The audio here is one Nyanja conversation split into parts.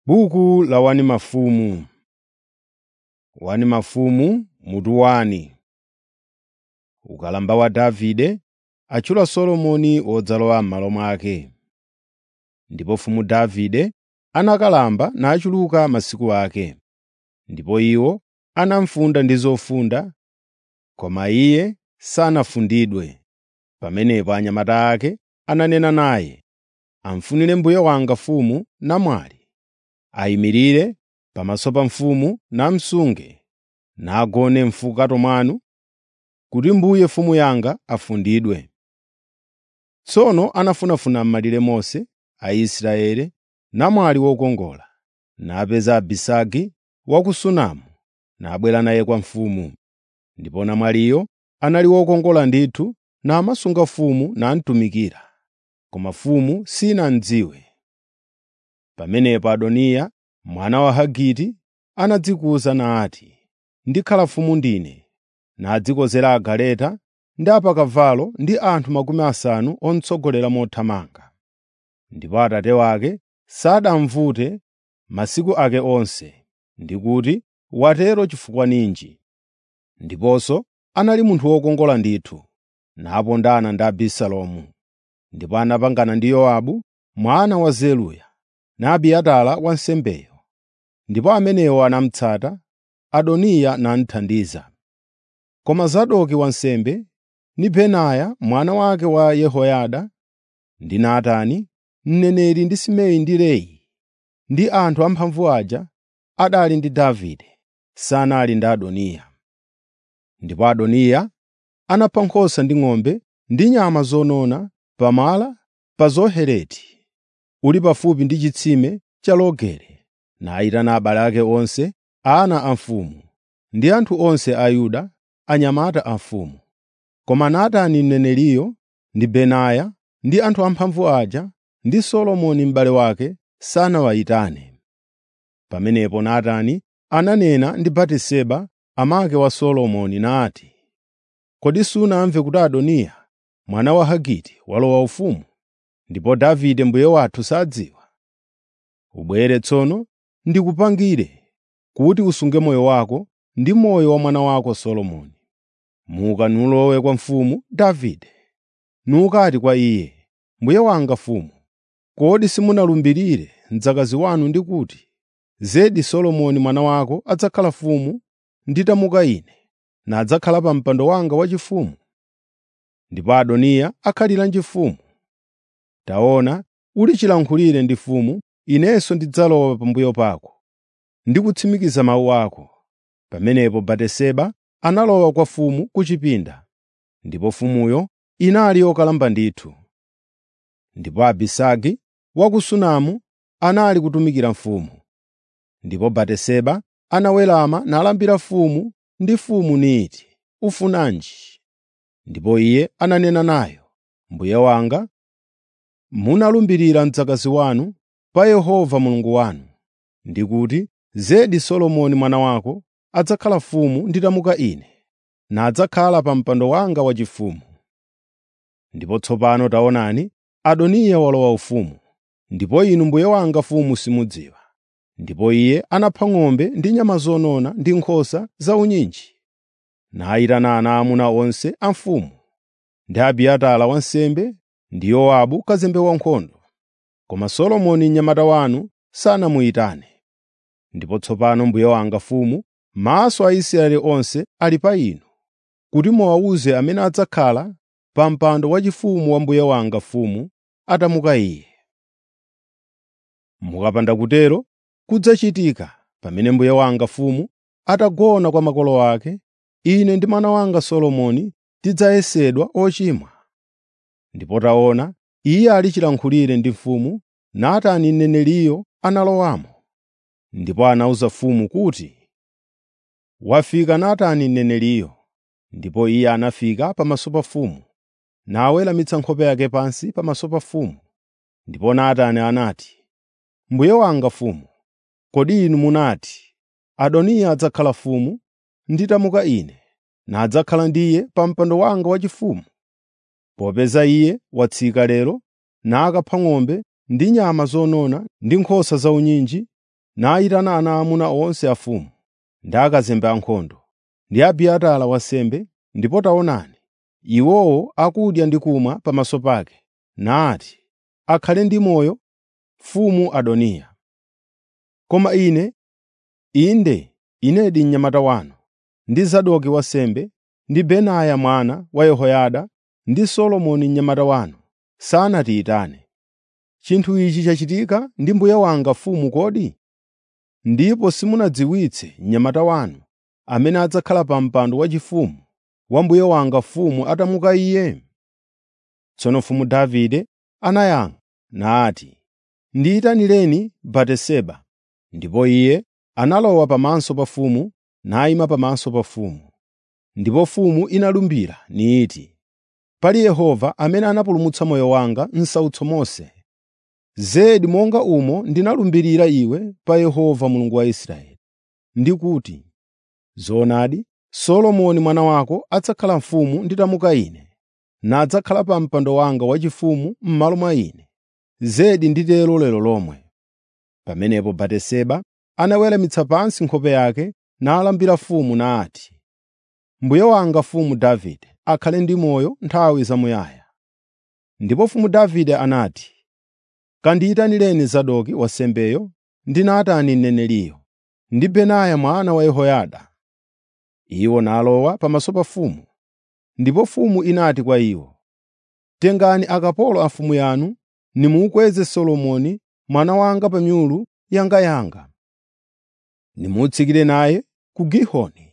Buku la wani mafumu. Wani mafumu mutu wani. Ukalamba wa Davide atchula Solomoni wodzalowa m'malo mwake. Ndipo mfumu Davide anakalamba nachuluka masiku ake. Ndipo iwo anamufunda ndi zofunda, koma iye sanafundidwe. Pamenepo anyamata ake ananena naye, “Amfunire mbuye wanga mfumu namwali, ayimirire pamaso pa mfumu namusunge, nagone m'mfukato mwanu, kuti mbuye mfumu yanga afundidwe.” Tsono anafunafuna m'malire monse a Israeli namwali wokongola, napeza Abisagi wa ku Sunamu, nabwera naye kwa mfumu. Ndipo namwaliyo anali wokongola ndithu namasunga mfumu namutumikira, koma mfumu sinamudziwe. Pamenepo Adoniya mwana wa Hagiti anadzikuza nati, “Ndikhala mfumu ndine,” nadzikozera agaleta ndi apakavalo ndi anthu makumi asanu omutsogolera mothamanga. Ndipo atate wake sadamuvute masiku ake onse, ndi kuti, “Watero chifukwa ninji?” Ndiponso anali munthu wokongola ndithu, napondana ndi Abisalomu. Ndipo anapangana ndi Yowabu mwana wa Zeruya ndi Abiatara wansembeyo. Ndipo amenewo anamutsata, Adoniya namuthandiza. Koma Zadoki wansembe ndi Benaya mwana wake wa Yehoyada ndi Natani mneneri ndi Simei ndi Rei ndi anthu amphamvu aja adali ndi Davide, sanali ndi Adoniya. Ndipo Adoniya anapha nkhosa ndi ng'ombe ndi nyama zonona pamala pa Zohereti, uli pafupi ndi chitsime cha Rogele, nayitana abale ake onse, ana a mfumu, ndi anthu onse a Yuda, anyamata a mfumu. Koma Natani mneneriyo ndi Benaya ndi anthu amphamvu aja ndi Solomoni m'bale wake sanawayitane. Pamenepo Natani ananena ndi Batiseba amake wa Solomoni nati, “Kodi sunamve kuti Adoniya mwana wa Hagiti walowa ufumu, ndipo Davide mbuye wathu sadziwa? Ubwere tsono ndikupangire kuti usunge moyo wako ndi moyo wa mwana wako Solomoni. Muka nulowe kwa mfumu Davide, nukati kwa iye, ‘Mbuye wanga mfumu, kodi simunalumbirire mdzakazi wanu ndi kuti, “Zedi Solomoni mwana wako adzakhala mfumu nditamuka ine, nadzakhala pa mpando wanga waufumu?” Ndipo Adoniya akhaliranji mfumu? Taona, ulichilankhulire ndi mfumu, inenso ndidzalowa pambuyo pako, ndi kutsimikiza mawu ako. Pamenepo Batiseba analowa kwa mfumu ku chipinda, ndipo mfumuyo inali yokalamba ndithu. Ndipo Abisagi wa ku Sunamu anali kutumikira mfumu. Ndipo Batiseba anawerama nalambira mfumu ndi mfumu niti, “Ufunanji?” Ndipo iye ananena nayo, “Mbuye wanga, munalumbirira mdzakazi wanu pa Yehova Mulungu wanu, ndi kuti, ‘Zedi Solomoni mwana wako adzakhala mfumu nditamuka ine, nadzakhala pa mpando wanga waufumu.’ Ndipo tsopano taonani, Adoniya walowa ufumu, ndipo inu mbuye wanga mfumu simudziwa.” Ndipo iye anapha ng'ombe ndi nyama zonona ndi nkhosa zaunyinji, nayitana ana aamuna onse a mfumu, ndi Abiatara wansembe ndi Yowabu kazembe wankhondo. Koma Solomoni mnyamata wanu sanamuyitane. Ndipo tsopano mbuye wanga mfumu, maso a Israeli onse ali pa inu, kuti muwawuze amene adzakhala pa mpando waufumu wa mbuye wanga mfumu atamuka iye. Mukapanda kutero, kudzachitika pamene mbuye wanga mfumu atagona kwa makolo ake, ine ndi mwana wanga Solomoni tidzayesedwa ochimwa. Ndipo taona, iye ali chilankhulire ndi mfumu, Natani mneneriyo analowamo. Ndipo anawuza mfumu kuti, “Wafika Natani mneneriyo.” Ndipo iye anafika pamaso pa mfumu, naweramitsa nkhope yake pansi pamaso pa mfumu. Ndipo Natani anati, “Mbuye wanga mfumu, kodi inu munati, ‘Adoniya adzakhala mfumu nditamuka ine, nadzakhala ndiye pa mpando wanga waufumu?’ Popeza iye watsika lero nakapha ng'ombe ndi nyama zonona ndi nkhosa zaunyinji nayitana ana aamuna onse a mfumu ndi akazembe ankhondo ndi Abiatara wansembe, ndipo taonani, iwowo akudya ndi kumwa pamaso pake, nati, “Akhale ndi moyo mfumu Adoniya.” Koma ine, inde, inedi mnyamata wanu, ndi Zadoki wansembe, ndi Benaya mwana wa Yehoyada, ndi Solomoni mnyamata wanu, sanatiyitane. Chinthu ichi chachitika ndi mbuye wanga mfumu kodi? Ndipo simunadziwitse mnyamata wanu, amene adzakhala pa mpando waufumu wa mbuye wanga mfumu atamuka iye? Tsono mfumu Davide anayankha nati, “Ndiyitanireni Batiseba.” Ndipo iye analowa pamaso pa mfumu nayima pamaso pa mfumu. Ndipo mfumu inalumbira niti, “Pali Yehova amene anapulumutsa moyo wanga m'sautso monse, zedi monga umo ndinalumbirira iwe pa Yehova Mulungu wa Israeli, ndi kuti, ‘Zoonadi, Solomoni mwana wako adzakhala mfumu nditamuka ine, nadzakhala pa mpando wanga waufumu m'malo mwa ine. Zedi nditero lero lomwe.’ ” Pamenepo Batiseba anaweramitsa pansi nkhope yake nalambira mfumu nati, “Mbuye wanga mfumu Davide akhale ndi moyo nthawi zamuyaya.” Ndipo mfumu Davide anati, “Kandiyitanireni Zadoki wansembeyo ndi Natani mneneriyo, ndi Benaya mwana wa Yehoyada.” Iwo nalowa pamaso pa mfumu. Ndipo mfumu inati kwa iwo, “Tengani akapolo a mfumu yanu nimukweze Solomoni mwana wanga pa nyulu yangayanga. Nimutsikire naye ku Gihoni.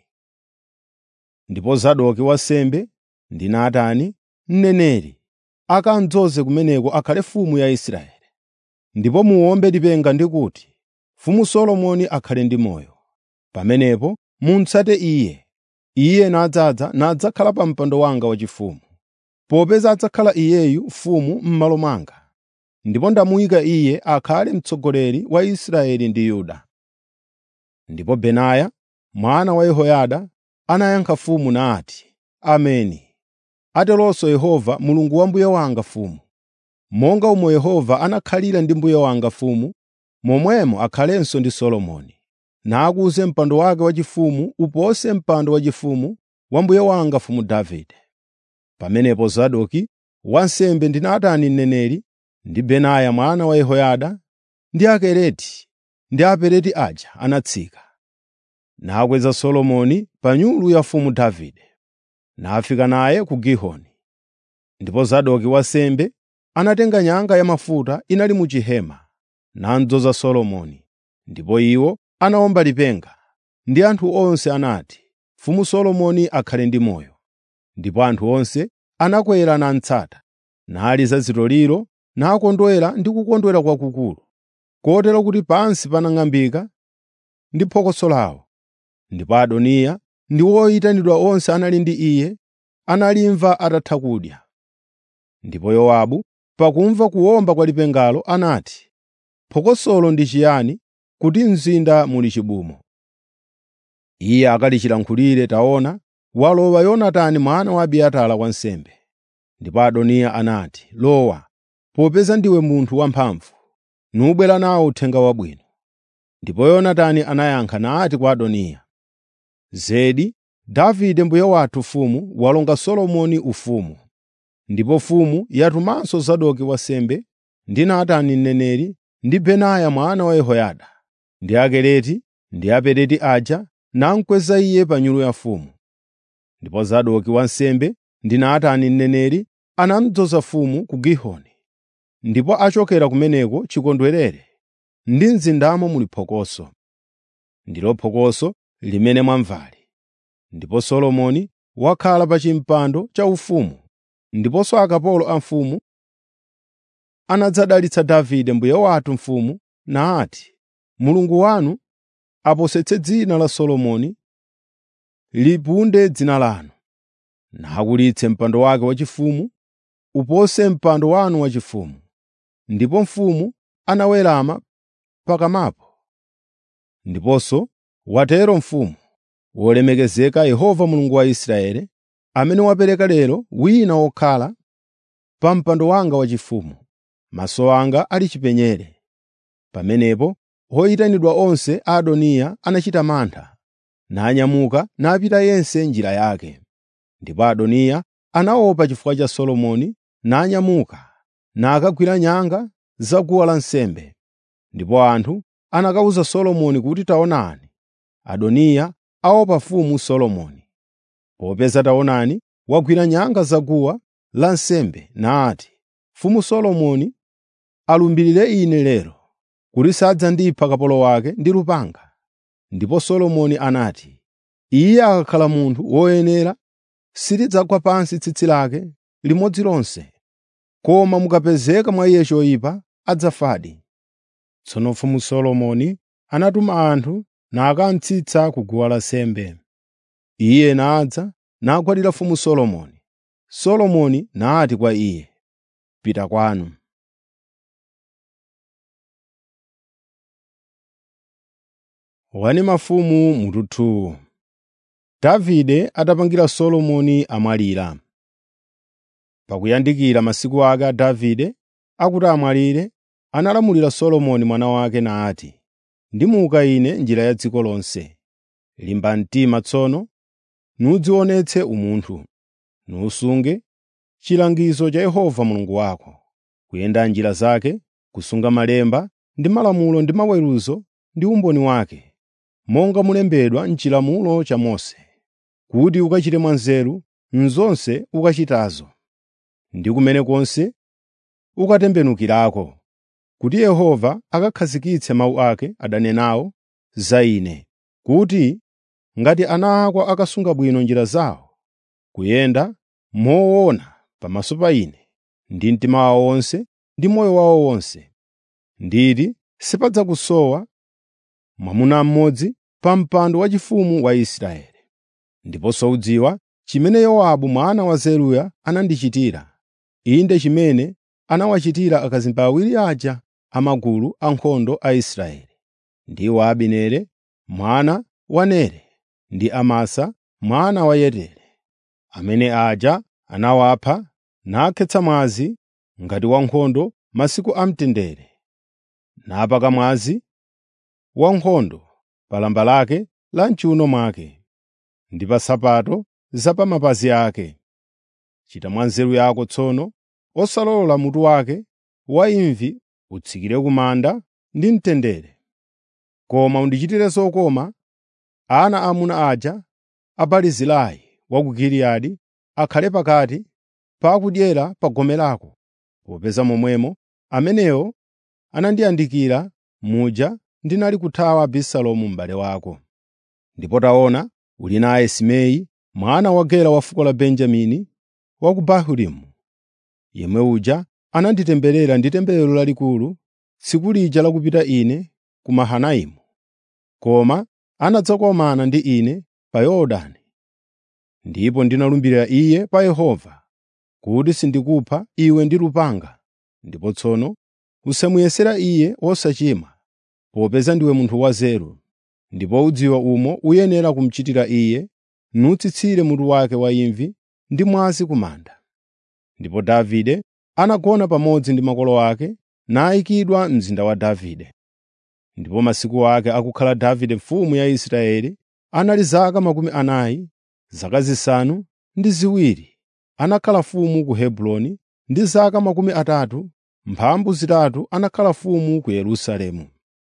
Ndipo Zadoki wansembe ndi Natani mneneri akamudzoze kumeneko akhale mfumu ya Israeli. Ndipo muwombe lipenga ndi kuti, ‘Mfumu Solomoni akhale ndi moyo.’ Pamenepo mutsate iye. Iye nadzadza nadzakhala pa mpando wanga waufumu, popeza adzakhala iyeyu mfumu m'malo mwanga. Ndipo ndamuyika iye akhale mtsogoleri wa Israeli ndi Yuda.” Ndipo Benaya mwana wa Yehoyada anayankha mfumu nati, “Ameni. Ateronso Yehova Mulungu wa mbuye wanga mfumu. Monga umo Yehova anakhalira ndi mbuye wanga mfumu, momwemo akhalenso ndi Solomoni, nakuze mpando wake waufumu upose mpando waufumu wa mbuye wanga mfumu Davide.” Pamenepo Zadoki wansembe ndi Natani mneneri ndi Benaya mwana wa Yehoyada ndi Akereti ndi Apereti aja anatsika, nakweza Solomoni pa nyulu ya mfumu Davide, nafika naye ku Gihoni. Ndipo Zadoki wansembe anatenga nyanga ya mafuta inali mu chihema, namudzoza Solomoni. Ndipo iwo anawomba lipenga, ndi anthu onse anati, “Mfumu Solomoni akhale ndi moyo.” Ndipo anthu onse anakwera namutsata, naliza zitoliro, nakondwera ndi kukondwera kwakukulu, kotero kuti pansi panang'ambika ndi phokoso lawo. Ndipo Adoniya ndi oyitanidwa onse anali ndi iye analimva atatha kudya. Ndipo Yowabu pakumva kuwomba kwa lipengalo anati, “Phokosolo ndi chiyani kuti m'mzinda muli chibumo?” Iye akalichilankhulire taona, walowa Yonatani mwana wa Abiatara wansembe. Ndipo Adoniya anati, “Lowa, popeza ndiwe munthu wamphamvu, nubwera nawo uthenga wabwino.” Ndipo Yonatani anayankha nati kwa Adoniya, “Zedi, Davide mbuye wathu mfumu walonga Solomoni ufumu. Ndipo mfumu yatumanso Zadoki wansembe ndi Natani mneneri ndi Benaya mwana wa Yehoyada ndi Akereti ndi Apereti aja namukweza iye pa nyulu ya mfumu. Ndipo Zadoki wansembe ndi Natani mneneri anamudzoza mfumu ku Gihoni. Ndipo achokera kumeneko chikondwerere, ndi mzindamo muli phokoso. Ndilo phokoso limene mwamvali. Ndipo Solomoni wakhala pa chimpando chaufumu, ndiponso akapolo a mfumu anadzadalitsa Davide mbuye wathu mfumu nati, “Mulungu wanu aposetse dzina la Solomoni, lipunde dzina lanu, nakulitse mpando wake waufumu upose mpando wanu waufumu.” Ndipo mfumu anawerama pakamapo. Ndiponso watero mfumu, “Wolemekezeka Yehova Mulungu wa Israeli, amene wapereka lero wina wokhala pa mpando wanga waufumu, maso anga ali chipenyere.” Pamenepo oyitanidwa onse a Adoniya anachita mantha, nanyamuka napita yense njira yake. Ndipo Adoniya anaopa chifukwa cha Solomoni nanyamuka nakagwira nyanga za guwa lansembe. Ndipo anthu anakawuza Solomoni kuti taonani, Adoniya aopa mfumu Solomoni. Popeza taonani wagwira nyanga za guwa lansembe nati, mfumu Solomoni alumbirire ine lero kuti sadzandipha kapolo wake ndi lupanga. Ndipo Solomoni anati, iye akakhala munthu woyenera silidzagwa pansi tsitsi lake limodzi lonse, koma mukapezeka mwa iye choyipa adzafadi. Tsono mfumu Solomoni anatuma anthu nakamutsitsa ku guwa lansembe. Iye nadza nagwadira mfumu Solomoni. Solomoni nati kwa iye, “Pita kwanu.” Wani mafumu mututu Davide atapangira Solomoni amwalira. Pakuyandikira masiku ake a Davide akuti amwalire, analamulira Solomoni mwana wake nati, “Ndimuka ine njira ya dziko lonse. Limba mtima tsono, nudzionetse umunthu, nusunge chilangizo cha Yehova Mulungu wako, kuyenda njira zake, kusunga malemba ndi malamulo ndi maweruzo ndi umboni wake, monga mulembedwa m'chilamulo cha Mose, kuti ukachite mwanzeru m'zonse ukachitazo, ndi kumene konse ukatembenukirako, kuti Yehova akakhazikitse mawu ake adanenawo za ine, kuti ngati ana ako akasunga bwino njira zawo, kuyenda moona pamaso pa ine ndi mtima wawo wonse ndi moyo wawo wonse, nditi sipadzakusowa mwamuna mmodzi pa mpando waufumu wa Israeli. Ndiponso udziwa chimene Yowabu mwana wa Zeruya anandichitira, inde chimene anawachitira akazembe awiri aja amagulu ankhondo a Israeli, ndiwo Abineri mwana wa Nere ndi Amasa mwana wa Yetere, amene aja anawapha nakhetsa mwazi ngati wankhondo masiku amtendere, napaka mwazi wankhondo pa lamba lake la m'chiwuno mwake ndi pa nsapato za pa mapazi ake. Chita mwa nzeru yako tsono, osalola mutu wake wa imvi utsikire ku manda ndi mtendere. Koma undichitire zokoma ana aamuna aja a Barizilai wa ku Giliyadi akhale pakati pa akudyera pa gome lako, popeza momwemo amenewo anandiyandikira muja ndinali kuthawa Abisalomu m'bale wako. Ndipo taona, uli naye Simei mwana wa Gera wa fuko la Benjamini wa ku Bahurimu. Yemwe uja ananditemberera ndi temberero lalikulu tsiku lija lakupita ine ku Mahanaimu, koma anadzakomana ndi ine pa Yorodani. Ndipo ndinalumbirira iye pa Yehova kuti sindikupha iwe ndi lupanga. Ndipo tsono usamuyesera iye wosachimwa, popeza ndiwe munthu wanzeru, ndipo udziwa umo uyenera kumuchitira iye, nutsitsire mutu wake wa imvi ndi mwazi ku manda. Ndipo Davide anagona pamodzi ndi makolo ake nayikidwa mzinda wa Davide. Ndipo masiku ake akukhala Davide mfumu ya Israeli anali zaka makumi anayi, zaka zisanu ndi ziwiri anakhala mfumu ku Hebroni ndi zaka makumi atatu mphambu zitatu anakhala mfumu ku Yerusalemu.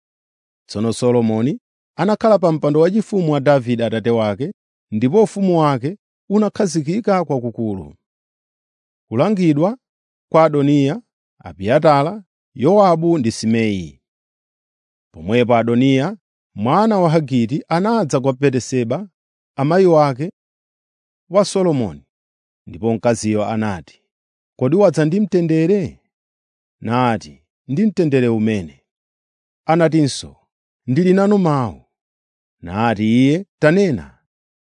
Tsono Solomoni anakhala pa mpando waufumu wa Davide atate wake, ndipo ufumu wake unakhazikika kwakukulu. Kulangidwa kwa Adoniya, Abiatara, Yowabu ndi Simei. Pomwepo Adoniya mwana wa Hagiti anadza kwa Batiseba amayi wake wa Solomoni, ndipo mkaziyo anati, “Kodi wadza ndi mtendere?” Nati, “Ndi mtendere umene.” Anatinso, “Ndili nanu mawu.” Nati iye, “Tanena.”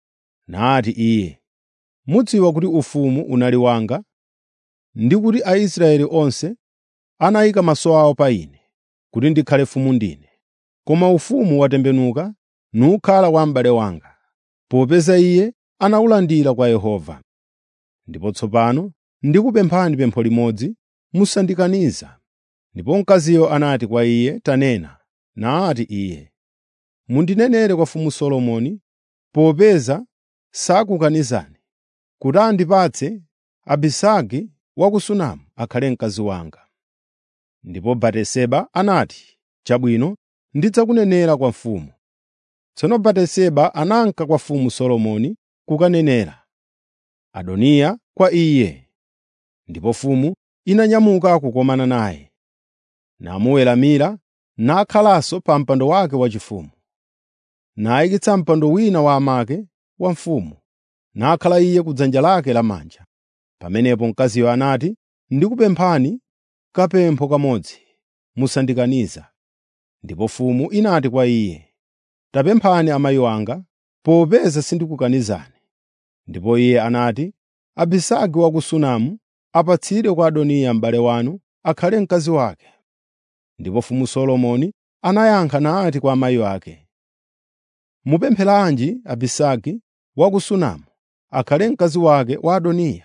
Nati iye, “Mudziwa kuti ufumu unali wanga ndi kuti Aisraeli onse anayika maso awo pa ine kuti ndikhale mfumu ndine. Koma ufumu watembenuka nukhala wa m'bale wanga, popeza iye anawulandira kwa Yehova. Ndipo tsopano ndikupemphani pempho limodzi, musandikaniza.” Ndipo mkaziyo anati kwa iye, “Tanena.” nati iye, “Mundinenere kwa mfumu Solomoni, popeza sakukanizani, kuti andipatse Abisagi wa ku Sunamu akhale mkazi wanga.” Ndipo Batiseba anati, “Chabwino, ndidzakunenera kwa mfumu.” Tsono Batiseba ananka kwa mfumu Solomoni kukanenera Adoniya kwa iye. Ndipo mfumu inanyamuka kukomana naye, namuweramira, nakhalanso pa mpando wake waufumu. Nayikitsa mpando wina wa amake wa mfumu, nakhala iye ku dzanja lake lamanja. Pamenepo mkaziyo anati, “Ndikupemphani kapempho kamodzi, musandikaniza.” Ndipo mfumu inati kwa iye, “Tapemphani amayi wanga, popeza sindikukanizani.” Ndipo iye anati, “Abisagi wa ku Sunamu apatsidwe kwa Adoniya m'bale wanu akhale mkazi wake.” Ndipo mfumu Solomoni anayankha nati kwa amayi ake, “Mupempheranji Abisagi wa ku Sunamu akhale mkazi wake wa Adoniya.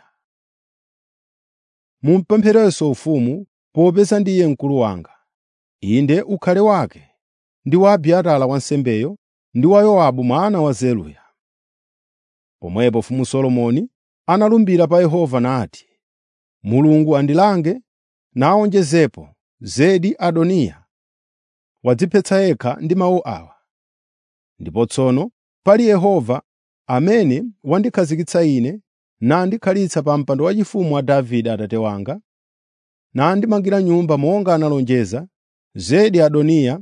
Mumupempherenso ufumu popeza ndiye mkulu wanga. Inde ukhale wake ndi wa Abiatara wansembeyo ndi wa Yowabu mwana wa Zeruya.” Pomwepo mfumu Solomoni analumbira pa Yehova nati, “Mulungu andilange nawonjezepo zedi Adoniya wadziphetsa yekha ndi mawu awa. Ndipo tsono pali Yehova amene wandikhazikitsa ine nandikhalitsa pa mpando waufumu wa Davide atate wanga, nandimangira nyumba monga analonjeza, zedi Adoniya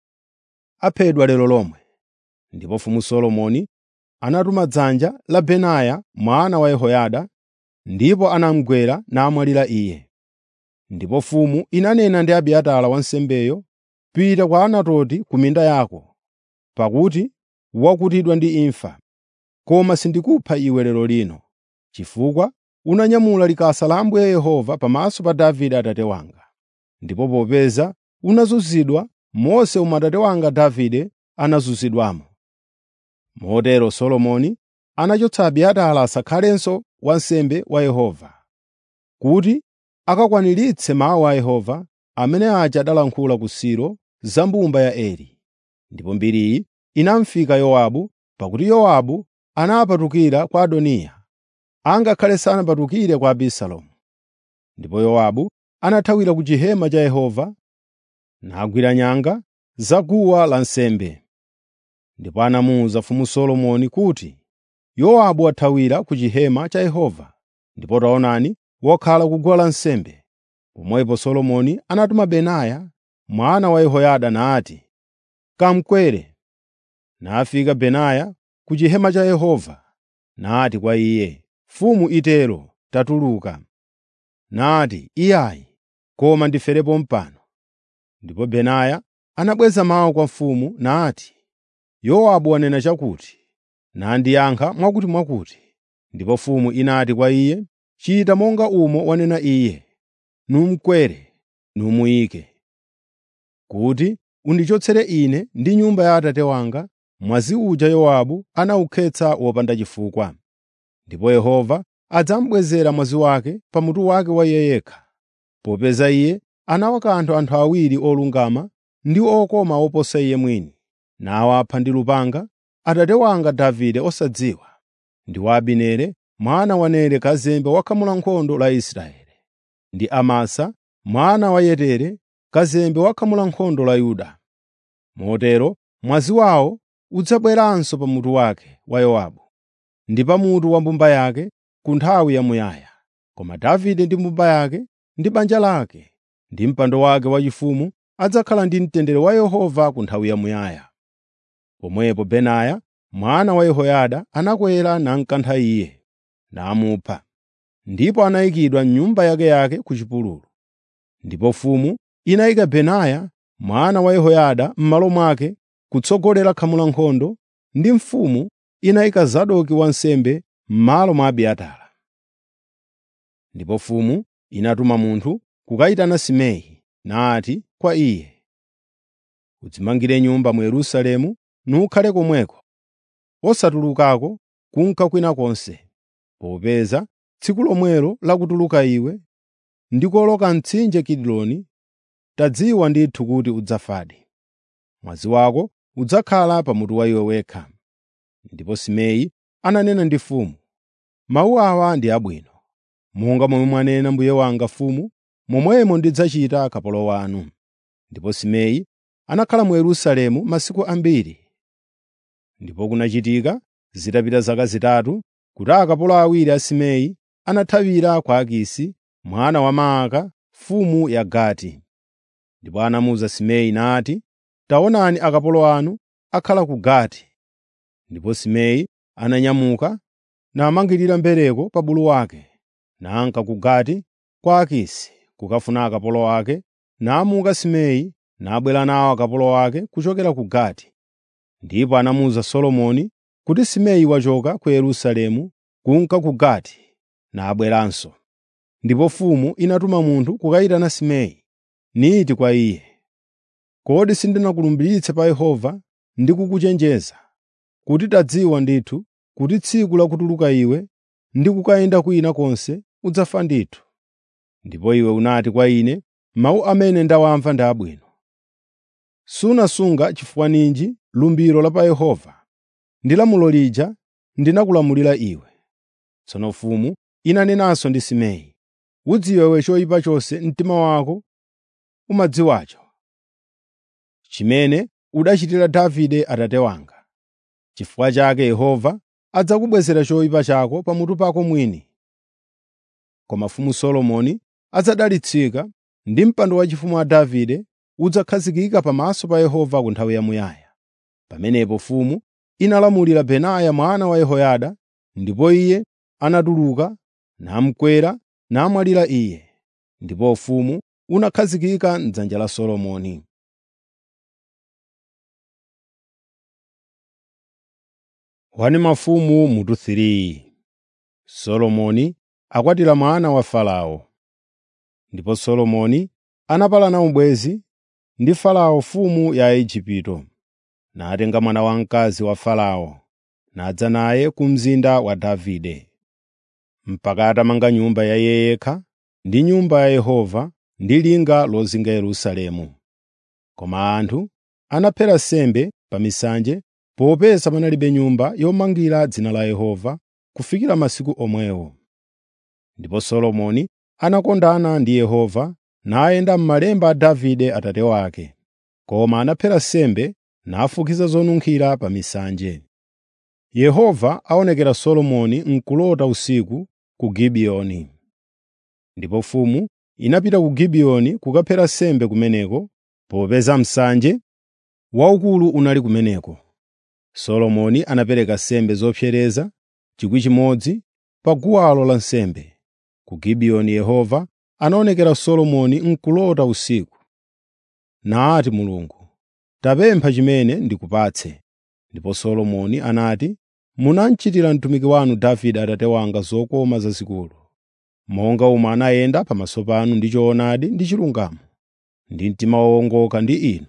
aphedwa lero lomwe.” Ndipo mfumu Solomoni anatuma dzanja la Benaya mwana wa Yehoyada, ndipo anamugwera namwalira iye. Ndipo mfumu inanena ndi Abiatara wansembeyo, “Pita kwa Anatoti ku minda yako, pakuti wakutidwa ndi imfa. Koma sindikupha iwe lero lino, chifukwa unanyamula likasa la Ambuye Yehova pamaso pa Davide atate wanga. Ndipo popeza unazunzidwa monse momwe atate wanga Davide anazunzidwamo.” Motero Solomoni anachotsa Abiatara asakhalenso wansembe wa Yehova, kuti akakwaniritse mawu a Yehova amene aja adalankhula ku Silo za mbumba ya Eli. Ndipo mbiriyi inamufika Yowabu, pakuti Yowabu anapatukira kwa Adoniya, angakhale sanapatukire kwa Abisalomu. Ndipo Yowabu anathawira ku chihema cha Yehova, nagwira nyanga za guwa lansembe. Ndipo anamuwuza mfumu Solomoni kuti, “Yowabu wathawira ku chihema cha Yehova, ndipo taonani wakhala ku guwa lansembe.” Pomwepo Solomoni anatuma Benaya mwana wa Yehoyada nati, “Kamkwere.” Nafika Benaya ku chihema cha Yehova, nati kwa iye, “Mfumu itero, tatuluka.” Nati, “Iyayi, koma ndiferepo pano.” Ndipo Benaya anabweza mawu kwa mfumu nati, “Yowabu wanena chakuti?” Nandiyankha mwakutimwakuti. Ndipo mfumu inati kwa iye, “Chita monga umo wanena iye, numukwere, numuyike, kuti undichotsere ine ndi nyumba ya atate wanga mwazi uja Yowabu anawukhetsa wopanda chifukwa. Ndipo Yehova adzamubwezera mwazi wake pa mutu wake wa iye yekha, popeza iye anawakantha anthu awiri olungama ndi okoma oposa iye mwini, nawapha ndi lupanga atate wanga Davide osadziwa, ndi wa Abineri mwana wa Nere kazembe wa khamu la nkhondo la Israeli, ndi Amasa mwana wa Yetere kazembe wa khamu la nkhondo la Yuda. Motero mwazi wawo udzabweranso pa mutu wake wa Yowabu ndi pa mutu wa mbumba yake ku nthawi yamuyaya. Koma Davide ndi mbumba yake ndi banja lake ndi mpando wake waufumu adzakhala ndi mtendere wa Yehova ku nthawi yamuyaya. Pomwepo Benaya mwana wa Yehoyada anakwera namkantha iye, namupha. Ndipo anayikidwa m'nyumba yakeyake ku chipululu. Ndipo mfumu inayika Benaya mwana wa Yehoyada m'malo mwake kutsogolera khamu la nkhondo, ndi mfumu inayika Zadoki wansembe m'malo mwa Abiatara. Ndipo mfumu inatuma munthu kukayitana Simei, nati kwa iye, “Udzimangire nyumba mu Yerusalemu nukhale komweko, osatulukako kunka kwina konse, popeza tsiku lomwelo lakutuluka iwe ndi kuwoloka mtsinje Kidroni, tadziwa ndithu kuti udzafadi.” mwazi wako udzakhala pamutu wa iwe wekha.” Ndipo Simei ananena ndi mfumu, “Mawu awa ndi abwino. Monga momwe mwanena mbuye wanga mfumu, momwemo ndidzachita kapolo wanu.” Ndipo Simei anakhala mu Yerusalemu masiku ambiri. Ndipo kunachitika zitapita zaka zitatu kuti akapolo awiri a Simei anathawira kwa Akisi mwana wa Maaka mfumu ya Gati. Ndipo anamuwuza Simei nati, “Taonani akapolo anu akhala ku Gati.” Ndipo Simei ananyamuka namangirira mbereko pa bulu wake, nanka ku Gati kwa Akisi kukafuna akapolo ake, namuka Simei nabwera nawo akapolo ake kuchokera ku Gati. Ndipo anamuwuza Solomoni kuti Simei wachoka ku Yerusalemu kunka ku Gati nabweranso. Ndipo mfumu inatuma munthu kukayitana Simei, niti kwa iye, “Kodi sindinakulumbiritse pa Yehova ndi kukuchenjeza kuti tadziwa ndithu kuti tsiku la kutuluka iwe ndi kukayenda kwina konse udzafa ndithu? Ndipo iwe unati kwa ine, ‘Mawu amene ndawamva ndi abwino.’ Sunasunga chifukwa ninji lumbiro la pa Yehova ndi lamulo lija ndinakulamulira iwe.” Tsono mfumu inanenanso ndi Simei, “Udziwe iwe choyipa chonse mtima wako umadziwacho, chimene udachitira Davide atate wanga. Chifukwa chake Yehova adzakubwezera choyipa chako pamutu pako mwini. Koma mfumu Solomoni adzadalitsika ndi mpando waufumu wa Davide udzakhazikika pamaso pa Yehova ku nthawi yamuyaya.” Pamenepo mfumu inalamulira Benaya mwana wa Yehoyada, ndipo iye anatuluka namukwera namwalira iye. Ndipo ufumu unakhazikika m'dzanja la Solomoni. Wani mafumu mutu 3 Solomoni akwatira mwana wa Farao. Ndipo Solomoni anapalana ubwenzi ndi Farao mfumu ya Igupto, natenga mwana wamkazi wa Farao, nadza naye ku mzinda wa Davide, mpaka atamanga nyumba ya iye yekha ndi nyumba ya Yehova ndi linga lozinga Yerusalemu. Koma anthu anaphera nsembe pa misanje popeza panalibe nyumba yomangira dzina la Yehova kufikira masiku omwewo. Ndipo Solomoni anakondana ndi Yehova nayenda m'malemba a Davide atate wake, koma anaphera nsembe nafukiza zonunkhira pa misanje. Yehova aonekera Solomoni m'kulota usiku ku Gibiyoni. Ndipo mfumu inapita ku Gibiyoni kukaphera nsembe kumeneko, popeza msanje waukulu unali kumeneko. Solomoni anapereka nsembe zopsereza 1,000 pa guwalo lansembe. Ku Gibiyoni Yehova anaonekera Solomoni m'kulota usiku. Nati Mulungu, “Tapempha chimene ndikupatse.” Ndipo Solomoni anati, “Munamchitira mtumiki wanu Davide atate wanga zokoma zazikulu, monga omwe anayenda pamaso panu ndi choonadi ndi chilungamo, ndi mtima wowongoka ndi inu.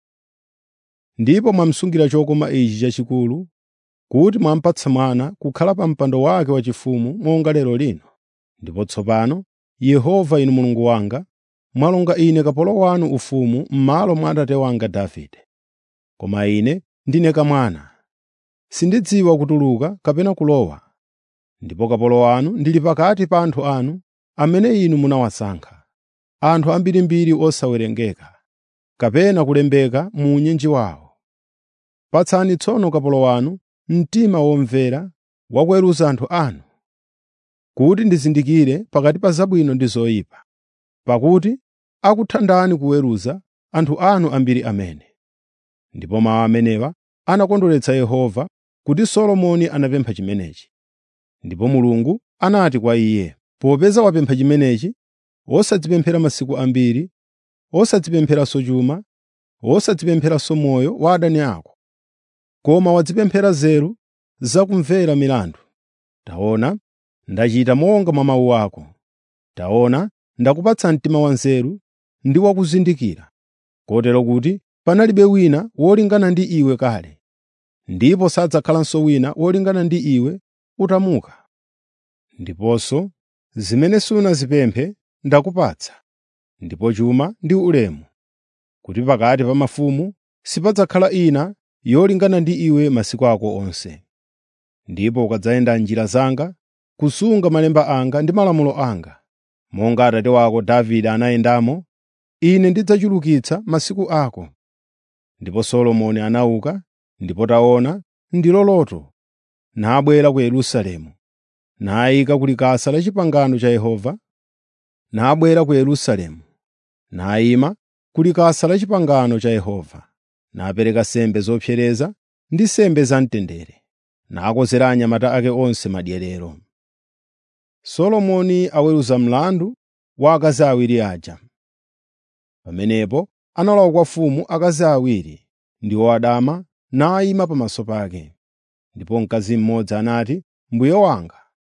Ndipo mwamusungira chokoma ichi chachikulu, kuti mwamupatsa mwana kukhala pa mpando wake waufumu monga lero lino. Ndipo tsopano, Yehova inu Mulungu wanga, mwalonga ine kapolo wanu ufumu m'malo mwa atate wanga Davide. Koma ine ndine kamwana, sindidziwa kutuluka kapena kulowa, ndipo kapolo wanu ndili pakati pa anthu anu amene inu munawasankha, anthu ambirimbiri osawerengeka, kapena kulembeka mu unyinji wawo. Patsani tsono kapolo wanu mtima womvera wa kuweruza anthu anu, kuti ndizindikire pakati pa zabwino ndi zoyipa, pakuti akuthandani kuweruza anthu anu ambiri amene. Ndipo mawu amenewa anakondweretsa Yehova kuti Solomoni anapempha chimenechi. Ndipo Mulungu anati kwa iye, “Popeza wapempha chimenechi, wosadzipemphera masiku ambiri, wosadzipempheranso chuma, wosadzipempheranso moyo wa adani ako, koma wadzipemphera nzeru zakumvera milandu. Taona, ndachita monga mwa mawu ako. Taona, ndakupatsa mtima wanzeru ndi wakuzindikira, kotero kuti panalibe wina wolingana ndi iwe kale, ndipo sadzakhalanso wina wolingana ndi iwe utamuka. Ndiponso zimene sunazipemphe ndakupatsa, ndipo chuma ndi ulemu, kuti pakati pa mafumu sipadzakhala ina yolingana ndi iwe masiku ako onse. Ndipo ukadzayenda m'njira zanga, kusunga malemba anga ndi malamulo anga, monga atate wako Davide anayendamo, Ine ndidzachulukitsa masiku ako. Ndipo Solomoni anauka, ndipo taona, ndilo loto, nabwera ku Yerusalemu, nayika ku likasa la pangano cha Yehova, nabwera ku Yerusalemu, nayima ku likasa la pangano cha Yehova, napereka nsembe zopsereza ndi nsembe zamtendere, nakonzera anyamata ake onse madyerero. Solomoni aweruza mlandu wa akazi awiri aja. Pamenepo analowa kwa mfumu akazi awiri, ndiwo adama, nayima pamaso pake. Ndipo mkazi mmodzi anati, “Mbuye wanga,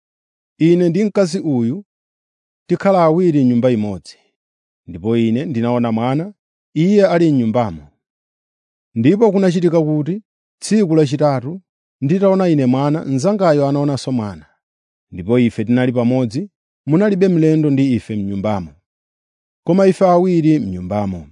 ine ndi mkazi uyu tikhala awiri m'nyumba imodzi, ndipo ine ndinaona mwana, iye ali m'nyumbamo. Ndipo kunachitika kuti tsiku lachitatu nditaona ine mwana, mnzangayo anaonanso mwana. Ndipo ife tinali pamodzi, munalibe mlendo ndi ife m'nyumbamo, koma ife awiri m'nyumbamo.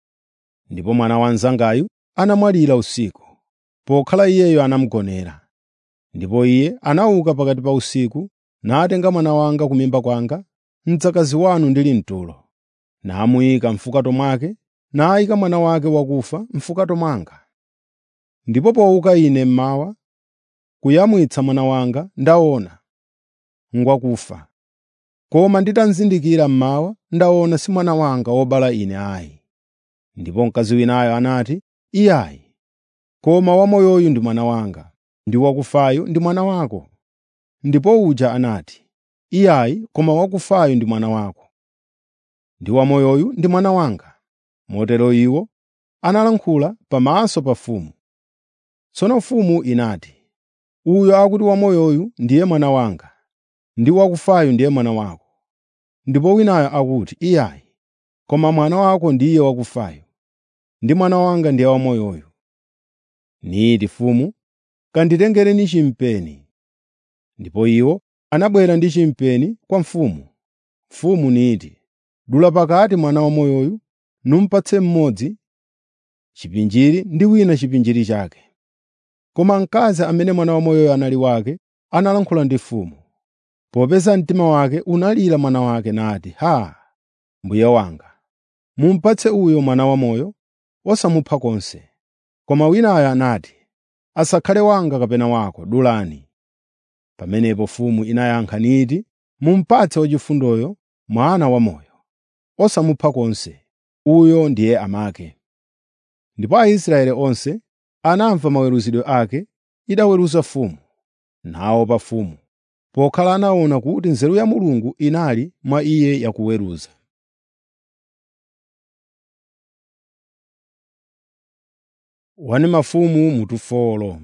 Ndipo mwana wa mnzangayu anamwalira usiku, pokhala iyeyo anamugonera. Ndipo iye anauka pakati pa usiku, natenga mwana wanga ku mimba kwanga, mdzakazi wanu ndili mtulo, namuyika m'fukato mwake, nayika mwana wake wakufa m'fukato mwanga. Ndipo powuka ine mmawa, kuyamwitsa mwana wanga, ndaona ngwakufa. Koma nditamzindikira mmawa, ndaona si mwana wanga wobala ine ayi. Ndipo mkazi winayo anati, “Iyayi, koma wamoyoyu ndi mwana wanga, ndi wakufayu ndi mwana wako.” Ndipo uja anati, “Iyayi, koma wakufayu ndi mwana wako, ndi wamoyoyu ndi mwana wanga.” Motero iwo analankhula pamaso pa mfumu. Tsono mfumu inati, “Uyo akuti wamoyoyu ndiye mwana wanga, ndi wakufayu ndiye mwana wako.” Ndipo winayo akuti, “Iyayi, koma mwana wako ndiye wakufayu, ndi mwana wanga ndiye wamoyoyu.” Niti mfumu, “Kanditengereni chimpeni.” Ndipo iwo anabwera ndi chimpeni kwa mfumu. Mfumu niti, “Dula pakati mwana wamoyoyu, numupatse mmodzi chipinjiri ndi wina chipinjiri chake.” Koma mkazi amene mwana wamoyoyo anali wake analankhula ndi mfumu. Popeza mtima wake unalira mwana wake nati, “Haa! Mbuye wanga, mumupatse uyo mwana wamoyo, osamupha konse.” Koma winayo anati, “Asakhale wanga kapena wako, dulani.” Pamenepo mfumu inayankha niti, “Mumupatse wachifundoyo mwana wamoyo, osamupha konse, uyo ndiye amake.” Ndipo Aisraeli onse anamva maweruzidwe ake idaweruza mfumu, naopa mfumu, pokhala anaona kuti nzeru ya Mulungu inali mwa iye yakuweruza. Wani mafumu mutufolo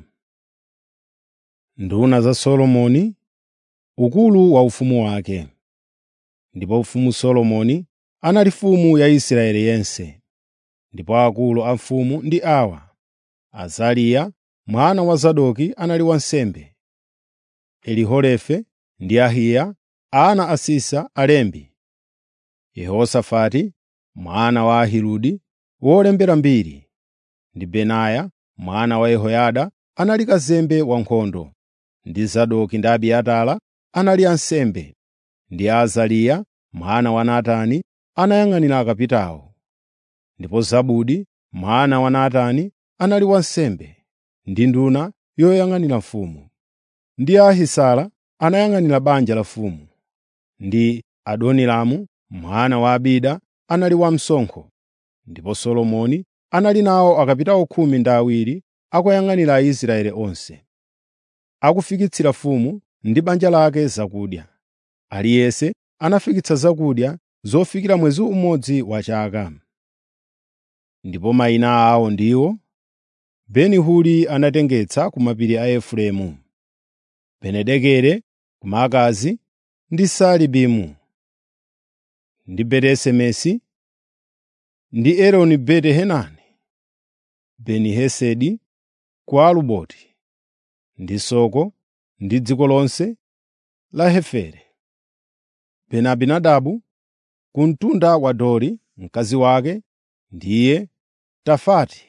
Nduna za Solomoni, ukulu wa ufumu wake. Ndipo mfumu Solomoni anali mfumu ya Israeli yense. Ndipo akulu a mfumu ndi awa: Azariya mwana wa Zadoki anali wansembe, Elihorefe ndi Ahiya ana a Sisa alembi, Yehosafati mwana wa Ahiludi wolembera mbiri, ndi Benaya mwana wa Yehoyada anali kazembe wankhondo, ndi Zadoki ndi Abiatara anali ansembe, ndi Azariya mwana wa Natani anayang'anira akapitawo. Ndipo Zabudi mwana wa Natani anali wansembe ndi nduna yoyang'anira mfumu, ndi Ahisara anayang'anira banja la mfumu, ndi Adoniramu mwana wa Abida anali wamsonkho. Ndipo Solomoni anali nawo akapitawo khumi ndi awiri akuyang'anira Aisraeli onse, akufikitsira mfumu ndi banja lake zakudya. Aliyense anafikitsa zakudya zofikira mwezi umodzi wa chaka. Ndipo mayina awo ndiwo: Beni-Huri anatengetsa ku mapiri a Efereimu, Benidekere ku Maakazi ndi Saalibimu, ndi Beti-Semesi, ndi Eloni Beti-Hanani, Beni-Hesedi ku Aluboti, ndi Soko ndi dziko lonse la Heferi, Beni-Abinadabu ku mtunda wa Dori mkazi wake ndiye Tafati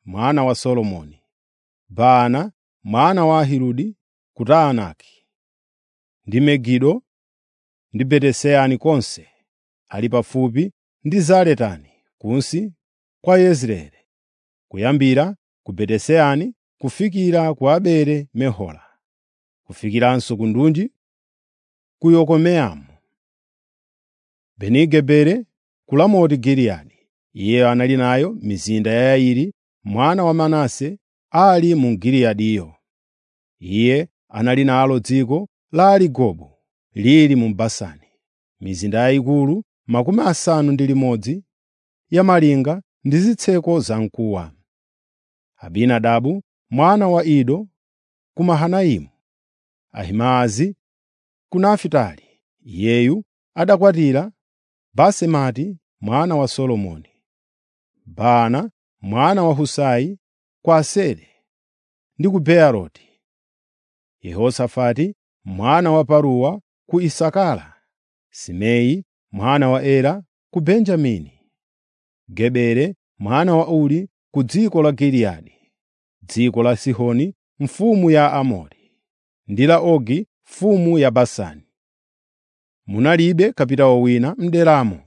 mwana wa Solomoni, Baana mwana wa Ahiludi ku Taanaki, ndi Megido ndi Betesani konse ali pafupi ndi Zaretani kunsi kwa Yezireeli, kuyambira ku Betesani kufikira ku Abele Mehola, kufikiranso ku ndunji ku Yokomeamu. Beni-Geberi ku Ramoti Giliyadi. Iye anali nayo mizinda ya Yairi mwana wa Manase ali mu Giliyadiyo. Iye anali nalo dziko la Arigobu lili mu Basani, mizinda yayikulu makumi asanu ndi limodzi ya malinga ndi zitseko zamkuwa. Abinadabu mwana wa Ido ku Mahanaimu, Ahimaazi ku Nafitali. Iyeyu adakwatira Basemati mwana wa Solomoni, Baana mwana wa Husai ku Aseri ndi ku Beeroti, Yehosafati mwana wa Paruwa ku Isakara, Simei mwana wa Ela ku Benjamini, Gebere mwana wa Uri ku dziko la Giliyadi, dziko la Sihoni mfumu ya Aamori, ndi la Ogi mfumu ya Basani. Munalibe kapitawo wina m'deramo.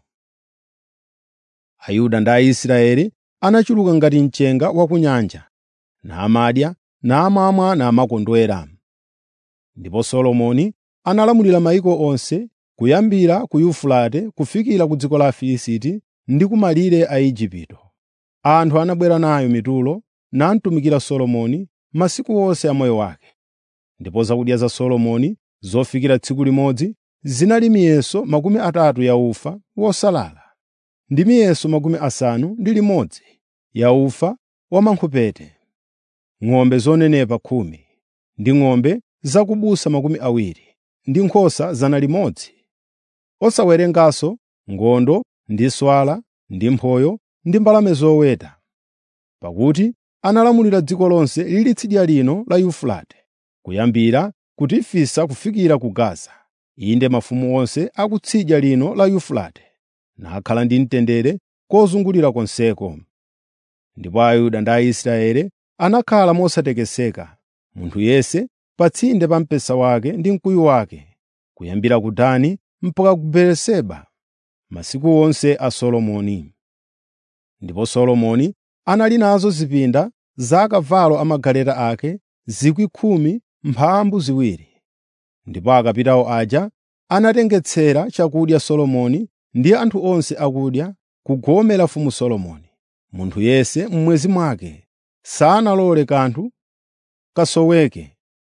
Ayuda ndi Aisraeli anachuluka ngati mchenga wa ku nyanja, namadya, namamwa namakondwera. Ndipo Solomoni analamulira mayiko onse kuyambira ku Yufurate kufikira ku dziko la Afilisti ndi ku malire a Igupto. Anthu anabwera nayo mitulo namtumikira Solomoni masiku onse a moyo wake. Ndipo zakudya za Solomoni zofikira tsiku limodzi zinali miyeso makumi atatu ya ufa wosalala ndi miyeso makumi asanu ndi limodzi ya ufa wamankhopete, ng'ombe zonenepa khumi, ndi ng'ombe zakubusa makumi awiri, ndi nkhosa zana limodzi, osawerenganso ngondo ndi nswala ndi mphoyo ndi mbalame zoweta. Pakuti analamulira dziko lonse lili tsidya lino la Yufurate, kuyambira ku Tifisa kufikira ku Gaza, inde mafumu onse a kutsidya lino la Yufurate, nakhala ndi mtendere kozungulira konseko. Ndipo Ayuda ndi Aisraeli anakhala mosatekeseka, munthu yense pa tsinde pa mpesa wake ndi mkuyu wake, kuyambira ku Dani mpaka ku Beeriseba, masiku onse a Solomoni. Ndipo Solomoni anali nazo zipinda za akavalo amagaleta ake 10,000 mphambu ziwiri. Ndipo akapitawo aja anatengetsera chakudya Solomoni ndi anthu onse akudya ku gome la mfumu Solomoni. Munthu yense m'mwezi mwake sanalole kanthu kasoweke.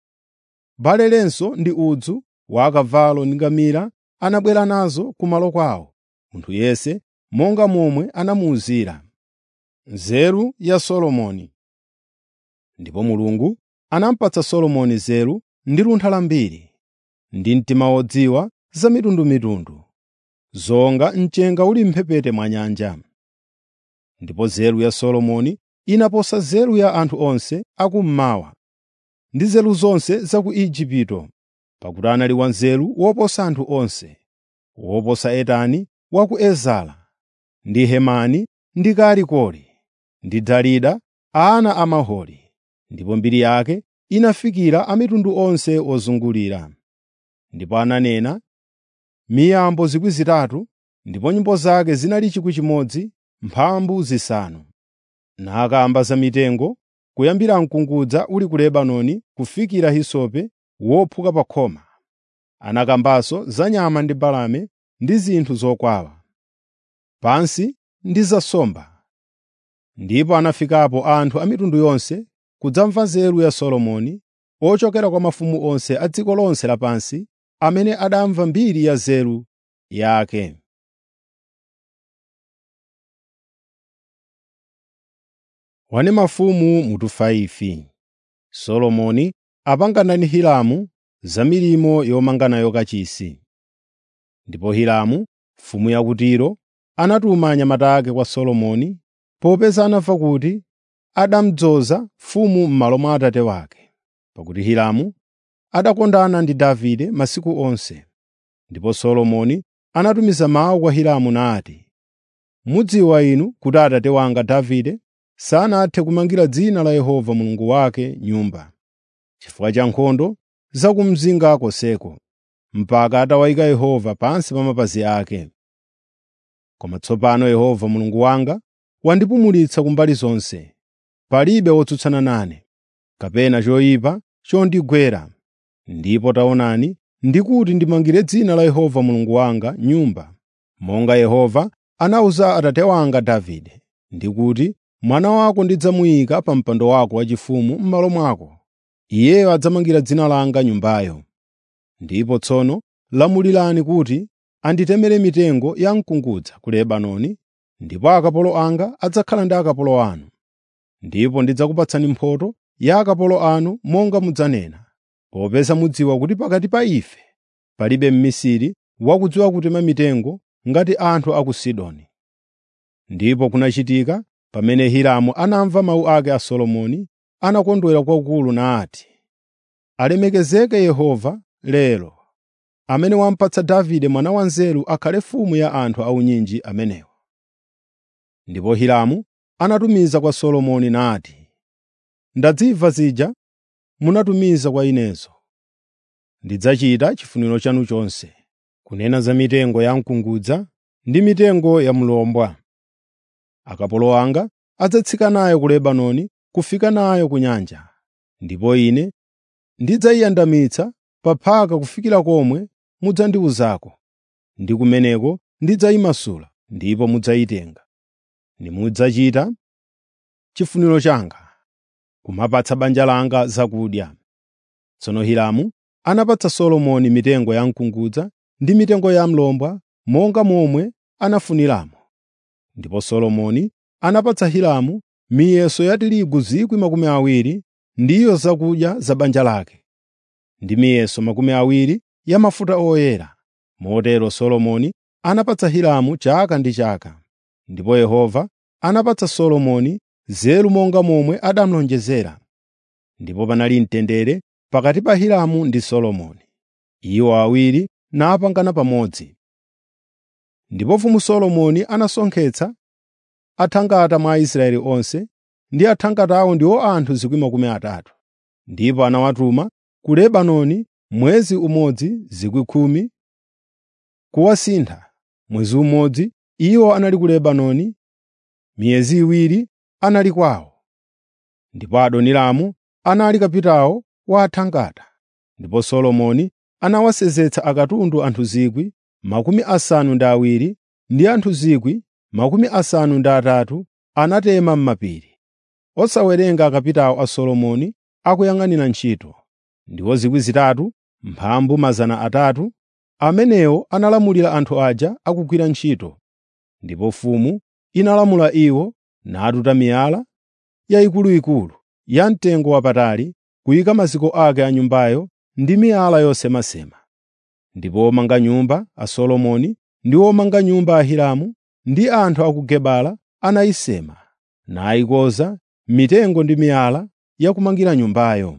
Balelenso ndi udzu wa akavalo ndi ngamira anabwera nazo kumalo kwawo, munthu yense monga momwe anamuwuzira. Nzeru ya Solomoni Ndipo Mulungu anamupatsa Solomoni nzeru ndi luntha lambiri, ndi mtima wodziwa za mitundumitundu, zonga mchenga uli m'mphepete mwa nyanja. Ndipo nzeru ya Solomoni inaposa nzeru ya anthu onse akummawa ndi nzeru zonse za ku Igupto, pakuti anali wanzeru woposa anthu onse, woposa Etani wa ku Ezara, ndi Hemani ndi Kalikoli, ndi Darida ana a Maholi. Ndipo mbiri yake inafikira a mitundu onse ozungulira. Ndipo ananena miyambo zikwi zitatu, ndipo nyimbo zake zinali chikwi chimodzi mphambu zisanu. Nakamba za mitengo, kuyambira mkungudza uli ku Lebanoni kufikira hisope wophuka pa khoma. Anakambanso za nyama ndi mbalame ndi zinthu zokwawa, pansi ndi za nsomba. Ndipo anafikapo anthu a mitundu yonse kudzamva nzeru ya Solomoni, ochokera kwa mafumu onse a dziko lonse lapansi, amene adamva mbiri ya nzeru yake. Wani mafumu mutu 5 Solomoni apangana ndi Hiramu za milimo yomanga nayo kachisi. Ndipo Hiramu mfumu ya ku Tiro anatuma anyamata ake kwa Solomoni popeza anamva kuti adamudzoza mfumu m'malo mwa atate wake, pakuti Hiramu adakondana ndi Davide masiku onse. Ndipo Solomoni anatumiza mawu kwa Hiramu nati, “Mudziwa inu kuti atate wanga Davide sanathe kumangira dzina la Yehova Mulungu wake nyumba, chifukwa cha nkhondo za ku mzinda konseko, mpaka atawayika Yehova pansi pa mapazi ake. Koma tsopano Yehova Mulungu wanga wandipumulitsa kumbali zonse. Palibe wotsutsana nane, kapena choyipa chondigwera. Ndipo taonani, ndikuti ndimangire dzina la Yehova Mulungu wanga nyumba, monga Yehova anawuza atate wanga Davide, ndikuti, “Mwana wako ndidzamuyika pa mpando wako waufumu m'malo mwako. Iyeyo adzamangira dzina langa nyumbayo.” Ndipo tsono lamulirani kuti anditemere mitengo ya mkungudza ku Lebanoni, ndipo akapolo anga adzakhala ndi akapolo anu. Ndipo ndidzakupatsani mphotho ya akapolo anu monga mudzanena, popeza mudziwa kuti pakati pa ife palibe mmisiri wakudziwa kutema mitengo ngati anthu a ku Sidoni. Ndipo kunachitika pamene Hiramu anamva mawu ake a Solomoni, anakondwera kwakukulu nati, “Alemekezeke Yehova lero, amene wamupatsa Davide mwana wanzeru akhale mfumu ya anthu aunyinji amenewa.” Ndipo Hiramu anatumiza kwa Solomoni nati, “Ndazimva zija munatumiza kwa inezo. Ndidzachita chifuniro chanu chonse, kunena za mitengo ya mkungudza ndi mitengo ya mlombwa. Akapolo anga adzatsika nayo ku Lebanoni kufika nayo ku nyanja, ndipo ine ndidzayiyandamitsa pa phaka kufikira komwe mudzandiwuzako, ndi kumeneko ndidzayimasula ndipo mudzayitenga. Nimudzachita chifuniro changa, kumapatsa banja langa zakudya.” Tsono Hiramu anapatsa Solomoni mitengo ya mkungudza ndi mitengo ya mlombwa monga momwe anafuniramo. Ndipo Solomoni anapatsa Hiramu miyeso ya tirigu 20,000 ndiyo zakudya za banja lake, ndi miyeso makumi awiri ya mafuta oyera. Motero Solomoni anapatsa Hiramu chaka ndi chaka. Ndipo Yehova anapatsa Solomoni nzeru monga momwe anamulonjezera. Ndipo panali mtendere pakati pa Hiramu ndi Solomoni, iwo awiri napangana pamodzi. Ndipo mfumu Solomoni anasonkhetsa athangata mwa Aisraeli onse, ndi athangatawo ndiwo anthu 30,000, ndipo anawatuma ku Lebanoni mwezi umodzi 10,000 kuwasintha. Mwezi umodzi iwo anali ku Lebanoni, miyezi iwiri anali kwawo. Ndipo Adoniramu anali kapitawo wa athangata. Ndipo Solomoni anawasenzetsa akatundu anthu 70,000 ndi anthu 80,000 anatema m'mapiri, osawerenga akapitawo a Solomoni akuyang'anira ntchito, ndiwo 3,000 mphambu 300 amenewo analamulira anthu aja akugwira ntchito. Ndipo mfumu inalamula iwo natuta miyala yayikuluikulu yamtengo wapatali kuyika maziko ake a nyumbayo ndi miyala yosemasema. Ndipo omanga nyumba a Solomoni ndi omanga nyumba a Hiramu ndi anthu a ku Gebala anayisema, nayikoza mitengo ndi miyala yakumangira nyumbayo.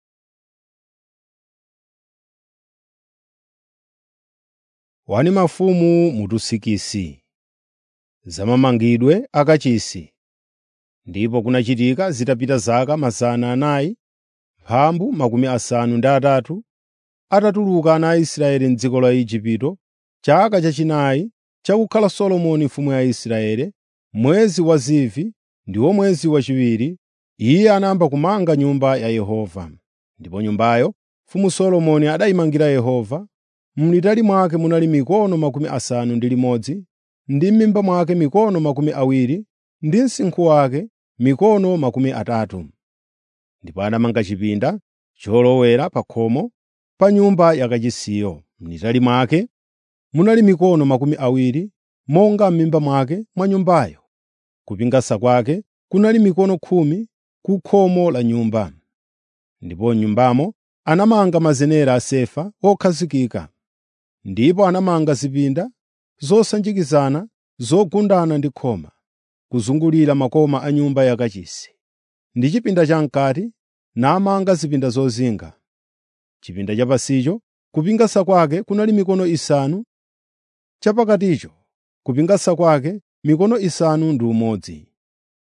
Wani mafumu mutusikisi zamamangidwe akachisi. Ndipo kunachitika zitapita zaka mazana anayi, mphambu makumi asanu ndi atatu, atatuluka ana a Israeli m'dziko la Igupto, chaka chachinayi chakukhala Solomoni mfumu ya Israeli, mwezi wa Zivi ndiwo mwezi wachiwiri, iye anayamba kumanga Nyumba ya Yehova. Ndipo Nyumbayo mfumu Solomoni adayimangira Yehova, m'litali mwake munali mikono makumi asanu ndi limodzi, ndi m'mimba mwake mikono makumi awiri, ndi msinkhu wake mikono makumi atatu. Ndipo anamanga chipinda cholowera pa khomo pa nyumba yakachisiyo. M'litali mwake munali mikono makumi awiri, monga m'mimba mwake mwa nyumbayo. Kupingasa kwake kunali mikono khumi ku khomo la nyumba. Ndipo m'nyumbamo anamanga mazenera a sefa okhazikika. Ndipo anamanga zipinda zosanjikizana zogundana ndi khoma, kuzungulira makoma a nyumba yakachisi, ndi chipinda cham'kati, namanga zipinda zozinga. Chipinda chapansicho kupingasa kwake kunali mikono isanu, chapakaticho kupingasa kwake mikono isanu ndi umodzi.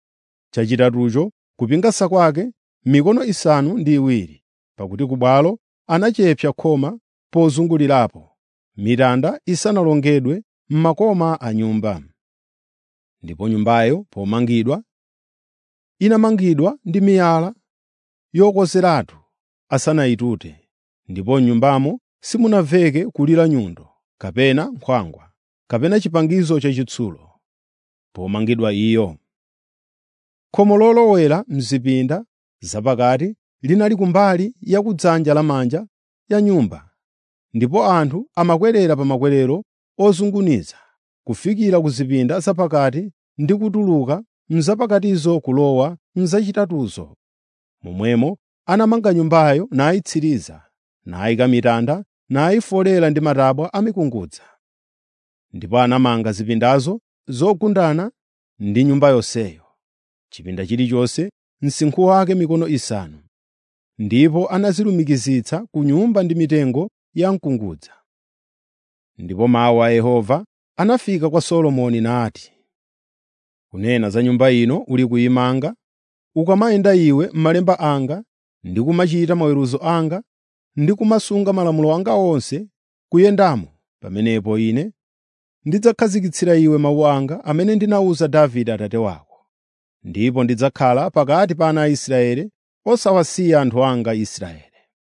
chachitatucho kupingasa kwake mikono isanu ndi iwiri, pakuti ku bwalo anachepsa khoma pozungulirapo, mitanda isanalongedwe m'makoma a nyumba. Ndipo nyumbayo pomangidwa, inamangidwa ndi miyala yokozeratu asanayitute, ndipo m'nyumbamo simunamveke kulira nyundo, kapena nkhwangwa, kapena chipangizo chachitsulo, pomangidwa iyo. Khomo lolowera m'zipinda zapakati linali kumbali ya kudzanja lamanja ya nyumba, ndipo anthu amakwerera pa makwerero ozunguniza kufikira ku zipinda zapakati ndi kutuluka m'zapakatizo kulowa m'zachitatuzo. Momwemo anamanga nyumbayo nayitsiriza, nayika mitanda, nayifolera ndi matabwa a mikungudza. Ndipo anamanga zipindazo zogundana ndi nyumba yonseyo, chipinda chilichonse msinkhu wake mikono isanu, ndipo anazilumikizitsa ku nyumba ndi mitengo ya mkungudza. Ndipo mawu a Yehova anafika kwa Solomoni nati, “Kunena za Nyumba ino uli kuyimanga, ukamayenda iwe m'malemba anga ndi kumachita maweruzo anga ndi kumasunga malamulo anga onse kuyendamo, pamenepo Ine ndidzakhazikitsira iwe mawu anga amene ndinawuza Davide abambo ako, ndipo ndidzakhala pakati pa ana a Israeli osawasiya anthu anga Israeli.”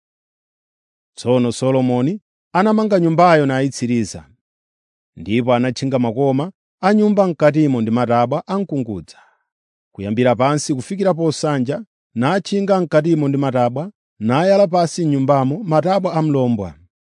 Tsono Solomoni anamanga nyumbayo nayitsiriza, ndipo anatchinga makoma a nyumba m'katimo ndi matabwa a mkungudza, kuyambira pansi kufikira posanja, natchinga m'katimo ndi matabwa, nayala pansi m'nyumbamo matabwa a mlombwa.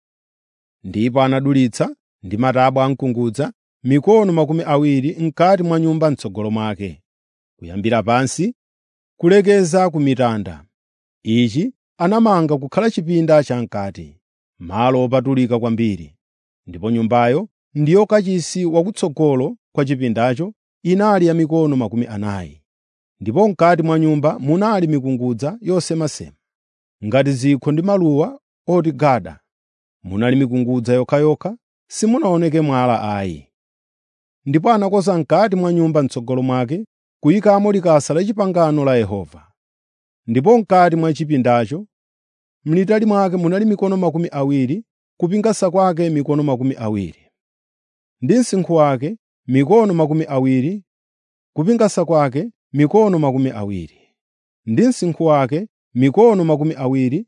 Ndipo anadulitsa ndi matabwa a mkungudza mikono makumi awiri m'kati mwa nyumba m'tsogolo mwake, kuyambira pansi kulekeza ku mitanda. Ichi anamanga kukhala chipinda cham'kati, malo opatulika kwambiri. Ndipo nyumbayo ndiyo kachisi wakutsogolo kwa chipindacho inali ya mikono makumi anayi. Ndipo m'kati mwa nyumba munali mikungudza yosemasema, ngati zikho ndi maluwa oti gada. Munali mikungudza yokhayokha, simunaoneke mwala ayi. Ndipo anakonza m'kati mwa nyumba m'tsogolo mwake kuyikamo likasa la pangano la Yehova. Ndipo m'kati mwa chipindacho m'litali mwake munali mikono makumi awiri, kupingasa kwake mikono makumi awiri, ndi msinkhu wake mikono makumi awiri, kupingasa kwake mikono makumi awiri, ndi msinkhu wake mikono makumi awiri.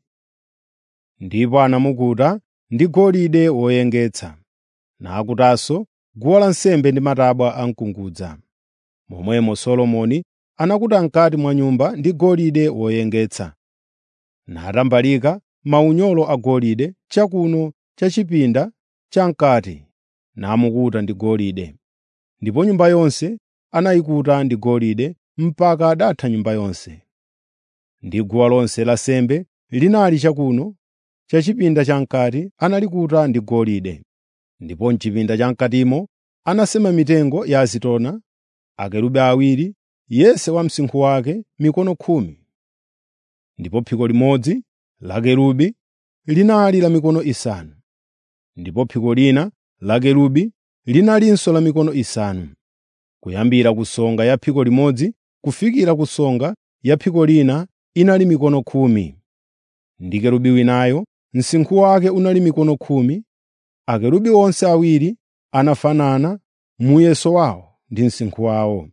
Ndipo anamukuta ndi golide woyengetsa, nakutanso guwa lansembe ndi matabwa a mkungudza. Momwemo Solomoni anakuta m'kati mwa nyumba ndi golide woyengetsa, natambalika maunyolo agolide chakuno cha chipinda cham'kati, namukuta ndi golide. Ndipo nyumba yonse anayikuta ndi golide mpaka adatha nyumba yonse. Ndi guwa lonse lansembe linali chakuno cha chipinda cham'kati analikuta ndi golide. Ndipo m'chipinda cham'katimo anasema mitengo ya azitona, akerubi awiri, yense wa msinkhu wake mikono khumi. Ndipo phiko limodzi la kerubi linali la mikono isanu, ndipo phiko lina la kerubi linalinso la mikono isanu, kuyambira ku songa ya phiko limodzi kufikira ku songa ya phiko lina inali mikono khumi. Ndi kerubi winayo msinkhu wake unali mikono khumi. Akerubi onse awiri anafanana muyeso wawo ndi msinkhu wawo.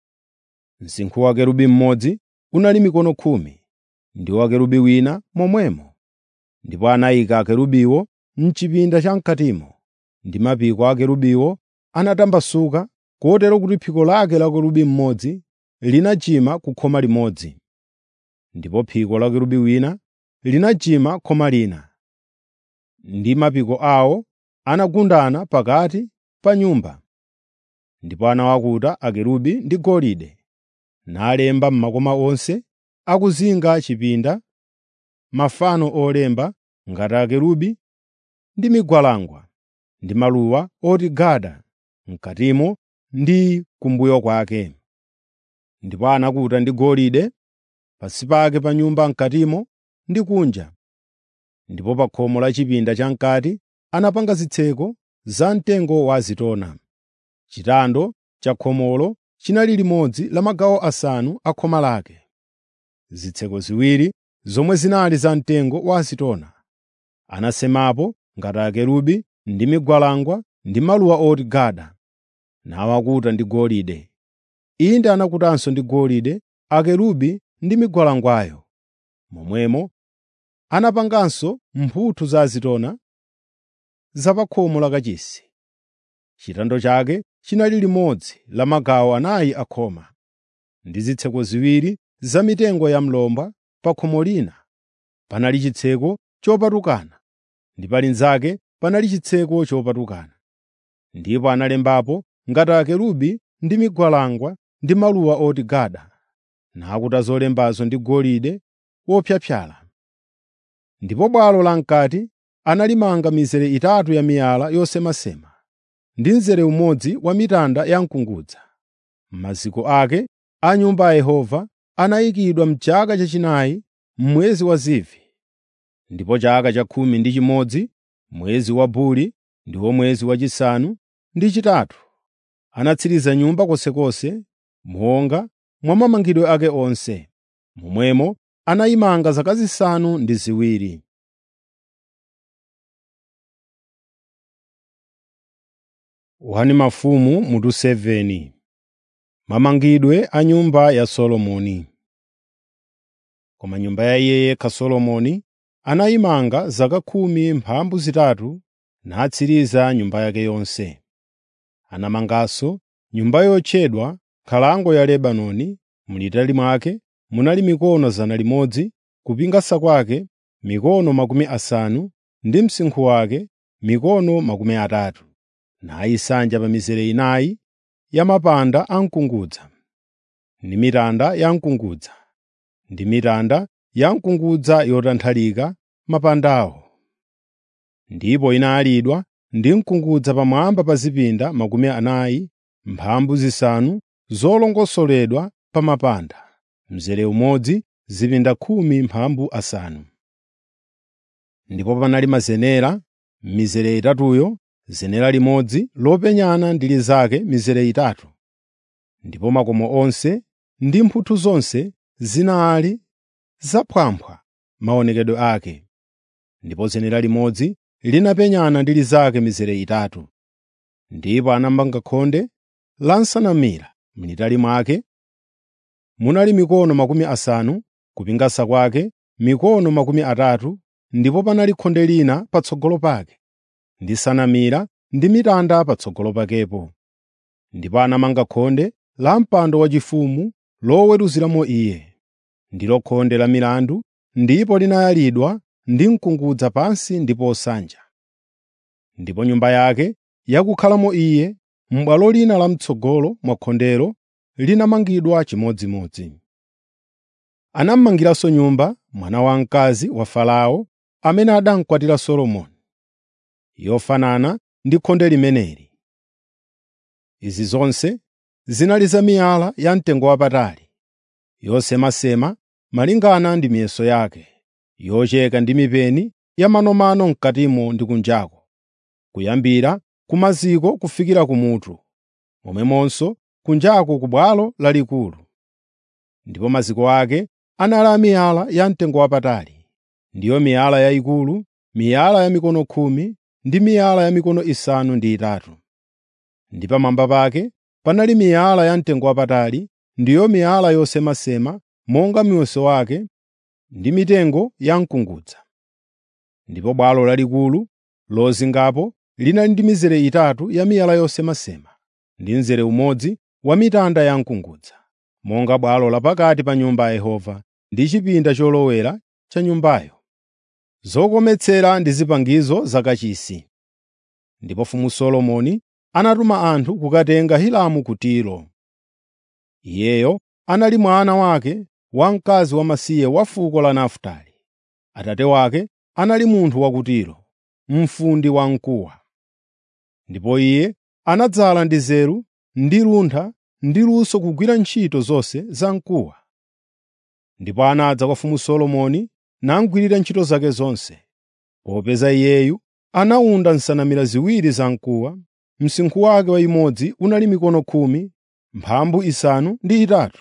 Msinkhu wa kerubi mmodzi unali mikono khumi, ndi wa kerubi wina momwemo. Ndipo anayika akerubiwo m'chipinda cham'katimo, ndi mapiko a akerubiwo anatambasuka kotero kuti phiko lake la kerubi mmodzi linachima ku khoma limodzi, ndipo phiko la kerubi wina linachima khoma lina. Ndi mapiko awo anagundana pakati pa nyumba. Ndipo anawakuta akerubi ndi golide, nalemba m'makoma onse akuzinga chipinda mafano olemba ngati akerubi ndi migwalangwa ndi maluwa oti gada m'katimo ndi kumbuyo kwake. Ndipo anakuta ndi golide pansi pake pa nyumba m'katimo ndi kunja. Ndipo pa khomo la chipinda cham'kati anapanga zitseko zamtengo wa azitona. Chitando cha khomolo chinali limodzi la magawo asanu a khoma lake. Zitseko ziwiri zomwe zinali za mtengo wa azitona, anasemapo ngati akerubi ndi migwalangwa ndi maluwa oti gada, nawakuta ndi golide. Inde anakutanso ndi golide akerubi ndi migwalangwayo. Momwemo anapanganso mphuthu za azitona za pa khomo la kachisi. Chitando chake chinali limodzi la magawo anayi a khoma, ndi zitseko ziwiri za mitengo ya mlomba pa khomo lina panali chitseko chopatukana ndi pa linzake panali chitseko chopatukana. Ndipo analembapo ngati akerubi ndi migwalangwa ndi maluwa oti gada, nakuta zolembazo ndi golide wopyapyala. Ndipo bwalo lam'kati analimanga mizere itatu ya miyala yosemasema ndi mzere umodzi wa mitanda ya mkungudza. Maziko ake a Nyumba ya Yehova anayikidwa m'chaka chachinayi m'mwezi wa Zivi. Ndipo chaka cha khumi ndi chimodzi, mwezi wa Buli, ndiwo mwezi wachisanu ndi chitatu, anatsiriza nyumba konsekonse monga mwa mamangidwe ake onse. Momwemo anayimanga zaka zisanu ndi ziwiri. Wani mafumu mutu 7 Mamangidwe a nyumba ya Solomoni Koma nyumba ya iye yekha Solomoni anayimanga zaka khumi mphambu zitatu natsiriza nyumba yake yonse. Anamanganso nyumba yotchedwa Nkhalango ya Lebanoni, mulitali mwake munali mikono zana limodzi, kupingasa kwake mikono makumi asanu ndi msinkhu wake mikono makumi atatu, nayisanja pa mizere inayi ya mapanda a mkungudza, ndi mitanda ya mkungudza, ndi mitanda ya mkungudza yotanthalika mapandawo. Ndipo inayalidwa ndi mkungudza pamwamba pa zipinda makumi anayi mphambu zisanu zolongosoledwa pa mapanda, mzere umodzi zipinda khumi mphambu asanu. Ndipo panali mazenera m'mizere itatuyo, zenera limodzi lopenyana ndi linzake mizere itatu. Ndipo makomo onse ndi mphuthu zonse zinali zaphwamphwa maonekedwe ake. Ndipo zenera limodzi linapenyana ndi linzake mizere itatu. Ndipo anamanga khonde la nsanamira m'litali mwake munali mikono makumi asanu, kupingasa kwake mikono makumi atatu, ndipo panali khonde lina patsogolo pake, ndi nsanamira ndi mitanda patsogolo pakepo. Ndipo anamanga khonde la mpando waufumu loweruziramo iye, ndilo khonde la milandu, ndipo linayalidwa ndi mkungudza pansi ndi posanja. Ndipo nyumba yake yakukhalamo iye m'bwalo lina lam'tsogolo mwa khondelo linamangidwa chimodzimodzi. Anamangiranso nyumba mwana wamkazi wa Farao amene adamukwatira Solomoni, yofanana ndi khonde limeneli. Izi zonse zinali za miyala yamtengowapatali, yosemasema malingana ndi miyeso yake, yocheka ndi mipeni ya manomano m'katimo ndi kunjako, kuyambira ku maziko kufikira kumutu, momwemonso kunjako ku bwalo lalikulu. Ndipo maziko ake anali a miyala yamtengowapatali, ndiyo miyala yayikulu, miyala ya mikono khumi ndi miyala ya mikono isanu ndi itatu. Ndi pamwamba pake panali miyala yamtengowapatali, ndiyo miyala yosemasema monga muyeso wake, ndi mitengo ya mkungudza. Ndipo bwalo lalikulu lozingapo linali ndi mizere itatu ya miyala yosemasema, ndi mzere umodzi wa mitanda ya mkungudza, monga bwalo lapakati pa Nyumba ya Yehova ndi chipinda cholowera cha Nyumbayo. Zokometsera ndi zipangizo zakachisi. Ndipo mfumu Solomoni anatuma anthu kukatenga Hiramu ku Tiro. Iyeyo anali mwana wake wamkazi wamasiye wa fuko la Nafutali. Atate wake anali munthu wa ku Tiro, mfundi wamkuwa. Ndipo iye anadzala ndi nzeru ndi luntha ndi luso kugwira ntchito zonse zamkuwa. Ndipo anadza kwa mfumu Solomoni namugwirira ntchito zake zonse. Popeza iyeyu anawunda nsanamira ziwiri zamkuwa, msinkhu wake waimodzi unali mikono khumi, mphambu isanu ndi itatu,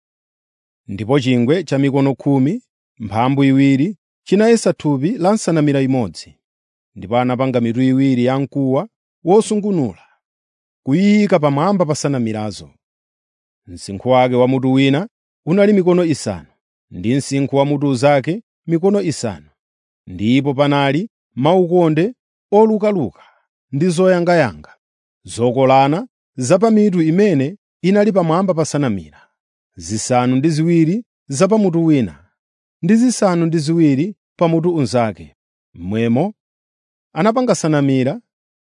ndipo chingwe cha mikono khumi, mphambu iwiri chinayesa thupi la nsanamira imodzi. Ndipo anapanga mitu iwiri ya mkuwa wosungunula, kuyiyika pamwamba pa nsanamirazo. Msinkhu wake wa mutu wina unali mikono isanu, ndi msinkhu wa mutu unzake mikono isanu. Ndipo panali maukonde olukaluka ndi zoyangayanga, zokolana za pa mitu imene inali pamwamba pa nsanamira, zisanu ndi ziwiri za pa mutu wina, ndi zisanu ndi ziwiri pa mutu unzake. Momwemo anapanga nsanamira,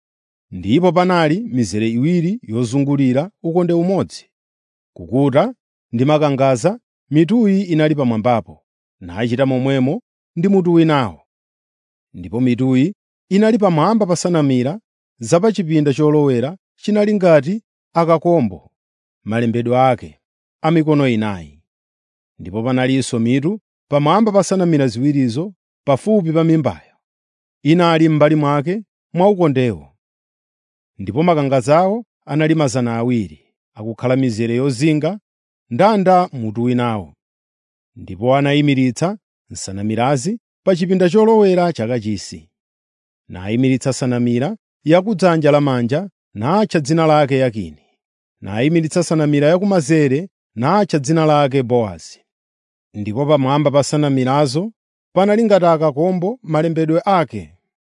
ndipo panali mizere iwiri yozungulira ukonde umodzi, kukuta ndi makangadza mituyi inali pamwambapo, nachita momwemo ndi mutu winawo. Ndipo mituyi inali pamwamba pa nsanamira za pa chipinda cholowera chinali ngati akakombo malembedwe ake a mikono inayi. Ndipo panalinso mitu pamwamba pa nsanamira ziwirizo pafupi pa mimbayo, inali m'mbali mwake mwa ukondewo. Ndipo makangadzawo anali mazana awiri, akukhala mizere yozinga ndanda mutu winawo. Ndipo anayimiritsa nsanamirazi pa chipinda cholowera chakachisi. Nayimiritsa nsanamira ya ku dzanja lamanja natcha dzina lake Yakini. Nayimiritsa nsanamira yakumanzere natcha dzina lake Bowazi. Ndipo pamwamba pa nsanamirazo panali ngati akakombo malembedwe ake.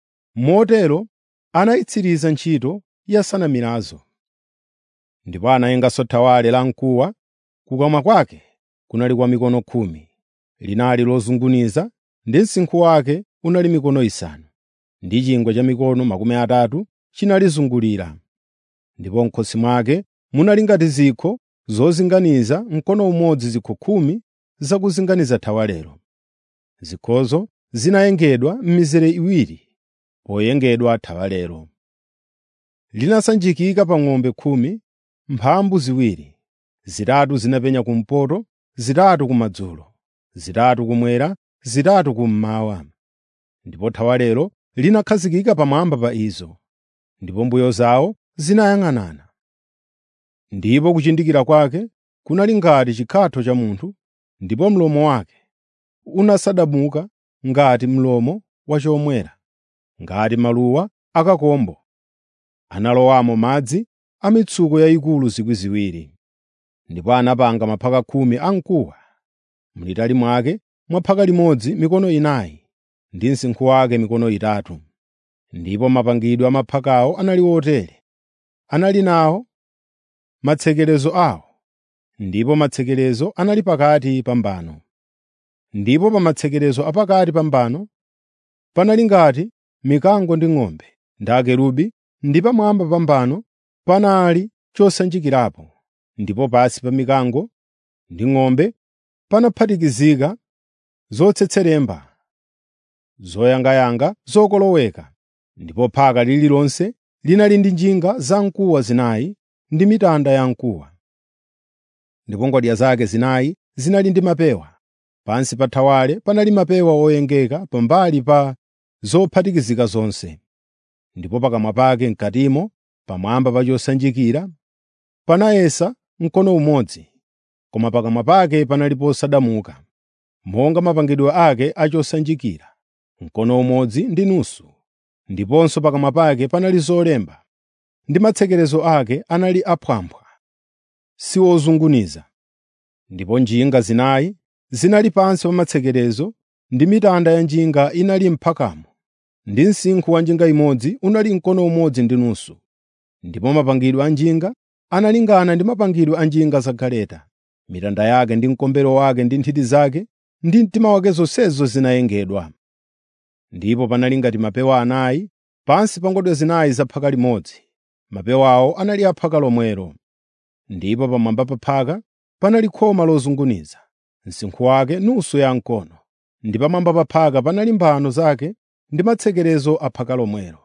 Motero anayitsiriza ntchito ya nsanamirazo. Ndipo anayenganso thawale la mkuwa, kukamwa kwake kunali kwa mikono khumi, linali lozunguniza ndi msinkhu wake unali mikono isanu, ndi chingwe cha mikono makumi atatu chinalizungulira. Ndipo m'khosi mwake munali ngati zikho zozinganiza mkono umodzi zikho khumi zakuzinganiza thawalelo. Zikhozo zinayengedwa m'mizere iwiri poyengedwa thawalelo. Linasanjikika pa ng'ombe khumi, mphambu ziwiri, zitatu zinapenya kumpoto, zitatu kumadzulo, zitatu kumwera, zitatu kummawa. Ndipo thawalelo linakhazikika pamwamba pa izo, ndipo mbuyo zawo zinayang'anana. Ndipo kuchindikira kwake kunali ngati chikhatho cha munthu, ndipo mlomo wake unasadamuka ngati mlomo wa chomwera, ngati maluwa akakombo. Analowamo madzi a mitsuko yayikulu zikwi ziwiri. Ndipo anapanga maphaka khumi amkuwa, mulitali mwake mwa phaka limodzi mikono inayi, ndi msinkhu wake mikono itatu. Ndipo mapangidwe a maphakawo anali otere: anali nawo matsekerezo awo, ndipo matsekerezo anali pakati pa mbano. Ndipo pa matsekerezo a pakati pa mbano panali ngati mikango ndi ng'ombe ndi akerubi, ndi pamwamba pa mbano panali chosanjikirapo, ndipo pansi pa mikango ndi ng'ombe panaphatikizika zotsetseremba, zoyangayanga zokoloweka. Ndipo phaka lililonse linali ndi njinga zamkuwa zinayi ndi mitanda yamkuwa. Ndipo ngodya zake zinayi zinali ndi mapewa. Pansi pa thawale panali mapewa oyengeka pambali pa zophatikizika zonse. Ndipo pakamwa pake m'katimo, pamwamba pa chosanjikira, panayesa mkono umodzi, koma pakamwa pake panali posadamuka, monga mapangidwe ake a chosanjikira, mkono umodzi ndi nusu. Ndiponso pakamwa pake panali zolemba, ndi matsekerezo ake anali aphwamphwa, si ozunguniza. Ndipo njinga zinayi zinali pansi pa matsekerezo, ndi mitanda ya njinga inali m'phakamo, ndi msinkhu wa njinga imodzi unali mkono umodzi ndi nusu. Ndipo mapangidwe a njinga analingana ndi mapangidwe a njinga za galeta. Mitanda yake ndi mkombero wake ndi nthiti zake ndi mtima wake zonsezo zinayengedwa. Ndipo panali ngati mapewa anayi pansi pa ngodya zinayi za phaka limodzi. Mapewawo anali a phaka lomwelo. Ndipo pamwamba pa phaka panali khoma lozunguniza, msinkhu wake nusu yamkono, ndi pamwamba pa phaka panali mbano zake ndi matsekerezo a phaka lomwelo.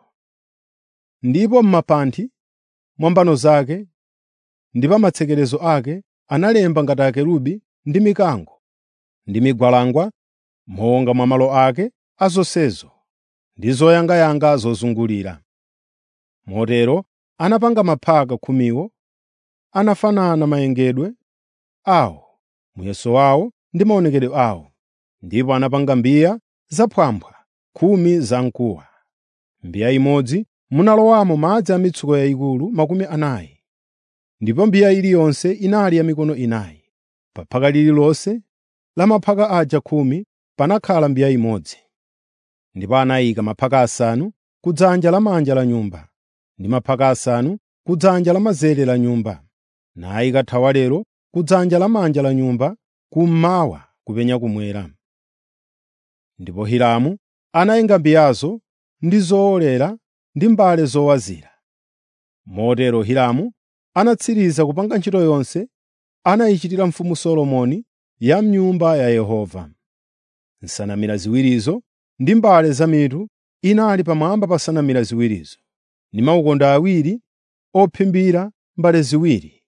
Ndipo m'mapanthi mwa mbano zake ndi pa matsekerezo ake analemba ngati akerubi ndi mikango ndi migwalangwa monga mwa malo ake a zonsezo ndi zoyangayanga zozungulira. Motero anapanga maphaka khumiwo anafanana mayengedwe awo, muyeso wawo ndi maonekedwe awo. Ndipo anapanga mbiya zaphwamphwa khumi zamkuwa. Mbiya imodzi munalowamo madzi a mitsuko yayikulu makumi anayi, ndipo mbiya iliyonse inali ya mikono inayi. Pa phaka lililonse la maphaka aja khumi panakhala mbiya imodzi. Ndipo anayika maphaka asanu ku dzanja lamanja la nyumba, ndi maphaka asanu ku dzanja lamanzere la nyumba, nayika thawalelo ku dzanja lamanja la nyumba kummawa kupenya kumwera. Ndipo Hiramu anayenga mbiyazo ndi zowolera ndi mbale zowazira. Motero Hiramu anatsiriza kupanga ntchito yonse anayichitira mfumu Solomoni ya m'Nyumba ya Yehova. Nsanamira ziwirizo ndi mbale zamitu inali pamwamba pa nsanamira ziwirizo, ndi maukonde awiri ophimbira mbale ziwiri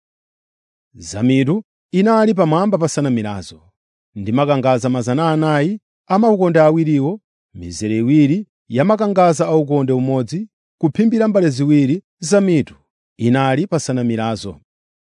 zamitu inali pamwamba pa nsanamirazo, ndi makangadza 400 a maukonde awiriwo, mizere iwiri ya makangadza aukonde umodzi kuphimbira mbale ziwiri zamitu inali pa nsanamirazo,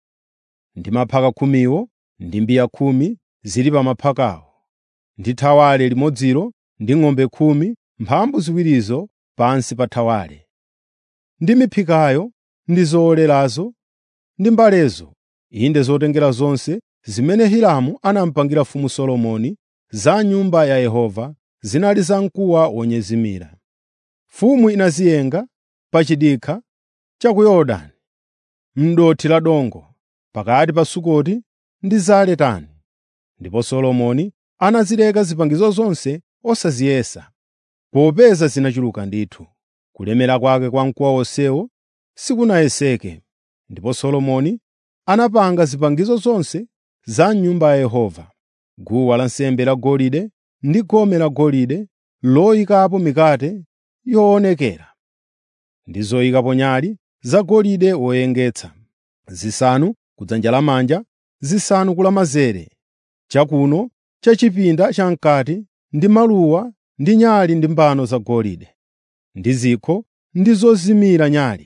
ndi maphaka khumiwo ndi mbiya khumi zili pa maphakawo, ndi thawale limodzilo ndi ng'ombe khumi mphambu ziwirizo pansi pa thawale, ndi miphikayo ndi zowolerazo ndi mbalezo, inde zotengera zonse zimene Hiramu anamupangira mfumu Solomoni za m'Nyumba ya Yehova zinali zamkuwa wonyezimira. Mfumu inaziyenga pa chidikha cha ku Yorodani, m'dothi la dongo, pakati pa Sukoti ndi Zaretani. Ndipo Solomoni anazileka zipangizo zonse osaziyesa, popeza zinachuluka ndithu. Kulemera kwake kwa mkuwa wonsewo sikunayeseke. Ndipo Solomoni anapanga zipangizo zonse za m'Nyumba ya Yehova: guwa lansembe lagolide ndi gome lagolide loyikapo mikate yoonekera, ndi zoyikapo nyale zagolide woyengetsa, zisanu ku dzanja lamanja, zisanu ku lamanzere, chakuno cha chipinda cham'kati ndi maluwa ndi nyale ndi mbano zagolide, ndi zikho ndi zozimira nyale,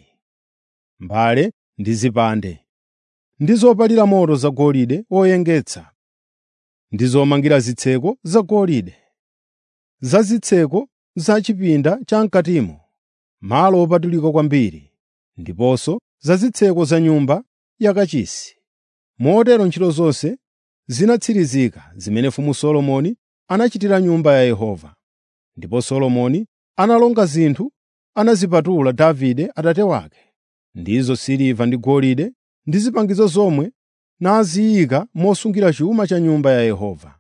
mbale ndi zipande, ndi zopalira moto zagolide woyengetsa, ndi zomangira zitseko zagolide, za zitseko za chipinda cham'katimo, malo opatulika kwambiri, ndiponso za zitseko za nyumba yakachisi. Motero ntchito zonse zinatsirizika zimene mfumu Solomoni anachitira Nyumba ya Yehova. Ndipo Solomoni analonga zinthu anazipatula Davide atate wake, ndizo siliva ndi golide ndi zipangizo zomwe naziyika mosungira chuma cha Nyumba ya Yehova.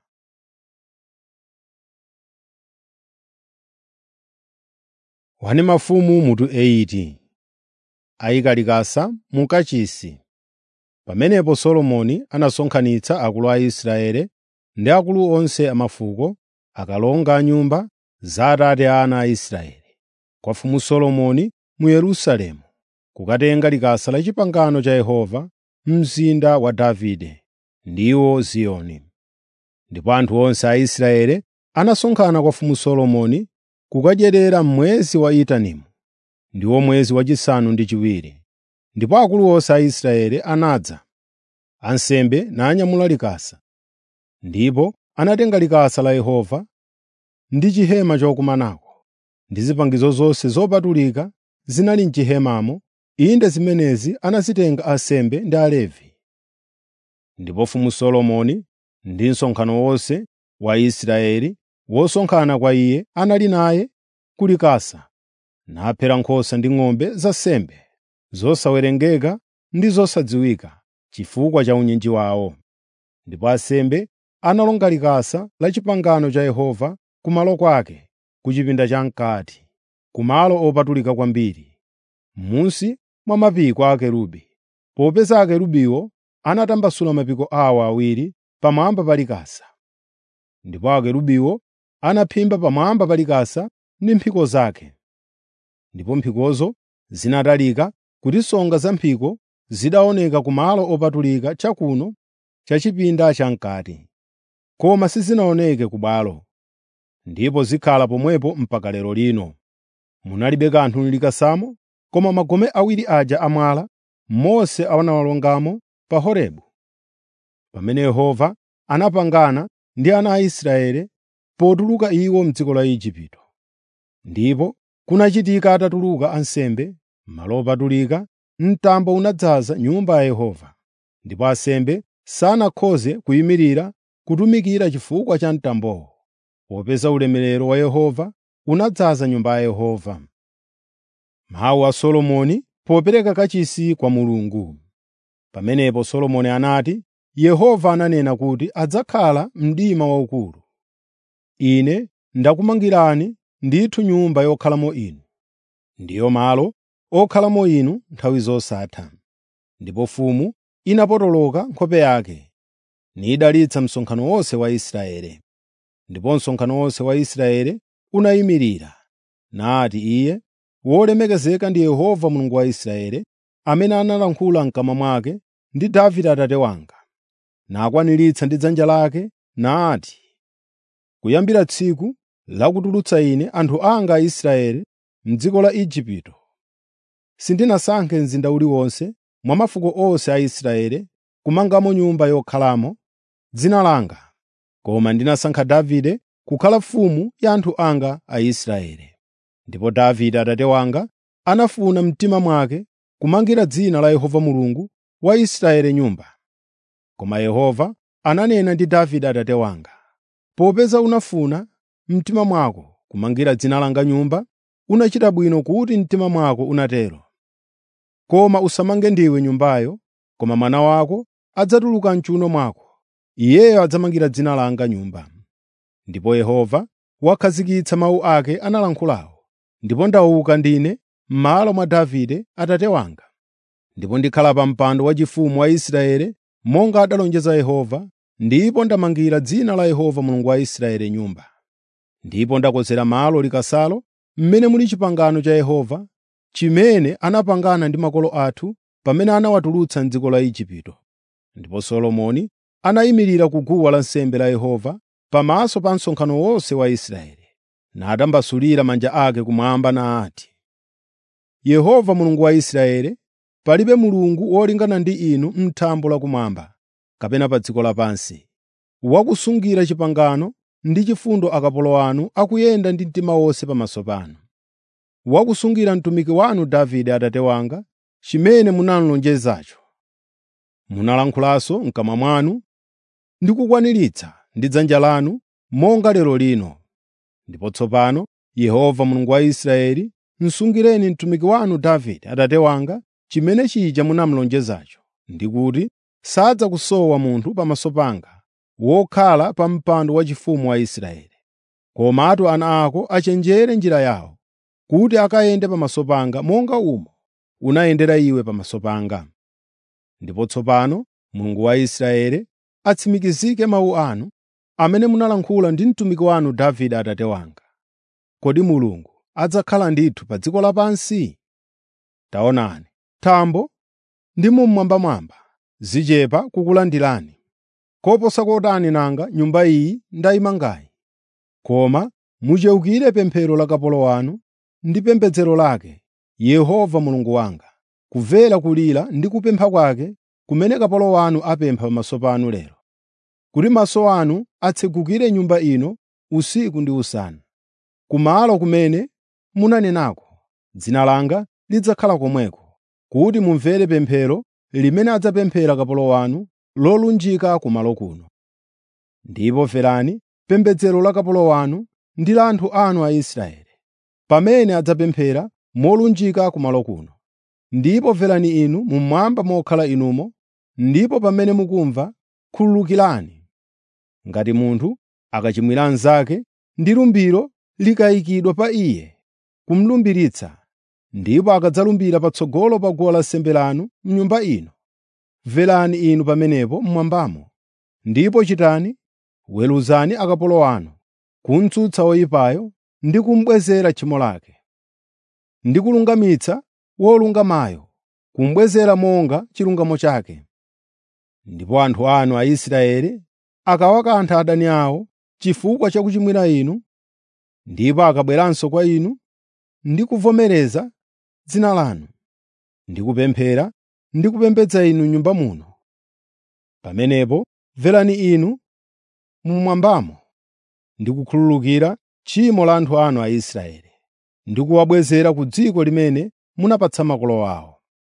Wani mafumu mutu 80 ayika likasa mu kachisi. Pamenepo Solomoni anasonkhanitsa akulu a Israeli ndi akulu onse a mafuko, akalonga a nyumba za atate a ana a Israeli, kwa mfumu Solomoni mu Yerusalemu, kukatenga likasa la pangano cha Yehova mzinda wa Davide, ndiwo Ziyoni. Ndipo anthu onse a Israeli anasonkhana kwa mfumu Solomoni kukadyerera m'mwezi wa Etanimu, ndiwo mwezi wachisanu ndi chiwiri. Ndipo akulu onse a Israeli anadza, ansembe nanyamula likasa. Ndipo anatenga likasa la Yehova ndi chihema chokumanako, ndi zipangizo zonse zopatulika zinali m'chihemamo, inde zimenezi anazitenga ansembe ndi Alevi. Ndipo mfumu Solomoni ndi msonkhano wonse wa Israeli wosonkhana kwa iye anali naye ku likasa, naphera nkhosa ndi ng'ombe za nsembe zosawerengeka ndi zosadziwika chifukwa cha unyinji wawo. Ndipo ansembe analonga likasa la pangano cha Yehova kumalo kwake ku chipinda cham'kati, kumalo opatulika kwambiri, m'munsi mwa mapiko a akerubi, popeza akerubiwo anatambasula mapiko awo awiri pamwamba pa likasa. Ndipo akerubiwo anaphimba pamwamba pa likasa ndi mphiko zake. Ndipo mphikozo zinatalika kuti nsonga za mphiko zidaoneka kumalo opatulika chakuno cha chipinda cham'kati, koma sizinaoneke ku bwalo, ndipo zikhala pomwepo mpaka lero lino. Munalibe kanthu m'likasamo koma magome awiri aja amwala Mose anawalongamo pa Horebu, pamene Yehova anapangana ndi ana a Israeli potuluka iwo m'dziko la Igupto. Ndipo kunachitika atatuluka ansembe malo opatulika, mtambo unadzaza Nyumba ya Yehova, ndipo ansembe sanakhoze kuyimirira kutumikira chifukwa cha mtambowo, popeza ulemerero wa Yehova unadzaza Nyumba ya Yehova. Mawu a Solomoni popereka kachisi kwa Mulungu. Pamenepo Solomoni anati, “Yehova ananena kuti adzakhala mdima waukulu. Ine ndakumangirani ndithu nyumba yokhalamo inu, ndiyo malo okhalamo inu nthawi zosatha.” Ndipo mfumu inapotoloka nkhope yake, nidalitsa msonkhano wonse wa Israeli. Ndipo msonkhano wonse wa Israeli unayimirira, nati iye, “Wolemekezeka ndi Yehova Mulungu wa Israeli, amene analankhula m'kamwa mwake ndi Davide atate wanga, nakwaniritsa ndi dzanja lake, nati, kuyambira tsiku lakutulutsa ine anthu anga Aisraeli m'dziko la Igupto, sindinasankhe mzinda uliwonse mwa mafuko onse a Israeli kumangamo nyumba yokhalamo dzina langa, koma ndinasankha Davide kukhala mfumu ya anthu anga Aisraeli. Ndipo Davide atate wanga anafuna mtima mwake kumangira dzina la Yehova Mulungu wa Israeli nyumba. Koma Yehova ananena ndi Davide atate wanga, “Popeza unafuna mtima mwako kumangira dzina langa nyumba, unachita bwino kuti mtima mwako unatero. Koma usamange ndiwe nyumbayo, koma mwana wako adzatuluka m'chiwuno mwako, iyeyo adzamangira dzina langa nyumba.” Ndipo Yehova wakhazikitsa mawu ake analankhulawo, ndipo ndauka ndine m'malo mwa Davide atate wanga, ndipo ndikhala pa mpando waufumu wa Israeli monga adalonjeza Yehova, ndipo ndamangira dzina la Yehova Mulungu wa Israeli nyumba. Ndipo ndakonzera malo likasalo mmene muli pangano la Yehova, chimene anapangana ndi makolo athu pamene anawatulutsa m'dziko la Igupto. Ndipo Solomoni anayimirira ku guwa lansembe la Yehova pamaso pa msonkhano wonse wa Israeli, natambasulira manja ake kumwamba nati, “Yehova Mulungu wa Israeli, palibe Mulungu wolingana ndi inu m'thambo lakumwamba kapena pa dziko lapansi, wakusungira pangano ndi chifundo akapolo anu akuyenda ndi mtima wonse pamaso panu. Wakusungira mtumiki wanu Davide atate wanga chimene munalonjezacho. Munalankhulanso m'kamwa mwanu ndi kukwaniritsa ndi dzanja lanu monga lero lino. Ndipo tsopano Yehova Mulungu wa Israeli, msungireni mtumiki wanu Davide atate wanga chimene chija munamulonjezacho, ndi kuti sadzakusowa munthu pamaso panga wokhala pa mpando waufumu wa Israeli. Komatu ana ako achenjere njira yawo, kuti akayende pamaso panga monga umo unayendera iwe pamaso panga. Ndipo tsopano Mulungu wa Israeli atsimikizike mawu anu amene munalankhula ndi mtumiki wanu Davide atate wanga. Kodi Mulungu adzakhala ndithu pa dziko lapansi? Taonani, thambo ndi mmwambamwamba zichepa kukulandirani. Koposa kotani nanga nyumba iyi ndayimangayi. Koma mucheukire pemphero la kapolo wanu ndi pembedzero lake, Yehova Mulungu wanga, kumvera kulira ndi kupempha kwake kumene kapolo wanu apempha pamaso panu lero. Kuti maso anu atsegukire nyumba ino usiku ndi usana, kumalo kumene munanenako, dzina langa lidzakhala komweko, kuti mumvere pemphero limene adzapemphera kapolo wanu lolunjika kumalo kuno. Ndipo mverani pembedzero la kapolo wanu ndi la anthu anu Aisraeli, pamene adzapemphera molunjika kumalo kuno. Ndipo mverani inu mmwamba mokhala inumo, ndipo pamene mukumva, khululukirani. Ngati munthu akachimwira anzake ndi lumbiro likayikidwa pa iye kumulumbiritsa, ndipo akadzalumbira patsogolo pa guwa lansembe lanu m'nyumba ino, mverani inu pamenepo mmwambamo, ndipo chitani, weruzani akapolo anu, kuntsutsa woyipayo ndi kumubwezera tchimo lake, ndi kulungamitsa wolungamayo, kumubwezera monga chilungamo chake. Ndipo anthu anu Aisraeli akawakantha adani awo chifukwa cha kuchimwira inu, ndipo akabweranso kwa inu ndi kuvomereza dzina lanu, ndi kupemphera ndi kupembedza inu m'nyumba muno, pamenepo mverani inu mmwambamo ndi kukhululukira tchimo la anthu anu Aisraeli, ndi kuwabwezera ku dziko limene munapatsa makolo awo.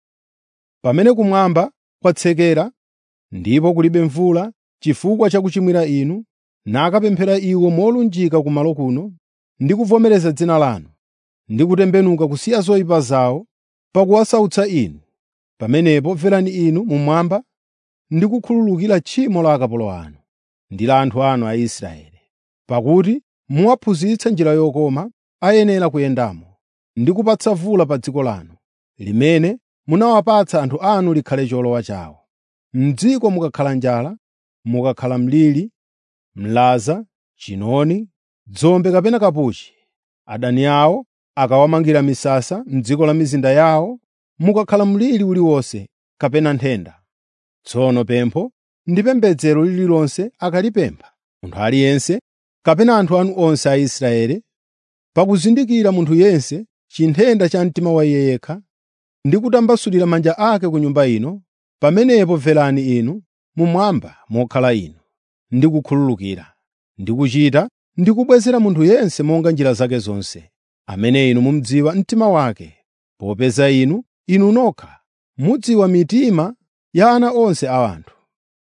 Pamene kumwamba kwatsekera ndipo kulibe mvula chifukwa cha kuchimwira inu, nakapemphera iwo molunjika kumalo kuno, ndi kuvomereza dzina lanu, ndi kutembenuka kusiya zoyipa zawo pakuwasautsa inu, pamenepo mverani inu mmwamba ndi kukhululukira tchimo la akapolo anu ndi la anthu anu Aisraeli, pakuti muwaphunzitsa njira yokoma ayenera kuyendamo, ndi kupatsa vula pa dziko lanu, limene munawapatsa anthu anu likhale cholowa chawo. M'dziko mukakhala njala, mukakhala mliri, mlaza, chinoni, dzombe kapena kapuchi, adani awo akawamangira misasa m'dziko la mizinda yawo, mukakhala mliri uliwonse kapena nthenda. Tsono pempho ndi pembedzero lililonse akalipempha munthu aliyense kapena anthu anu onse Aisraeli, pakuzindikira munthu yense chinthenda cha mtima wa iye yekha, ndi kutambasulira manja ake ku nyumba ino, pamenepo mverani inu mmwamba mokhala inu, ndi kukhululukira, ndi kuchita ndi kubwezera munthu yense monga njira zake zonse, amene inu mumudziwa mtima wake, popeza inu, inu nokha, mudziwa mitima ya ana onse a anthu.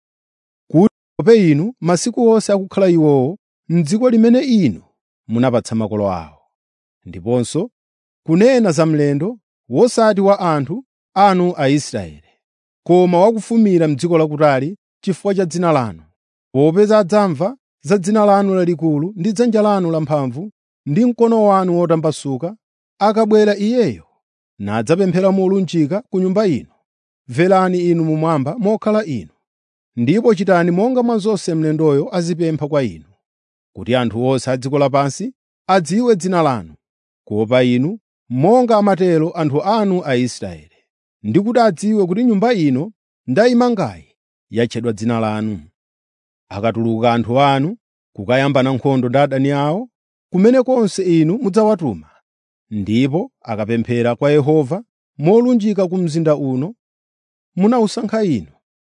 Kuti pope inu masiku onse akukhala iwowo m'dziko limene inu munapatsa makolo awo, ndiponso kunena za mlendo wosati wa anthu anu Aisraeli, koma wakufumira m'dziko lakutali chifukwa cha dzina lanu, popeza adzamva za dzina lanu lalikulu ndi dzanja lanu lamphamvu ndi mkono wanu wotambasuka, akabwera iyeyo nadzapemphera molunjika ku nyumba ino. Mverani inu mmwamba mokhala inu, ndipo chitani monga mwa zonse mlendoyo azipempha kwa inu, kuti anthu onse a dziko lapansi adziwe dzina lanu, kuopa inu, monga amatero anthu anu Aisraeli, ndi kuti adziwe kuti nyumba ino ndayimangayi yatchedwa dzina lanu. Akatuluka anthu anu kukayambana nkhondo ndi adani awo, kumene konse inu mudzawatuma, ndipo akapemphera kwa Yehova molunjika ku mzinda uno munawusankha inu,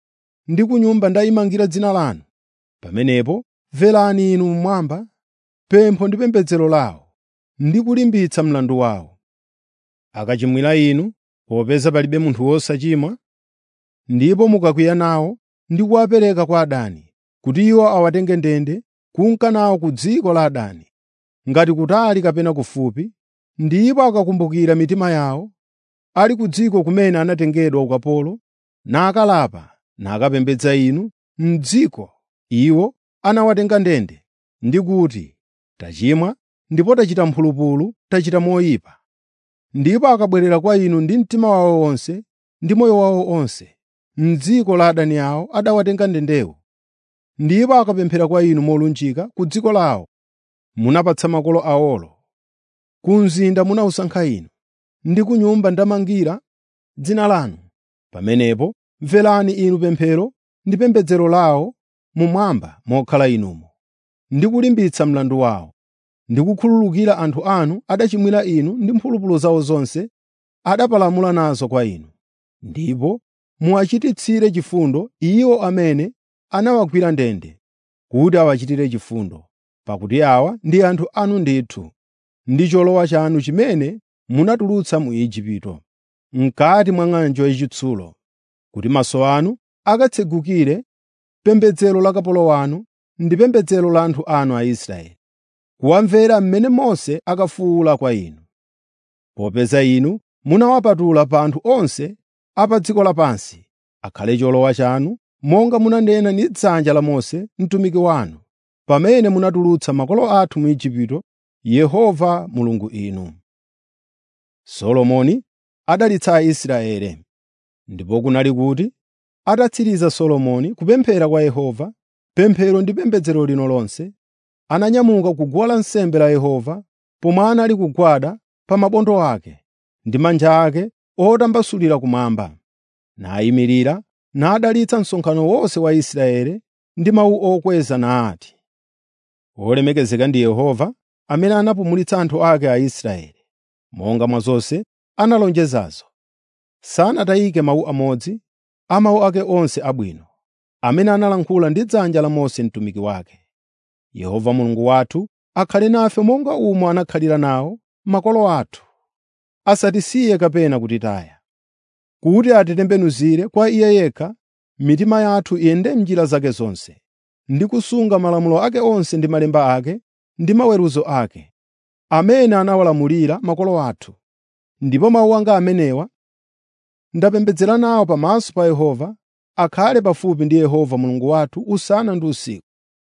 ndi ku nyumba ndayimangira dzina lanu, pamenepo mverani inu mmwamba pempho ndi pembedzero lawo, ndi kulimbitsa mlandu wawo. Akachimwira inu, popeza palibe munthu wosachimwa, ndipo mukakwiya nawo ndi kuwapereka kwa adani, kuti iwo awatenge ndende kunka nawo ku dziko la adani, ngati kutali kapena kufupi, ndipo akakumbukira mitima yawo, ali ku dziko kumene anatengedwa ukapolo, nakalapa nakapembedza inu m'dziko iwo anawatenga ndende, ndi kuti, “Tachimwa ndipo tachita mphulupulu, tachita moyipa.” Ndipo akabwerera kwa inu ndi mtima wawo wonse ndi moyo wawo onse, m'dziko la adani awo adawatenga ndendewo, ndipo akapemphera kwa inu molunjika ku dziko lawo munapatsa makolo awolo, ku mzinda munawusankha inu, ndi ku nyumba ndamangira dzina lanu, pamenepo mverani inu pemphero ndi pembedzero lawo mmwamba mokhala inumo, ndi kulimbitsa mlandu wawo, ndi kukhululukira anthu anu adachimwira inu ndi mphulupulu zawo zonse adapalamula nazo kwa inu. Ndipo muwachititsire chifundo iwo amene anawagwira ndende, kuti awachitire chifundo, pakuti awa ndi anthu anu ndithu, ndi cholowa chanu chimene munatulutsa mu Igupto, m'kati mwa ng'anjo yachitsulo, kuti maso anu akatsegukire pembedzero la kapolo wanu ndi pembedzero la anthu anu Aisraeli, kuwamvera mmene Mose akafuwula kwa inu. Popeza inu munawapatula pa anthu onse a pa dziko lapansi, akhale cholowa chanu, monga munanena ndi dzanja la Mose mtumiki wanu, pamene munatulutsa makolo athu mu Igupto, Yehova Mulungu inu. Solomoni adalitsa Aisraeli. Ndipo kunali kuti atatsiriza Solomoni kupemphera kwa Yehova, pemphero ndi pembedzero lino lonse, ananyamuka ku guwa lansembe la Yehova pomwe anali kugwada pa mabondo ake ndi manja ake otambasulira kumwamba, nayimirira nadalitsa msonkhano wonse wa Israeli ndi mawu okweza nati, “Wolemekezeka ndi Yehova amene anapumulitsa anthu ake Aisraeli, monga mwa zonse analonjezazo. sanatayike mawu amodzi a mawu ake onse abwino, amene analankhula ndi dzanja la Mose mtumiki wake. Yehova Mulungu wathu akhale nafe monga umo anakhalira nawo makolo athu, asatisiye kapena kutitaya, kuti atitembenuzire kwa Iye yekha, mitima yathu iyende m'njira zake zonse, ndi kusunga malamulo ake onse ndi malemba ake ndi maweruzo ake, amene anawalamulira makolo athu. Ndipo mawu anga amenewa ndapembedzera nawo pamaso pa Yehova, akhale pafupi ndi Yehova Mulungu wathu usana ndi usiku,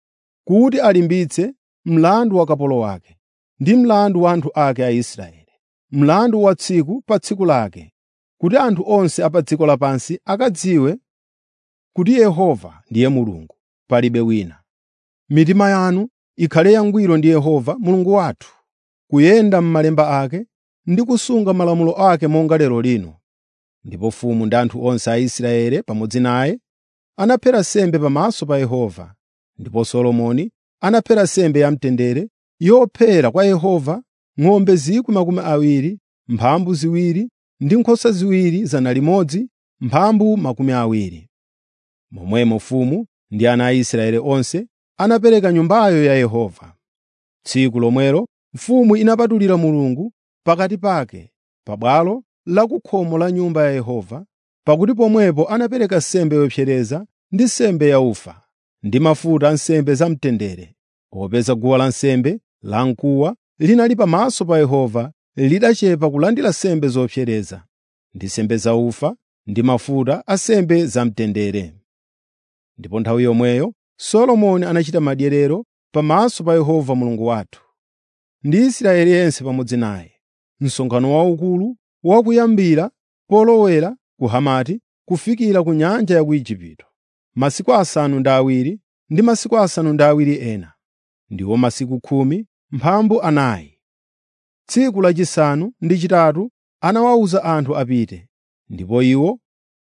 kuti alimbitse mlandu wa kapolo wake, ndi mlandu wa anthu ake Aisraeli, mlandu wa tsiku pa tsiku lake, kuti anthu onse a pa dziko lapansi akadziwe kuti Yehova ndiye Mulungu, palibe wina. Mitima yanu ikhale yangwiro ndi Yehova Mulungu wathu, kuyenda m'malemba ake ndi kusunga malamulo ake monga lero lino. Ndipo mfumu ndi anthu onse a Israeli pamodzi naye anaphera nsembe pamaso pa Yehova, ndipo Solomoni anaphera nsembe yamtendere yophera kwa Yehova ng'ombe 20,000, mphambu ziwiri ndi nkhosa ziwiri zana limodzi, mphambu makumi awiri. Momwemo mfumu ndi ana a Israeli onse anapereka Nyumbayo ya Yehova. Tsiku lomwelo mfumu inapatulira Mulungu pakati pake pa bwalo la ku khomo la Nyumba ya Yehova, pakuti pomwepo anapereka nsembe yopsereza ndi nsembe yaufa, ndi mafuta a nsembe zamtendere, popeza guwa lansembe lamkuwa linali pamaso pa Yehova lidachepa kulandira nsembe zopsereza, ndi nsembe zaufa ndi mafuta a nsembe zamtendere. Ndipo nthawi yomweyo Solomoni anachita madyerero pamaso pa Yehova Mulungu wathu, ndi Israeli yense pamodzi naye, msonkhano waukulu wakuyambira polowera ku Hamati kufikira ku nyanja ya ku Igupto, masiku asanu ndi awiri ndi masiku asanu ndi awiri ena, ndiwo masiku khumi mphambu anayi. Tsiku lachisanu ndi chitatu anawawuza anthu apite, ndipo iwo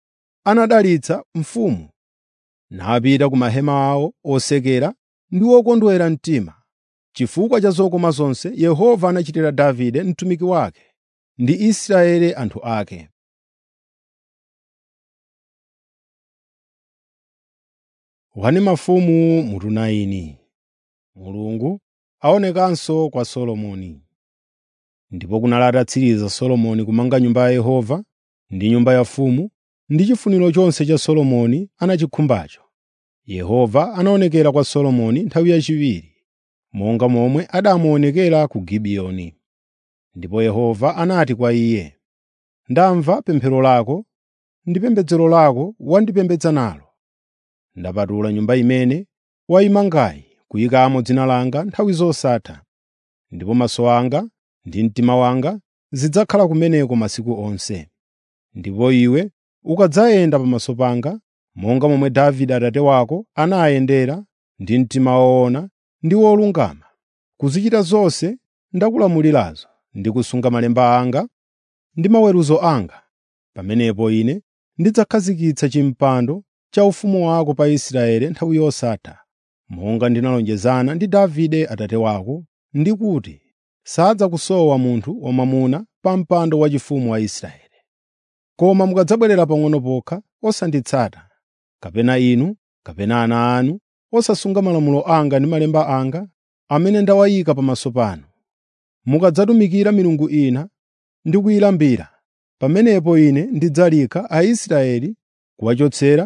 anadalitsa mfumu, napita ku mahema awo osekera ndi okondwera mtima, chifukwa cha zokoma zonse Yehova anachitira Davide mtumiki wake ndi Israeli anthu ake. Wani mafumu mutu 9 Mulungu aonekanso kwa Solomoni. Ndipo kunali atatsiriza Solomoni kumanga Nyumba ya Yehova ndi nyumba yafumu ndi chifuniro chonse cha Solomoni anachikhumbacho. Yehova anaonekera kwa Solomoni nthawi yachiwiri, monga momwe adamuonekera ku Gibiyoni. Ndipo Yehova anati kwa iye, “Ndamva pemphero lako ndi pembedzero lako wandipembedza nalo. Ndapatula Nyumba imene wayimangayi kuyikamo dzina langa nthawi zosatha, ndipo maso anga ndi mtima wanga zidzakhala kumeneko masiku onse. Ndipo iwe ukadzayenda pamaso panga, monga momwe Davide atate wako anayendera ndi mtima woona ndi wolungama, kuzichita zonse ndakulamulirazo ndi kusunga malemba anga ndi maweruzo anga, pamenepo Ine ndidzakhazikitsa chimpando cha ufumu wako pa Israeli nthawi yosatha, monga ndinalonjezana ndi Davide atate wako, ndi kuti sadzakusowa munthu wamwamuna pa mpando waufumu wa Israeli. Koma mukadzabwerera pang'ono pokha osanditsata, kapena inu kapena ana anu osasunga malamulo anga ndi malemba anga amene ndawayika pamaso panu, mukadzatumikira milungu ina ndi kuyilambira, pamenepo Ine ndidzalika Aisraeli kuwachotsera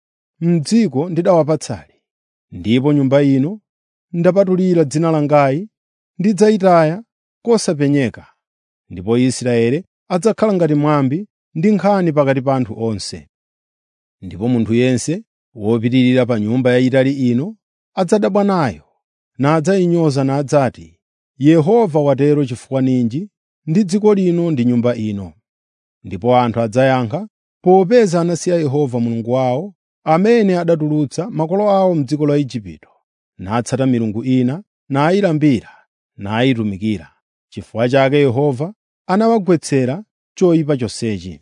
m'dziko ndidawapatsali. Ndipo Nyumba ino ndapatulira dzina langayi ndidzayitaya kosapenyeka, ndipo Israeli adzakhala ngati mwambi ndi nkhani pakati pa anthu onse. Ndipo munthu yense wopitirira pa Nyumba yayitali ino adzadabwa nayo, nadzayinyoza nadzati, “Yehova watero chifukwa ninji ndi dziko lino ndi Nyumba ino?” Ndipo anthu adzayankha, “Popeza anasiya Yehova Mulungu wawo, amene adatulutsa makolo awo m'dziko la Igupto, natsata milungu ina, nayilambira, nayitumikira. Chifukwa chake Yehova anawagwetsera choyipa chonsechi.”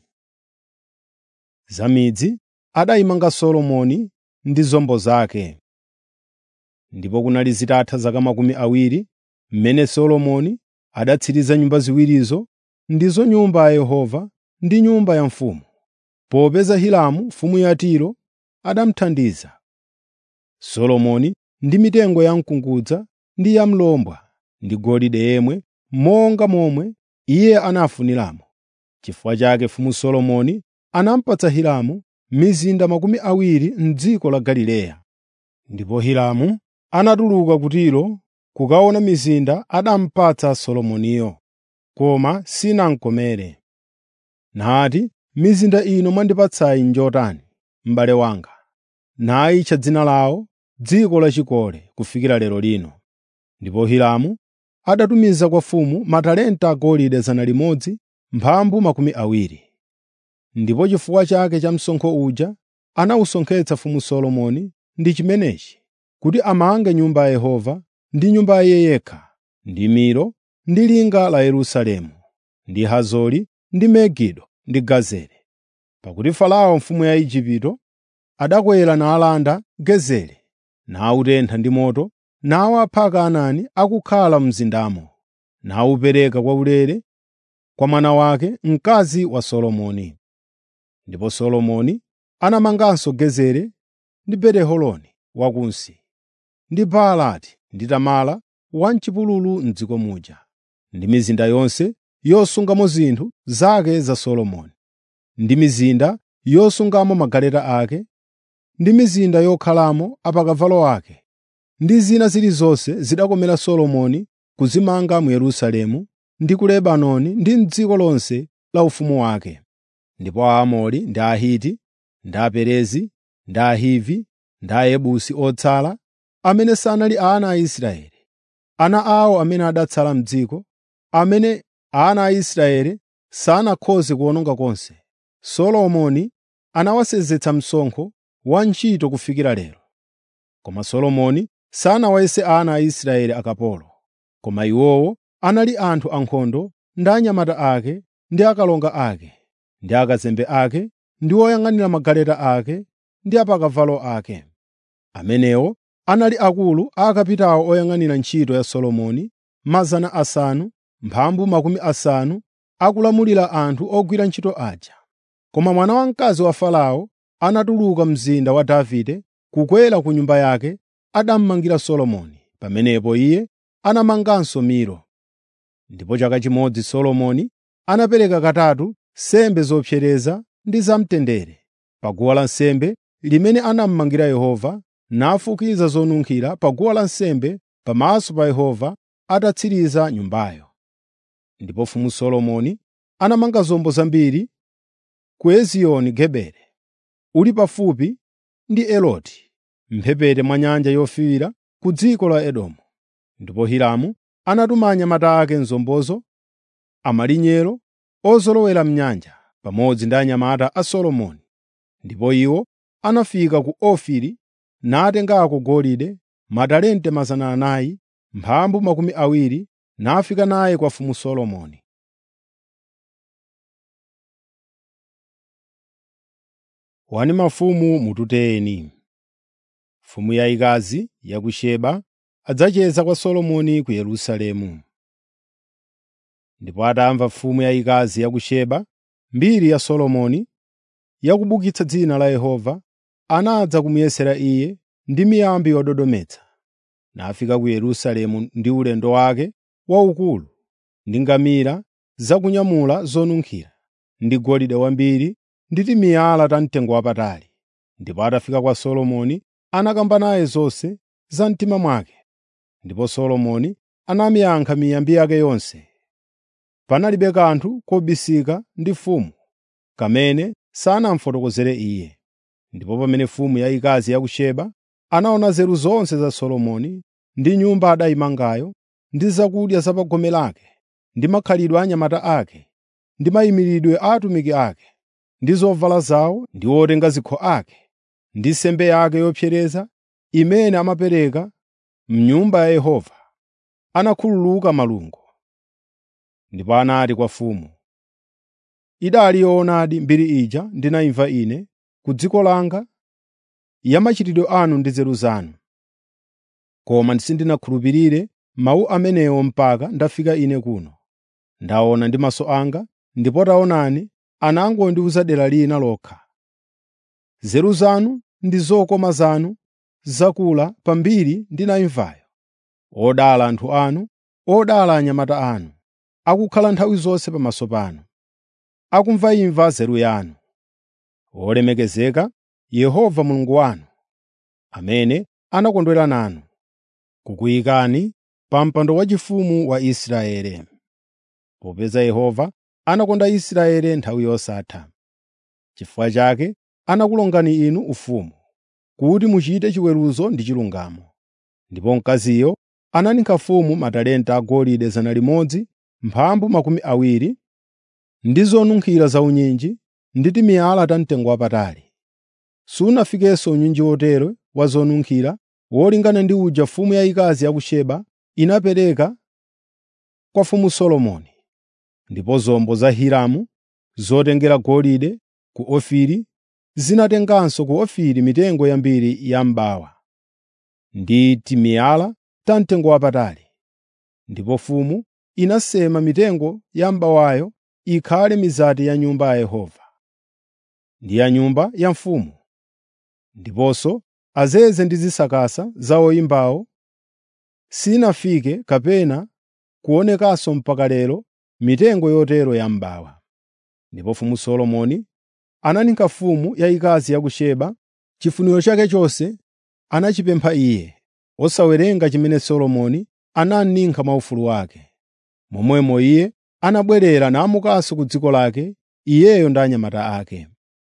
Za midzi adayimanga Solomoni ndi zombo zake. Ndipo kunali zitatha zaka makumi awiri mmene Solomoni adatsiriza nyumba ziwirizo, ndizo Nyumba ya Yehova ndi nyumba ya mfumu. popeza Hiramu mfumu ya Tiro adamuthandiza. Solomoni ndi mitengo ya mkungudza ndi ya mlombwa ndi golide yemwe monga momwe iye anafuniramo. Chifukwa chake mfumu Solomoni anamupatsa Hiramu mizinda makumi awiri m'dziko la Galileya. Ndipo Hiramu anatuluka ku Tiro kukaona mizinda anamupatsa Solomoniyo, koma sinamkomere. Nati, “Mizinda ino mwandipatsayi njotani, m'bale wanga?” Nayitcha dzina lawo dziko lachikole kufikira lero lino. Ndipo Hiramu adatumiza kwa mfumu matalenta agolide 100 mphambu makumi awiri. Ndipo chifukwa chake cha msonkho uja anawusonkhetsa mfumu Solomoni ndi chimenechi, kuti amange Nyumba ya Yehova ndi nyumba ya iye yekha, ndi Milo, ndi linga la Yerusalemu, ndi Hazori, ndi Megido, ndi Gezeri. Pakuti Farao mfumu ya Igupto adakwera nalanda Gezeri, nawutentha ndi moto, nawapha Akanaani akukhala mu mzindamo, nawupereka kwaulere kwa mwana wake, mkazi wa Solomoni. Ndipo Solomoni anamanganso Gezeri ndi Beti-Horoni Wakunsi, ndi Baalati ndi Tamara wa m'chipululu m'dziko muja, ndi mizinda yonse yosungamo zinthu zake za Solomoni, ndi mizinda yosungamo magaleta ake, ndi mizinda yokhalamo apakavalo ake, ndi zina zilizonse zidakomera Solomoni kuzimanga mu Yerusalemu ndi ku Lebanoni ndi m'dziko lonse la ufumu wake. Ndipo Aamori ndi Ahiti, ndi Aperezi, ndi Ahivi, ndi Ayebusi otsala, amene sanali ana a Israeli, ana awo amene adatsala m'dziko, amene ana a Israeli sanakhoze kuwononga konse, Solomoni anawasenzetsa msonkho wa ntchito kufikira lero. Koma Solomoni sanawayese ana a Israeli akapolo, koma iwowo anali anthu ankhondo ndi anyamata ake ndi akalonga ake, ndi akazembe ake, ndi oyang'anira magaleta ake ndi apakavalo ake. Amenewo anali akulu a akapitawo oyang'anira ntchito ya Solomoni, mazana asanu, mphambu makumi asanu, akulamulira anthu ogwira ntchito aja. Koma mwana wamkazi wa Farao anatuluka mzinda wa Davide kukwera ku nyumba yake adamangira Solomoni. Pamenepo iye anamanganso Milo. Ndipo chaka chimodzi Solomoni anapereka katatu nsembe zopsereza ndi zamtendere pa guwa lansembe limene anamangira Yehova, nafukiza zonunkhira pa guwa lansembe pamaso pa Yehova atatsiriza nyumbayo. Ndipo mfumu Solomoni anamanga zombo zambiri ku Ezioni Geberi, uli pafupi ndi Eloti, m'mphepete mwa Nyanja Yofiira ku dziko la Edomu. Ndipo Hiramu anatuma anyamata ake m'zombozo, amalinyero ozolowera m'nyanja, pamodzi ndi anyamata a Solomoni. Ndipo iwo anafika ku Ofiri natengako golide, matalente 400, mphambu makumi awiri, nafika naye kwa mfumu Solomoni. Wani mafumu mututeni. Mfumu yayikazi ya ku Seba adzacheza kwa Solomoni ku Yerusalemu. Ndipo atamva mfumu yayikazi ya ku Seba mbiri ya Solomoni yakubukitsa dzina la Yehova, anadza kumuyesera iye ndi miyambi yododometsa. Nafika ku Yerusalemu ndi ulendo wake waukulu, ndi ngamira zakunyamula zonunkhira, ndi golide wambiri ndi timiyala tamtengo wapatali. Ndipo atafika kwa Solomoni anakamba naye zonse za mtima mwake. Ndipo Solomoni anamuyankha miyambi yake yonse. Panalibe kanthu kobisika ndi mfumu kamene sanamufotokozere iye. Ndipo pamene mfumu yayikazi ya ku Seba anaona nzeru zonse za Solomoni ndi nyumba adayimangayo, ndi zakudya za pa gome lake, ndi makhalidwe a anyamata ake, ndi mayimiridwe a atumiki ake, ndi zovala zawo ndi otenga zikho ake, ndi nsembe yake yopsereza imene amapereka m'Nyumba ya Yehova, anakhululuka malungo. Ndipo anati kwa mfumu, “Idali yoonadi mbiri ija ndinayimva ine ku dziko langa ya machitidwe anu ndi nzeru zanu. Koma sindinakhulupirire mawu amenewo mpaka ndafika ine kuno. Ndaona ndi maso anga, ndipo taonani, anangondiwuza dera lina lokha. Nzeru zanu ndi zokoma zanu zakula pambiri ndinayimvayo. Odala anthu anu, odala anyamata anu, akukhala nthawi zonse pamaso panu, akumvayimva nzeru yanu. Wolemekezeka Yehova Mulungu wanu, amene anakondwera nanu, kukuyikani pa mpando waufumu wa Israeli. Popeza Yehova anakonda Israeli nthawi yosatha. Chifukwa chake anakulongani inu ufumu, kuti muchite chiweruzo ndi chilungamo. Ndipo mkaziyo ananinka mfumu matalenta agolide 100, mphambu makumi awiri, ndi zonunkhira zaunyinji ndi timiyala tamtengowapatali. Sunafikenso unyinji wotero wa zonunkhira wolingana ndi uja mfumu yayikazi ya ku Seba inapereka kwa mfumu Solomoni. Ndipo zombo za Hiramu zotengera golide ku Ofiri zinatenganso ku Ofiri mitengo yambiri ya m'bawa ndi timiyala tamtengowapatali. Ndipo mfumu inasema mitengo ya m'bawayo ikhale mizati ya Nyumba ya Yehova ndi ya nyumba ya mfumu, ndiponso azeze ndi zisakasa za oyimbawo sinafike kapena kuonekanso mpaka lero mitengo yotero ya m'bawa. Ndipo mfumu Solomoni ananinka mfumu yayikazi ya ku Seba chifuniro chake chonse anachipempha iye, osawerenga chimene Solomoni ananinka mwaufulu wake. Momwemo iye anabwerera namukanso ku dziko lake, iyeyo ndi anyamata ake.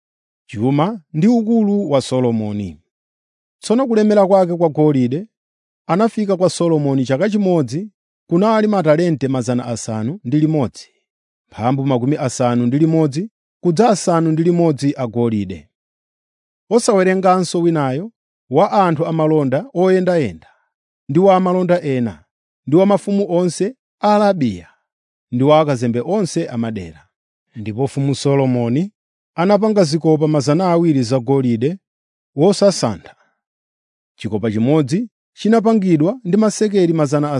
Chuma ndi ukulu wa Solomoni Tsono kulemera kwake kwa golide anafika kwa Solomoni chaka chimodzi kunali matalente 600, mphambu makumi asanu ndi limodzi kudza asanu ndi limodzi agolide. Osawerenganso winayo wa anthu amalonda oyendayenda, ndi wa amalonda ena, ndi wa mafumu onse a Arabiya, ndi wa akazembe onse amadera. Ndipo mfumu Solomoni anapanga zikopa 200 zagolide wosasantha. Chikopa chimodzi chinapangidwa ndi masekeli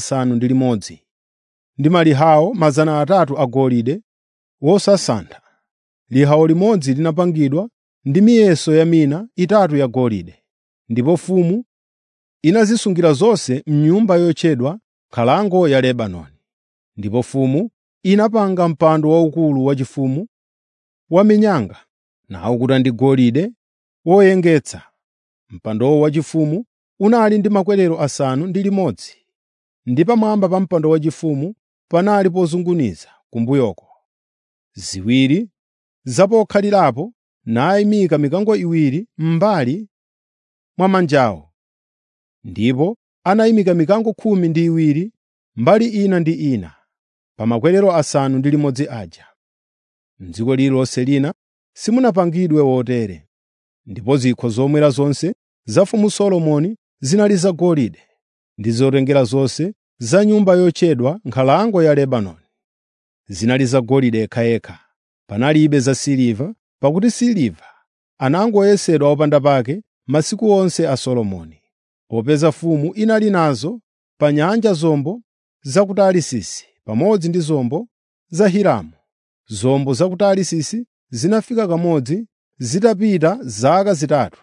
600 ndi malihawo 300 agolide wosasantha. Lihawo limodzi linapangidwa ndi miyeso ya mina itatu yagolide. Ndipo mfumu inazisungira zonse m'nyumba yotchedwa Nkhalango ya Lebanoni. Ndipo mfumu inapanga mpando waukulu waufumu wa minyanga nawukuta ndi golide woyengetsa. Mpandowo waufumu unali ndi makwerero asanu ndi limodzi, ndi pamwamba pa mpando waufumu panali pozunguniza kumbuyoko, ziwiri zapokhalirapo nayimika mikango iwiri m'mbali mwa manjawo. Ndipo anayimika mikango khumi ndi iwiri mbali ina ndi ina pa makwerero asanu ndi limodzi aja. M'dziko lililonse lina simunapangidwe wotere. Ndipo zikho zomwera zonse za mfumu Solomoni zinali zagolide ndi zotengera zonse za nyumba yotchedwa Nkhalango ya Lebanoni. Zinali zagolide yekhayekha, panalibe zasiliva, pakuti siliva anangoyesedwa opanda pake masiku onse a Solomoni, popeza mfumu inali nazo pa nyanja zombo za ku Tarisisi pamodzi ndi zombo za Hiramu. Zombo za ku Tarisisi zinafika kamodzi zitapita zaka zitatu,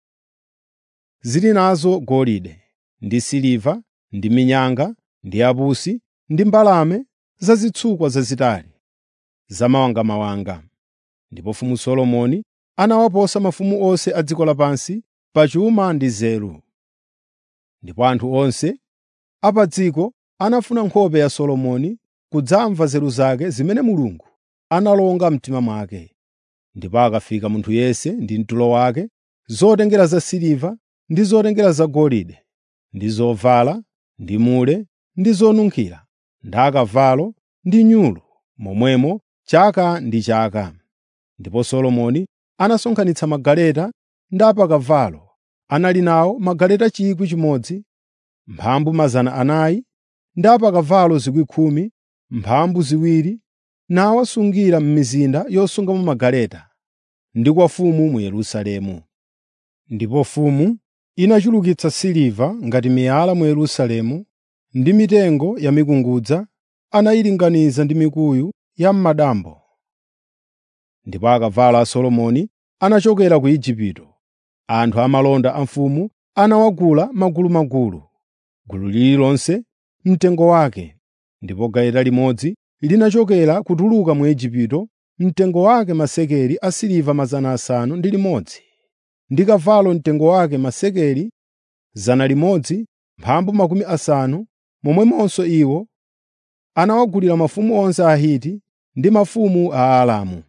zili nazo golide ndi siliva ndi minyanga ndi apusi ndi mbalame zazitsukwa zazitali zamawangamawanga. Ndipo mfumu Solomoni anawaposa mafumu onse a dziko lapansi pa chuma ndi nzeru. Ndipo anthu onse a pa dziko anafuna nkhope ya Solomoni kudzamva nzeru zake zimene Mulungu analonga mtima mwake. Ndipo akafika munthu yense ndi mtulo wake, zotengera zasiliva ndi zotengera zagolide, ndi zovala, ndi mule, ndi zonunkhira, ndi akavalo, ndi nyulu, momwemo chaka ndi chaka. Ndipo Solomoni anasonkhanitsa magaleta ndi apakavalo. Anali nawo magaleta 1,000, mphambu 400, ndi apakavalo 10,000, mphambu ziwiri, nawasungira m'mizinda yosungamo magaleta, ndi kwa mfumu mu Yerusalemu. Ndipo mfumu inachulukitsa siliva ngati miyala mu Yerusalemu, ndi mitengo ya mikungudza anayilinganiza ndi mikuyu ya m'madambo. ndipo akavalo a Solomoni anachokera ku Igupto. Anthu amalonda a mfumu anawagula magulumagulu, gulu lililonse mtengo wake, ndipo galeta limodzi linachokera kutuluka mu Igupto mtengo wake masekeli asiliva 600 ndi kavalo mtengo wake masekeli 100 mphambu makumi asanu, momwemonso iwo anawagulira mafumu onse a Ahiti ndi mafumu a Aaramu.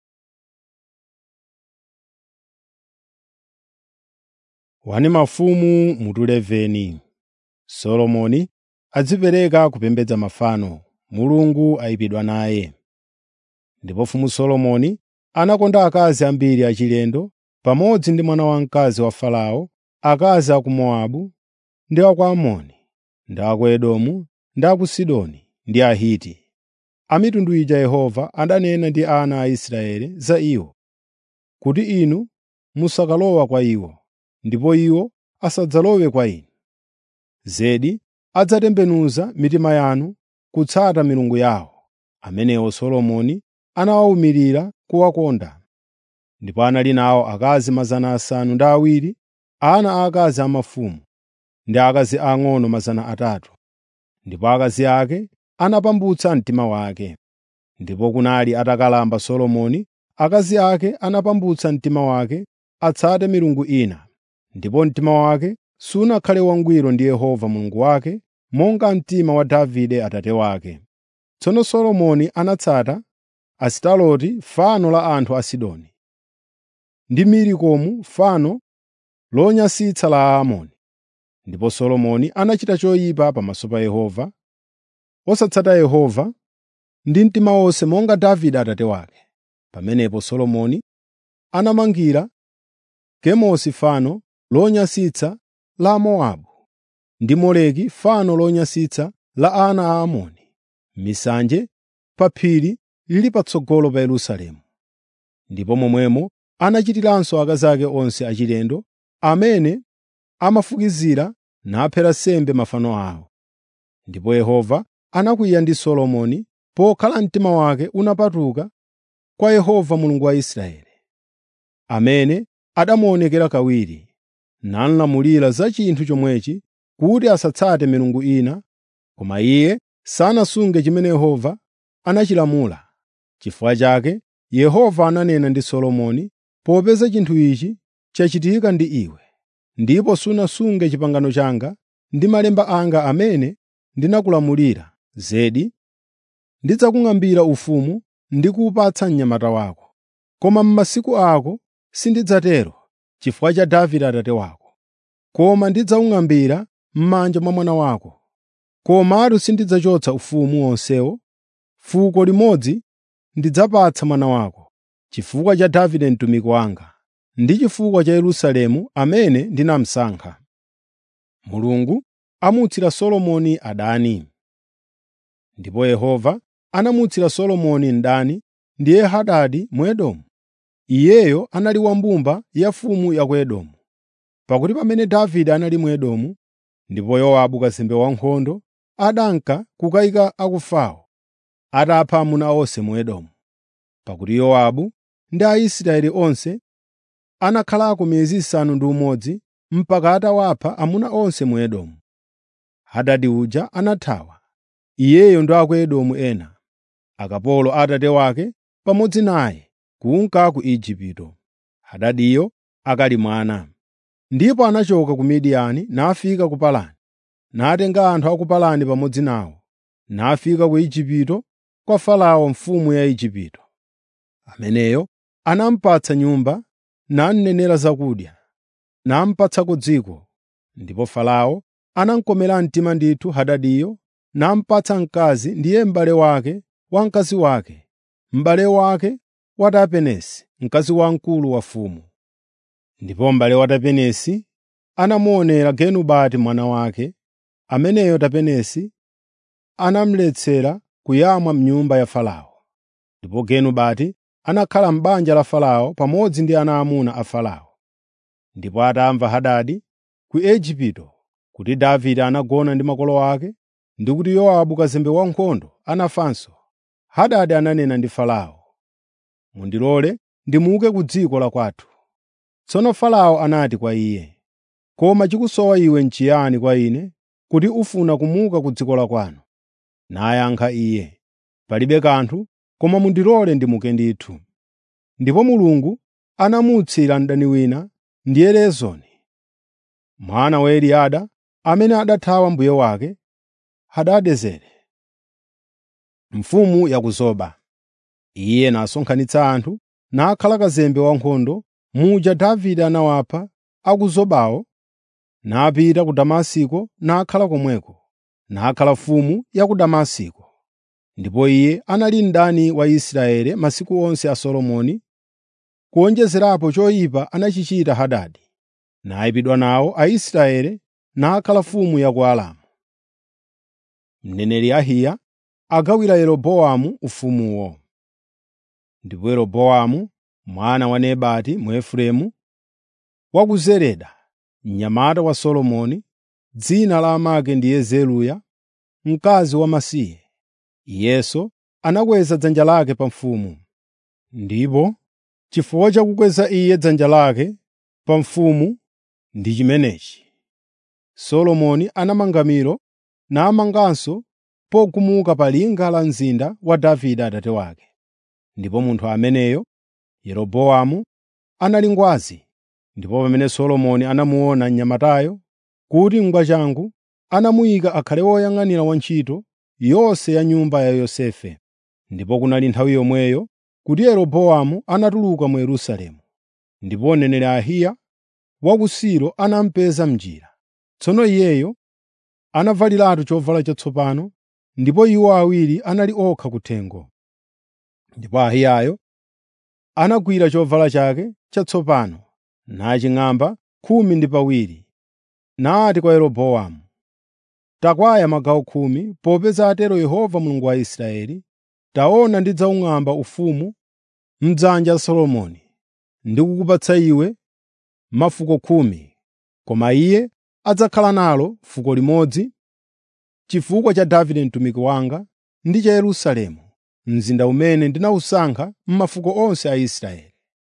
Wani mafumu mutu 11 Solomoni adzipereka kupembedza mafano, Mulungu ayipidwa naye. Ndipo mfumu Solomoni anakonda akazi ambiri achilendo pamodzi ndi mwana wamkazi wa Farao, akazi a ku Mowabu ndi a ku Amoni, ndi a ku Edomu, ndi a ku Sidoni ndi Ahiti. A mitundu ija Yehova adanena ndi ana a Israeli za iwo, kuti inu musakalowa kwa iwo, ndipo iwo asadzalowe kwa inu. Zedi adzatembenuza mitima yanu kutsata milungu yawo, amenewo Solomoni anawawumirira kuwakonda. Ndipo anali nawo akazi 700, ana aakazi a mafumu, ndi akazi ang'ono 300. Ndipo akazi ake anapambutsa mtima wake. Ndipo kunali atakalamba Solomoni, akazi ake anapambutsa mtima wake atsate milungu ina, ndipo mtima wake sunakhale wangwiro ndi Yehova Mulungu wake, monga mtima wa Davide atate wake. Tsono Solomoni anatsata Asitaroti fano la anthu a Sidoni, ndi Milikomu fano lonyansitsa la Aamoni. Ndipo Solomoni anachita choyipa pamaso pa Yehova, osatsata Yehova ndi mtima wonse monga Davide atate wake. Pamenepo Solomoni anamangira Kemosi fano lonyansitsa la Mowabu ndi Moleki fano lonyansitsa la ana a Amoni, misanje pa phiri lili patsogolo pa Yerusalemu. Ndipo momwemo anachitiranso akazi ake onse achilendo amene amafukizira naphera sembe mafano awo. Ndipo Yehova anakwiya ndi Solomoni pokhala mtima wake unapatuka kwa Yehova Mulungu wa Israeli, amene adamuonekera kawiri, nalamulira za chinthu chomwechi kuti asatsate milungu ina, koma iye sanasunge chimene Yehova anachilamula. Chifukwa chake Yehova ananena ndi Solomoni, popeza chinthu ichi chachitika ndi iwe, ndipo sunasunge pangano langa ndi malemba anga amene ndinakulamulira, zedi ndidzakung'ambira ufumu ndi kuwupatsa mnyamata wako. Koma m'masiku ako sindidzatero chifukwa cha Davide atate wako, koma ndidzawung'ambira m'manja mwa mwana wako. Komatu sindidzachotsa ufumu wonsewo, fuko limodzi ndidzapatsa mwana wako, chifukwa cha Davide mtumiki wanga, ndi chifukwa cha Yerusalemu amene ndinamusankha. Mulungu amutsira Solomoni adani. Ndipo Yehova anamutsira Solomoni mdani ndiye Hadadi Mwedomu. Iyeyo anali wa mbumba ya mfumu ya ku Edomu. Pakuti pamene Davide anali mu Edomu, ndipo Yowabu kazembe wankhondo adanka kukayika akufawo, atapha amuna onse mu Edomu. Pakuti Yowabu ndi Aisraeli onse anakhalako miyezi isanu ndi umodzi mpaka atawapha amuna onse mu Edomu. Hadadi uja anathawa, iyeyo ndi a ku Edomu ena, akapolo a atate wake pamodzi naye kunka ku Igupto. Hadadiyo akali mwana. Ndipo anachoka ku Midiyani nafika ku Parani, natenga anthu a ku Parani pamodzi nawo, nafika ku Igupto kwa Farao mfumu ya Igupto. Ameneyo anamupatsa nyumba, namnenera zakudya, namupatsako dziko. Ndipo Farao anamukomera mtima ndithu Hadadiyo, namupatsa mkazi ndiye m'bale wake wa mkazi wake, m'bale wake wa Tapenesi, mkazi wamkulu wa mfumu. Ndipo m'bale wa Tapenesi anamuonera Genubati mwana wake, ameneyo Tapenesi anamuletsera kuyamwa m'nyumba ya Farao. Ndipo Genubati anakhala m'banja la Farao pamodzi ndi ana aamuna a Farao. Ndipo atamva Hadadi ku Igupto kuti Davide anagona ndi makolo ake ndi kuti Yowabu kazembe wankhondo anafanso, Hadadi ananena ndi Farao, mundilole ndimuke ku dziko la kwathu.” Tsono Farao anati kwa iye, “Koma chikusowa iwe n'chiyani kwa ine kuti ufuna kumuka ku dziko la kwanu?” Nayankha iye, “Palibe kanthu, koma mundilole ndimuke ndithu.” Ndipo Mulungu anamuutsira mdani wina, ndiye Rezoni, mwana wa Eliada, amene adathawa mbuye wake, Hadadezeri, mfumu ya ku Zoba. Iye nasonkhanitsa anthu, nakhala kazembe wankhondo muja Davide anawapha a ku Zobawo, napita ku Damasiko nakhala komweko, nakhala mfumu ya ku Damasiko. Ndipo iye anali mdani wa Israeli masiku onse a Solomoni, kuwonjezerapo choyipa anachichita Hadadi, nayipidwa nawo Aisraeli nakhala mfumu ya ku Aramu. Mneneri Ahiya agawira Yeroboamu ufumuwo. Ndipo Yeroboamu mwana wa Nebati Muefereimu wa ku Zereda, mnyamata wa Solomoni, dzina la amake ndiye Zeruya, mkazi wamasiye. Iyenso anakweza dzanja lake pa mfumu. Ndipo chifukwa cha kukweza iye dzanja lake pa mfumu ndi chimenechi: Solomoni anamanga Milo namanganso pogumuka pa linga la mzinda wa Davide atate wake. Ndipo munthu ameneyo, Yeroboamu, anali ngwazi. Ndipo pamene Solomoni anamuona mnyamatayo kuti n'gwachangu, anamuyika akhale woyang'anira wantchito yonse ya nyumba ya Yosefe. Ndipo kunali nthawi yomweyo kuti Yeroboamu anatuluka mu Yerusalemu. Ndipo mneneri Ahiya wa ku Silo anamupeza m'njira. Tsono iyeyo anavaliratu chovala chatsopano, ndipo iwo awiri anali okha kuthengo. Ndipo Ahiyayo anagwira chovala chake chatsopano, naching'amba khumi ndi pawiri, nati kwa Yeroboamu, “Takwaya magawo khumi, popeza atero Yehova Mulungu wa Israeli, taona ndidzawung'amba ufumu m'dzanja la Solomoni, ndi kukupatsa iwe mafuko khumi, koma iye adzakhala nalo fuko limodzi chifukwa cha Davide mtumiki wanga ndi cha Yerusalemu, mzinda umene ndinawusankha m'mafuko onse a Israeli.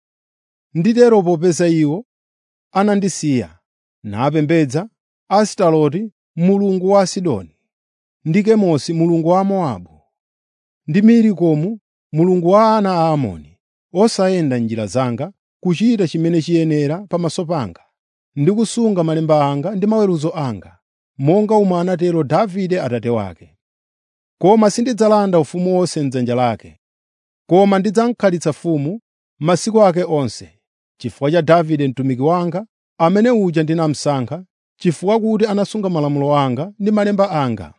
Nditero popeza iwo anandisiya, napembedza Asitaroti mulungu wa Asidoni, ndi Kemosi mulungu wa Mowabu, ndi Milikomu mulungu wa ana a Amoni, osayenda m'njira zanga, kuchita chimene chiyenera pamaso panga, ndi kusunga malemba anga ndi maweruzo anga, monga omwe anatero Davide atate wake. Koma sindidzalanda ufumu wonse m'dzanja lake, koma ndidzamkhalitsa mfumu masiku ake onse, chifukwa cha Davide mtumiki wanga, amene uja ndinamusankha, chifukwa kuti anasunga malamulo anga ndi malemba anga.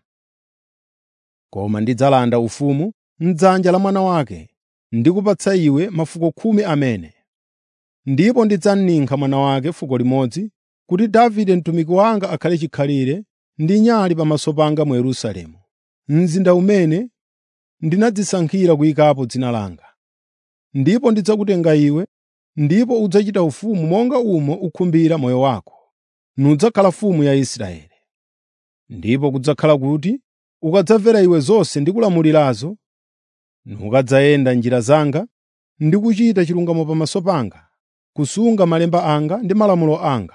Koma ndidzalanda ufumu m'dzanja la mwana wake, ndikupatsa iwe mafuko khumi amene. Ndipo ndidzamninkha mwana wake fuko limodzi, kuti Davide mtumiki wanga akhale chikhalire ndi nyali pamaso panga mu Yerusalemu, mzinda umene ndinadzisankhira kuyikapo dzina langa. Ndipo ndidzakutenga iwe, ndipo udzachita ufumu monga umo ukhumbira moyo wako, nudzakhala mfumu ya Israeli. Ndipo kudzakhala kuti ukadzamvera iwe zonse ndikulamulirazo, nukadzayenda m'njira zanga ndi kuchita chilungamo pamaso panga, kusunga malemba anga ndi malamulo anga,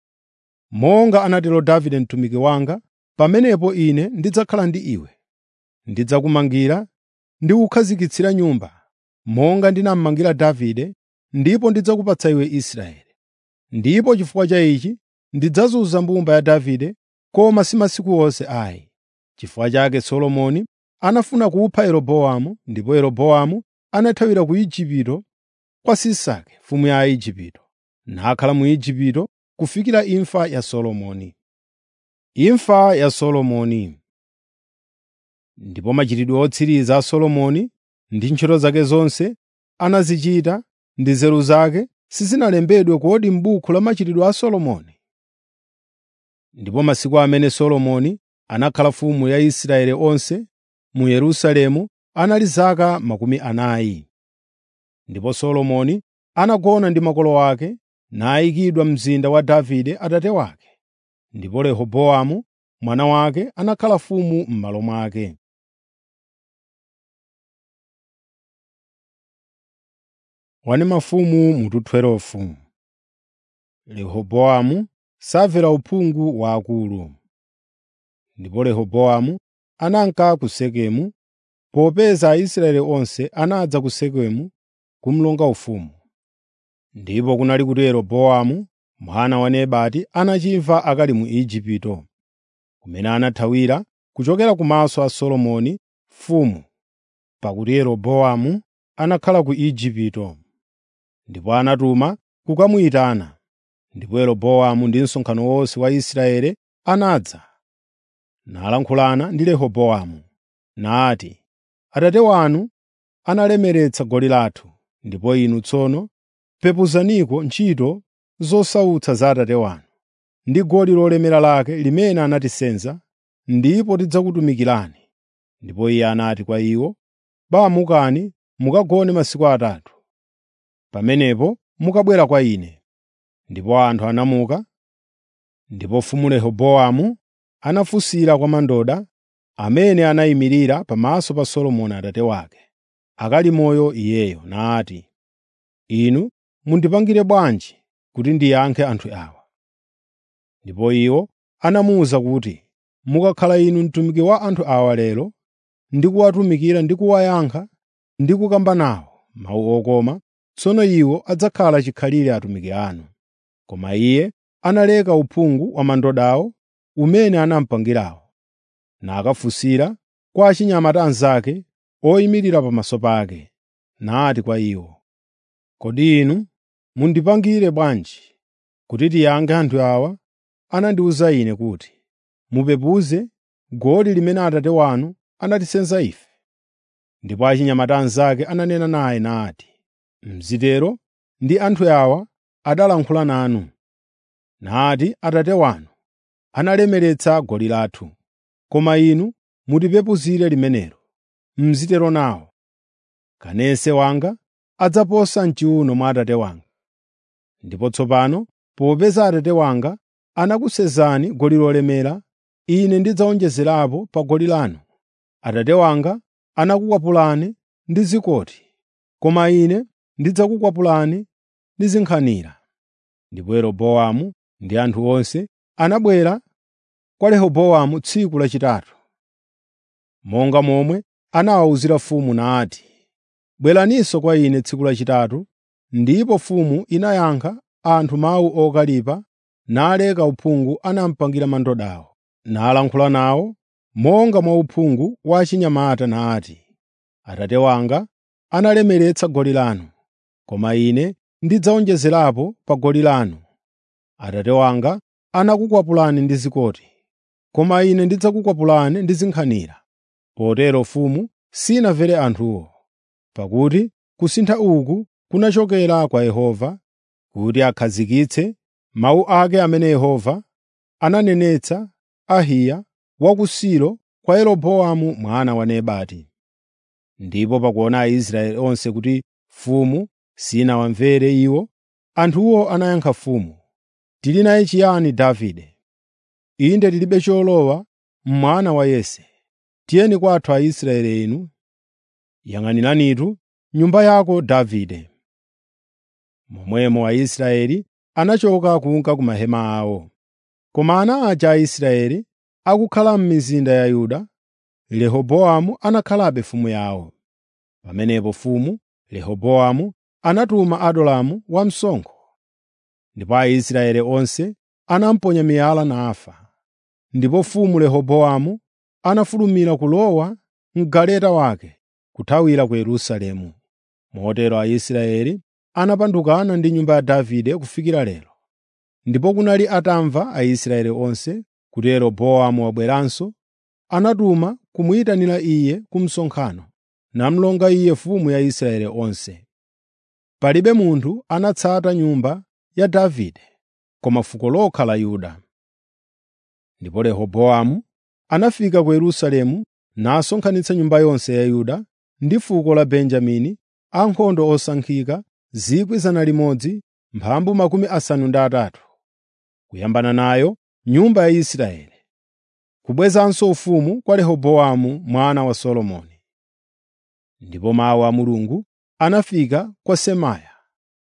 monga anatero Davide mtumiki wanga, pamenepo Ine ndidzakhala ndi iwe. Ndidzakumangira ndi kukhazikitsira nyumba, monga ndinamumangira Davide, ndipo ndidzakupatsa iwe Israeli. Ndipo chifukwa cha ichi ndidzazunza mbumba ya Davide, koma si masiku onse ayi. Chifukwa chake Solomoni anafuna kupha Yeroboamu, ndipo Yeroboamu anathawira ku Igupto kwa Sisaki mfumu ya Aigupto, nakhala mu Igupto kufikira imfa ya Solomoni. Imfa ya Solomoni Ndipo machitidwe otsiriza a Solomoni ndi ntchito zake zonse anazichita ndi nzeru zake sizinalembedwe kodi m'buku la machitidwe a Solomoni? Ndipo masiku amene Solomoni anakhala mfumu ya Israeli onse mu Yerusalemu anali zaka makumi anayi. Ndipo Solomoni anagona ndi makolo ake nayikidwa mzinda wa Davide atate wake. Ndipo Rehobowamu mwana wake anakhala mfumu m'malo mwake. Wani mafumu mutu 12 Rehobowamu samvera uphungu wa akulu. Ndipo Rehobowamu ananka ku Sekemu, popeza Aisraeli onse anadza ku Sekemu kumulonga ufumu. Ndipo kunali kuti Yeroboamu mwana wa Nebati anachimva akali mu Igupto, kumene anathawira kuchokera kumaso a Solomoni mfumu, pakuti Yeroboamu anakhala ku Igupto. Ndipo anatuma kukamuyitana. Ndipo Yeroboamu ndi msonkhano wonse wa Israeli anadza, nalankhulana ndi Rehobowamu, nati, “Atate wanu analemeretsa goli lathu, ndipo inu tsono pepuzaniko ntchito zosautsa za atate wanu, ndi goli lolemera lake limene anatisenza, ndipo tidzakutumikirani.” Ndipo iye anati kwa iwo, “Bamukani mukagone masiku atatu. Pamenepo mukabwera kwa ine.” Ndipo anthu anamuka, ndipo mfumu Rehobowamu anafunsira kwa mandoda amene anayimirira pamaso pa Solomoni atate wake, akali moyo iyeyo, nati, “Inu mundipangire bwanji kuti ndiyankhe anthu awa?” Ndipo iwo anamuwuza kuti, “Mukakhala inu mtumiki wa anthu awa lero, ndi kuwatumikira ndi kuwayankha ndi kukamba nawo mawu okoma, tsono iwo adzakhala chikhalire atumiki anu.” Koma iye analeka uphungu wa mandodawo umene anamupangirawo, nakafunsira kwa achinyamata anzake oyimirira pamaso pake, nati kwa iwo, “Kodi inu mundipangire bwanji kuti tiyankhe anthu awa anandiwuza ine kuti, ‘Mupepuze goli limene atate wanu anatisenza ife?’ ” Ndipo achinyamata anzake ananena naye nati, “Mzitero ndi anthu awa adalankhula nanu, nati atate wanu analemeretsa goli lathu, koma inu mutipepuzire limenelo. Mzitero nawo. Kanense wanga adzaposa m'chiwuno mwa atate wanga. Ndipo tsopano popeza atate wanga anakusenzani goli lolemera, ine ndidzawonjezerapo pa goli lanu. Atate wanga anakukwapulani ndi zikoti, koma ine ndidzakukwapulani ndi zinkhanira.” Ndipo Yeroboamu ndi anthu onse anabwera kwa Rehobowamu tsiku lachitatu, monga momwe anawawuzira mfumu nati, “Bweraninso kwa ine tsiku lachitatu.” Ndipo mfumu inayankha anthu mawu okalipa, naleka uphungu anamupangira mandodawo, nalankhula nawo monga mwa uphungu wa achinyamata nati, “Atate wanga analemeretsa goli lanu, koma ine ndidzawonjezerapo pa goli lanu. Atate wanga anakukwapulani ndi zikoti, koma ine ndidzakukwapulani ndi zinkhanira.” Potero mfumu sinamvere anthuwo, pakuti kusintha uku kunachokera kwa Yehova, kuti akhazikitse mawu ake amene Yehova ananenetsa Ahiya wa ku Silo kwa Yeroboamu mwana wa Nebati. Ndipo pakuona Aisraeli onse kuti mfumu sinawamvere iwo, anthuwo anayankha mfumu, “Tili naye chiyani Davide? Inde tilibe cholowa mwana wa Yese. Tiyeni kwathu Aisraeli inu, yang'aniranitu nyumba yako Davide.” Momwemo Aisraeli anachoka kunka ku mahema awo. Koma ana aja a Israeli akukhala m'mizinda ya Yuda, Rehobowamu anakhalabe mfumu yawo. Pamenepo mfumu Rehobowamu anatuma Adulamu wamsonkho, ndipo Aisraeli onse anamuponya miyala nafa. Ndipo mfumu Rehobowamu anafulumira kulowa m'galeta wake kuthawira ku Yerusalemu. Motero Aisraeli anapandukana ndi nyumba ya Davide kufikira lero. Ndipo kunali atamva Aisraeli onse kuti Yeroboamu wabweranso, anatuma kumuyitanira iye ku msonkhano, namulonga iye mfumu ya Israeli onse. Palibe munthu anatsata nyumba ya Davide, koma fuko lokha la Yuda. Ndipo Rehobowamu anafika ku Yerusalemu nasonkhanitsa nyumba yonse ya Yuda ndi fuko la Benjamini, ankhondo osankhika 100,000 mphambu makumi asanu ndi atatu, kuyambana nayo nyumba ya Israeli, kubwezanso ufumu kwa Rehobowamu mwana wa Solomoni. Ndipo mawu a Mulungu anafika kwa Semaya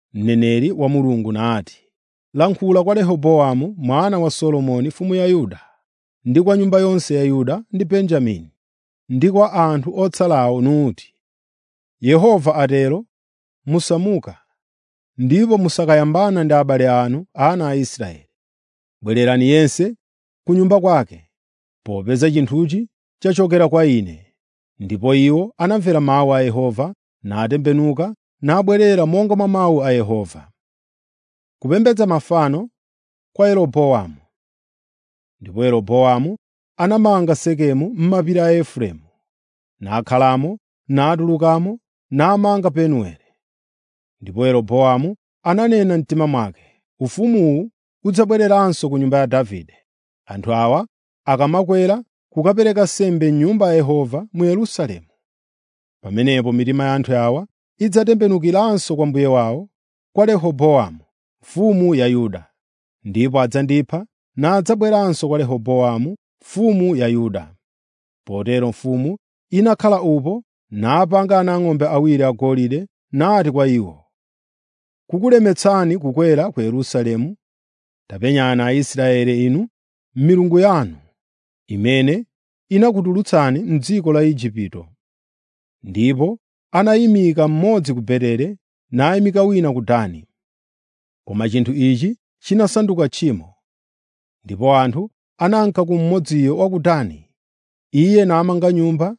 mneneri wa Mulungu nati, “Lankhula kwa Rehobowamu mwana wa Solomoni mfumu ya Yuda, ndi kwa nyumba yonse ya Yuda ndi Benjamini, ndi kwa anthu otsalawo nuti, Yehova atero, musamuka ndipo musakayambana ndi abale anu ana a Israeli. Bwererani yense ku nyumba kwake, popeza chinthuchi chachokera kwa ine.” Ndipo iwo anamvera mawu a Yehova natembenuka nabwerera monga mwa mawu a Yehova. Kupembedza mafano kwa Yeroboamu. Ndipo Yeroboamu anamanga Sekemu m'mapiri a Efereimu, nakhalamo, natulukamo, namanga Penueli. Ndipo Yeroboamu ananena mtima mwake, “Ufumuwu udzabwereranso ku nyumba ya Davide, anthu awa akamakwera kukapereka nsembe m'Nyumba ya Yehova mu Yerusalemu. Pamenepo mitima ya anthu awa idzatembenukiranso kwa mbuye wawo, kwa Rehobowamu mfumu ya Yuda, ndipo adzandipha nadzabweranso kwa Rehobowamu mfumu ya Yuda.” Potero mfumu inakhala upo napanga anang'ombe awiri agolide nati kwa iwo, “Kukulemetsani kukwera ku Yerusalemu? Tapenyani Aisraeli inu milungu yanu, imene inakutulutsani m'dziko la Igupto.” Ndipo anayimika mmodzi ku Betere nayimika wina ku Dani. Koma chinthu ichi chinasanduka tchimo. Ndipo anthu ananka ku mmodziyo wa ku Dani, iye namanga nyumba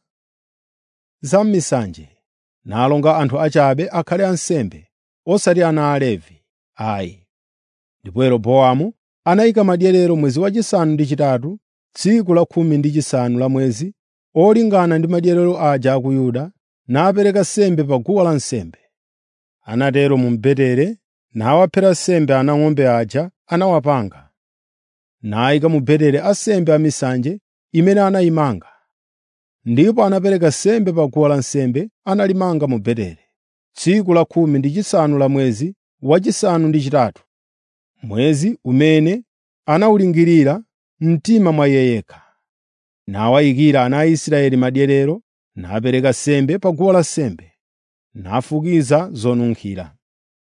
za m'misanje, nalonga anthu achabe akhale ansembe, osati ana a Levi, ayi. Ndipo Yeroboamu anayika madyerero mwezi wachisanu ndi chitatu, tsiku la khumi ndi chisanu la mwezi, olingana ndi madyerero aja a ku Yuda, napereka nsembe pa guwa lansembe. Anatero mu Betere, nawaphera nsembe anang'ombe aja anawapanga, nayika mu Betere ansembe amisanje imene anayimanga. Ndipo anapereka nsembe pa guwa lansembe analimanga mu Betere, tsiku la khumi ndi chisanu la mwezi wachisanu ndi chitatu, mwezi umene anawulingirira mtima mwa iye yekha. Nawayikira ana a Israeli madyerero, napereka nsembe pa guwa lansembe, nafukiza zonunkhira.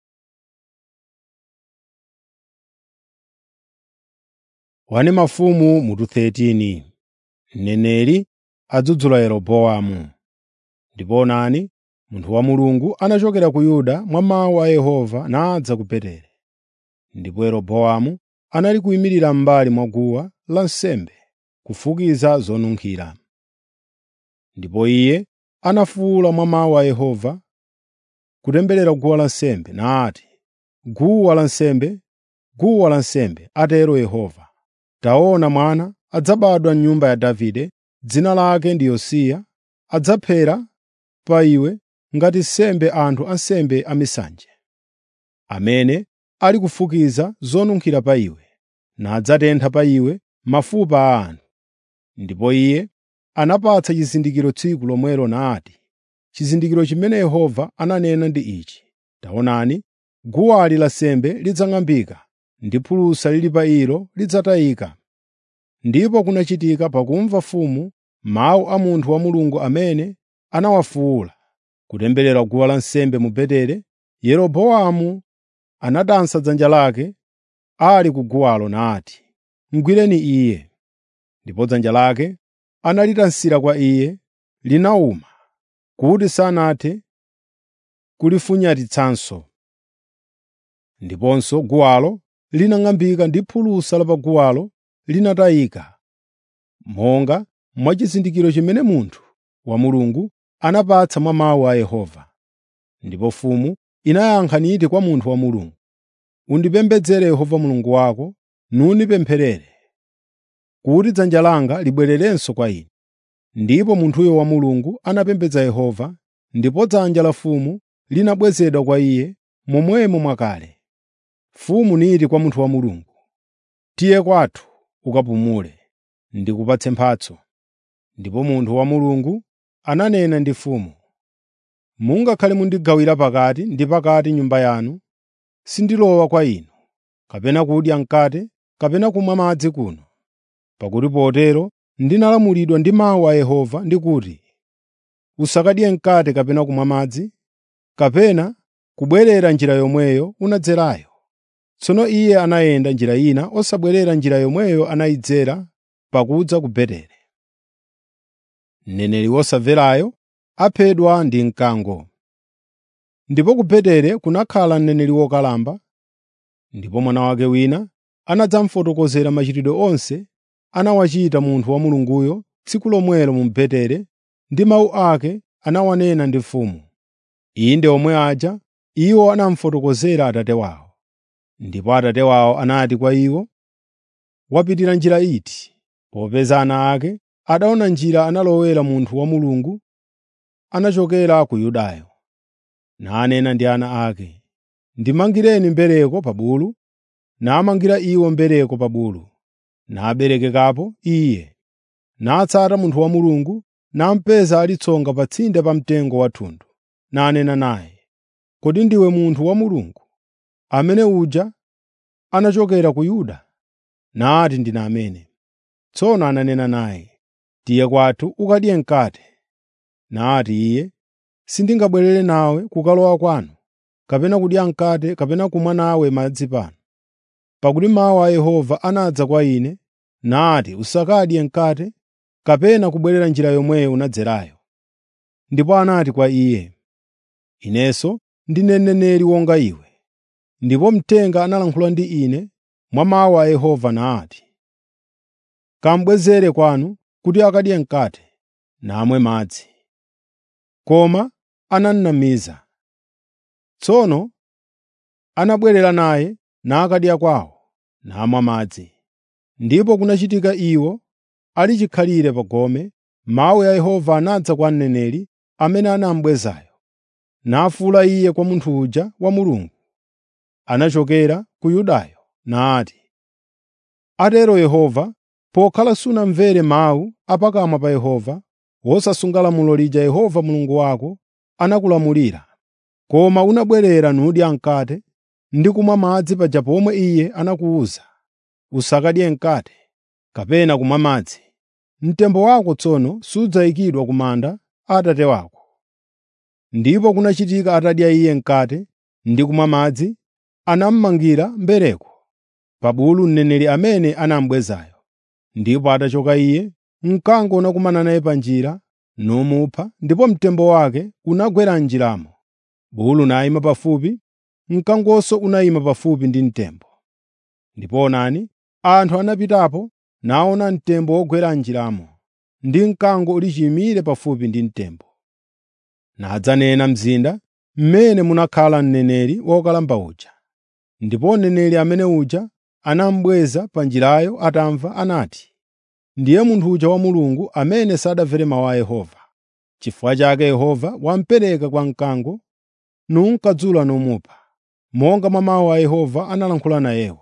Wane mafumu mutu 13 Mneneri adzudzula Yeroboamu. Ndipo onani, munthu wa Mulungu anachokera ku Yuda mwa mawu a Yehova nadza ku Betere. Ndipo Yeroboamu anali kuyimirira m'mbali mwa guwa lansembe kufukiza zonunkhira. Ndipo iye anafuwula mwa mawu a Yehova kutemberera guwa lansembe nati, “Guwa lansembe, guwa lansembe, atero Yehova, taona mwana adzabadwa m'nyumba ya Davide, dzina lake ndi Yosiya, adzaphera pa iwe ngati nsembe anthu ansembe amisanje, amene ali kufukiza zonunkhira pa iwe, nadzatentha pa iwe mafupa a anthu.” Ndipo iye anapatsa chizindikiro tsiku lomwelo nati, “Chizindikiro chimene Yehova ananena ndi ichi: Taonani, guwali lansembe lidzang'ambika ndi phulusa lili pa ilo lidzatayika.” Ndipo kunachitika pakumva mfumu mawu a munthu wa Mulungu amene anawafuwula kutemberera guwa lansembe mu Betere, Yeroboamu anatansa dzanja lake ali ku guwalo nati, “Mugwireni iye.” Ndipo dzanja lake analitansira kwa iye, linawuma kuti sanathe kulifunyatitsanso. Ndiponso guwalo linang'ambika ndi phulusa la pa guwalo linatayika, monga mwa chizindikiro chimene munthu wa Mulungu anapatsa mwa mawu a Yehova. Ndipo mfumu inayankha niti kwa munthu wa Mulungu, “Undipembedzere Yehova Mulungu wako, nundipempherere, kuti dzanja langa libwererenso kwa ine.” Ndipo munthuyo wa Mulungu anapembedza Yehova, ndipo dzanja la mfumu linabwezedwa kwa iye momwemo mwakale. Mfumu niti kwa munthu wa Mulungu, “Tiye kwathu ukapumule, ndikupatse mphatso.” Ndipo munthu wa Mulungu ananena ndi mfumu, “Mungakhale mundigawira pakati ndi pakati nyumba yanu, sindilowa kwa inu, kapena kudya mkate kapena kumwa madzi kuno. Pakuti potero ndinalamulidwa ndi mawu a Yehova ndi kuti, ‘Usakadye mkate kapena kumwa madzi, kapena kubwerera njira yomweyo unadzerayo. Tsono iye anayenda njira ina osabwerera njira yomweyo anayidzera pakudza ku Betel. Mneneri wosamverayo aphedwa ndi mkango. Ndipo ku Beteli kunakhala mneneri wokalamba, ndipo mwana wake wina anadzamufotokozera machitidwe onse anawachita munthu wa Mulunguyo tsiku lomwelo mu Beteli ndi mawu ake anawanena ndi mfumu. Inde omwe aja iwo anamufotokozera atate wawo. Ndipo atate wawo anati kwa iwo, “Wapitira njira iti?” Popeza ana ake adaona njira analowera munthu wa Mulungu anachokera ku Yudayo. Nanena ndi ana ake, “Ndimangireni mbereko pa bulu.” Namangira iwo mbereko pa bulu, naberekekapo iye. Natsata munthu wa Mulungu, namupeza ali tsonga pa tsinde pa mtengo wa thundu, nanena naye, “Kodi ndiwe munthu wa Mulungu, amene uja anachokera ku Yuda?” Nati, “Ndine amene.” Tsono ananena naye, “Tiye kwathu ukadye mkate.” Nati iye, “Sindingabwerere nawe kukalowa kwanu, kapena kudya mkate kapena kumwa nawe madzi pano. Pakuti mawu a Yehova anadza kwa ine, nati, ‘Usakadye mkate kapena kubwerera njira yomweyo unadzerayo.’ ” Ndipo anati kwa iye, “Inenso ndine mneneri wonga iwe.” Ndipo mthenga analankhula ndi ine mwa mawu a Yehova nati, “Kamubwezere kwanu kuti akadye mkate, namwe madzi.” Koma anamnamiza. Tsono anabwerera naye nakadya kwawo, namwa madzi. Ndipo kunachitika iwo ali chikhalire pa gome, mawu a Yehova anadza kwa mneneri amene anamubwezayo, nafuwula iye kwa munthu uja wa Mulungu anachokera ku Yudayo, nati, “Atero Yehova, pokhala sunamvere mawu a pakamwa pa Yehova, wosasunga lamulo lija Yehova Mulungu wako anakulamulira, koma unabwerera nudya mkate ndi kumwa madzi paja pomwe Iye anakuwuza, ‘Usakadye mkate kapena kumwa madzi,’ mtembo wako tsono sudzayikidwa ku manda a Atate wako.” Ndipo kunachitika atadya iye mkate ndi kumwa madzi, anamumangira mbereko pa bulu mneneri amene anamubwezayo. Ndipo atachoka iye, mkango unakumana naye pa njira numupha, ndipo mtembo wake unagwera m'njiramo. Bulu nayima pafupi, mkangonso unayima pafupi ndi mtembo. Ndipo onani, anthu anapitapo naona mtembo wogwera m'njiramo, ndi mkango uli chiyimire pafupi ndi mtembo. Nadzanena mzinda mmene munakhala mneneri wokalamba uja. Ndipo mneneri amene uja anamubweza pa njirayo atamva anati, “Ndiye munthu uja wa Mulungu amene sadamvere mawu a Yehova. Chifukwa chake Yehova wamupereka kwa mkango, nunkadzula numupha, monga mwa mawu a Yehova analankhula nayewo.”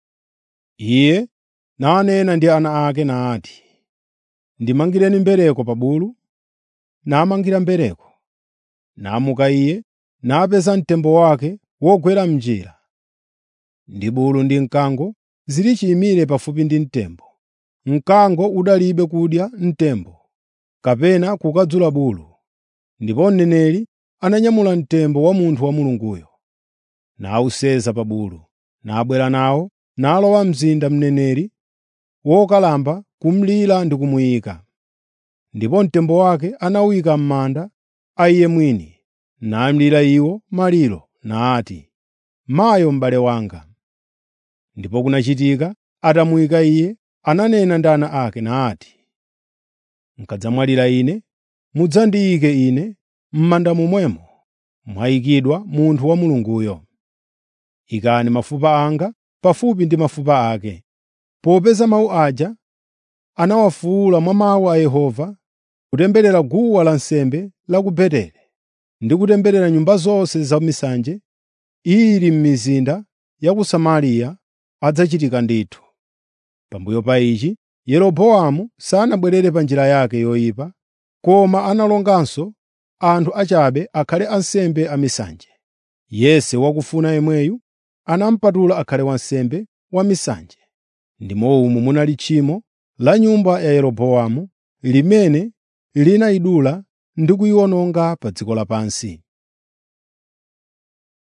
Iye nanena ndi ana ake nati, “Ndimangireni mbereko pa bulu.” Namangira mbereko. Namuka iye, napeza mtembo wake wogwera m'njira, ndi bulu ndi mkango zili chiyimire pafupi ndi mtembo. Mkango udalibe kudya mtembo, kapena kukadzula bulu. Ndipo mneneri ananyamula mtembo wa munthu wa Mulunguyo, nawuseza pa bulu, nabwera nawo, nalowa mzinda mneneri wokalamba kumulira ndi kumuyika. Ndipo mtembo wake anawuyika m'manda a iye mwini, namulira iwo maliro, nati, “Mayo m'bale wanga.” Ndipo kunachitika atamuyika iye, ananena ndi ana ake nati, “Mukadzamwalira ine, mudzandiyike ine m'manda momwemo mwayikidwa munthu wa Mulunguyo. Ikani mafupa anga pafupi ndi mafupa ake.” Popeza mawu aja anawafuwula mwa mawu a Yehova, kutemberera guwa lansembe la ku Beteli ndi kutemberera nyumba zonse zamisanje ili m'mizinda ya ku Samariya adzachitika ndithu. Pambuyo pa ichi, Yeroboamu sanabwerere pa njira yake yoyipa, koma analonganso anthu achabe akhale ansembe amisanje. Yese wakufuna yemweyu anamupatula akhale wansembe wamisanje. Ndimo umu munali tchimo la nyumba ya Yeroboamu limene linayidula ndi kuyiwononga pa dziko lapansi.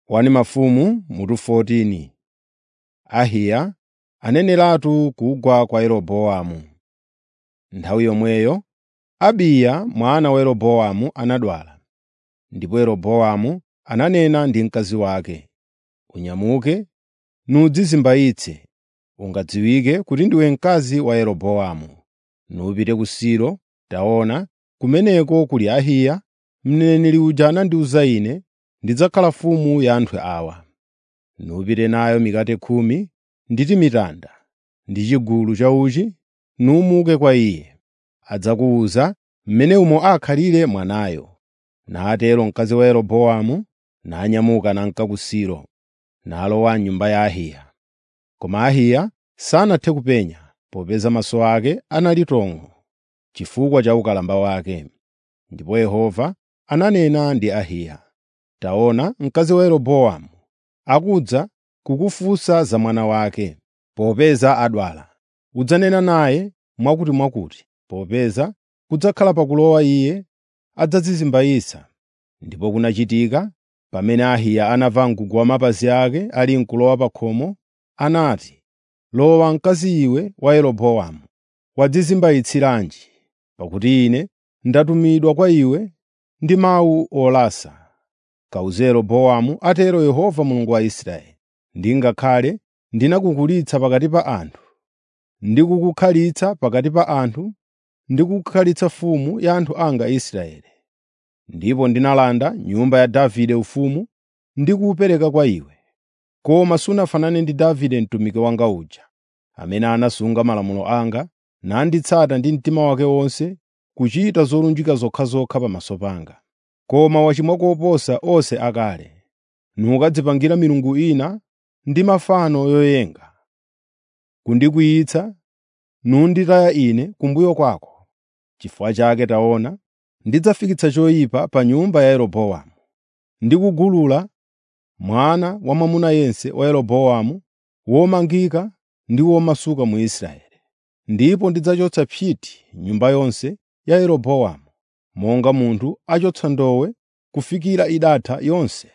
1 Mafumu mutu 14 Ahiya aneneratu kugwa kwa Yeroboamu. Nthawi yomweyo Abiya mwana wa Yeroboamu anadwala, ndipo Yeroboamu ananena ndi mkazi wake, “Unyamuke nudzizimbayitse, ungadziwike kuti ndiwe mkazi wa Yeroboamu, nupite ku Silo. Taona, kumeneko kuli Ahiya, mneneri uja anandiwuza ine, ‘Ndidzakhala mfumu ya anthu awa.’ Nupite nayo mikate khumi ndi timitanda ndi chigulu cha uchi, numuke kwa iye. Adzakuwuza mmene umo akhalire mwanayo.” Natero mkazi wa Yeroboamu nanyamuka nanka ku Silo, nalowa m'nyumba ya Ahiya. Koma Ahiya sanathe kupenya, popeza maso ake anali tong'o chifukwa cha ukalamba wake. Ndipo Yehova ananena ndi Ahiya, “Taona, mkazi wa Yeroboamu akudza kukufunsa za mwana wake, popeza adwala. Udzanena naye mwakutimwakuti, popeza kudzakhala pakulowa iye adzadzizimbayitsa.” Ndipo kunachitika, pamene Ahiya anamva mgugu wa mapazi ake ali n'kulowa pa khomo, anati, “Lowa mkazi iwe wa Yeroboamu, wadzizimbayitsiranji? Pakuti ine ndatumidwa kwa iwe ndi mawu olasa. Kawuze Yeroboamu, atero Yehova Mulungu wa Israeli, ndingakhale ndinakukulitsa pakati pa anthu, ndikukukhalitsa pakati pa anthu, ndikukukhalitsa mfumu ya anthu anga Israeli. Ndipo ndinalanda nyumba ya Davide ufumu ndi kuwupereka kwa iwe. Koma sunafanane ndi Davide mtumiki wanga uja, amene anasunga malamulo anga nanditsata ndi mtima wake wonse kuchita zolunjika zokhazokha pamaso panga. Koma wachimwa koposa onse akale, nukadzipangira milungu ina ndi mafano yoyenga, kundikwiyitsa nunditaya Ine kumbuyo kwako. Chifukwa chake taona, ndidzafikitsa choyipa pa nyumba ya Yeroboamu, ndi kugulula mwana wamwamuna yense wa Yeroboamu womangika ndi womasuka mu Israeli. Ndipo ndidzachotsa psiti nyumba yonse ya Yeroboamu, monga munthu achotsa ndowe kufikira idatha yonse.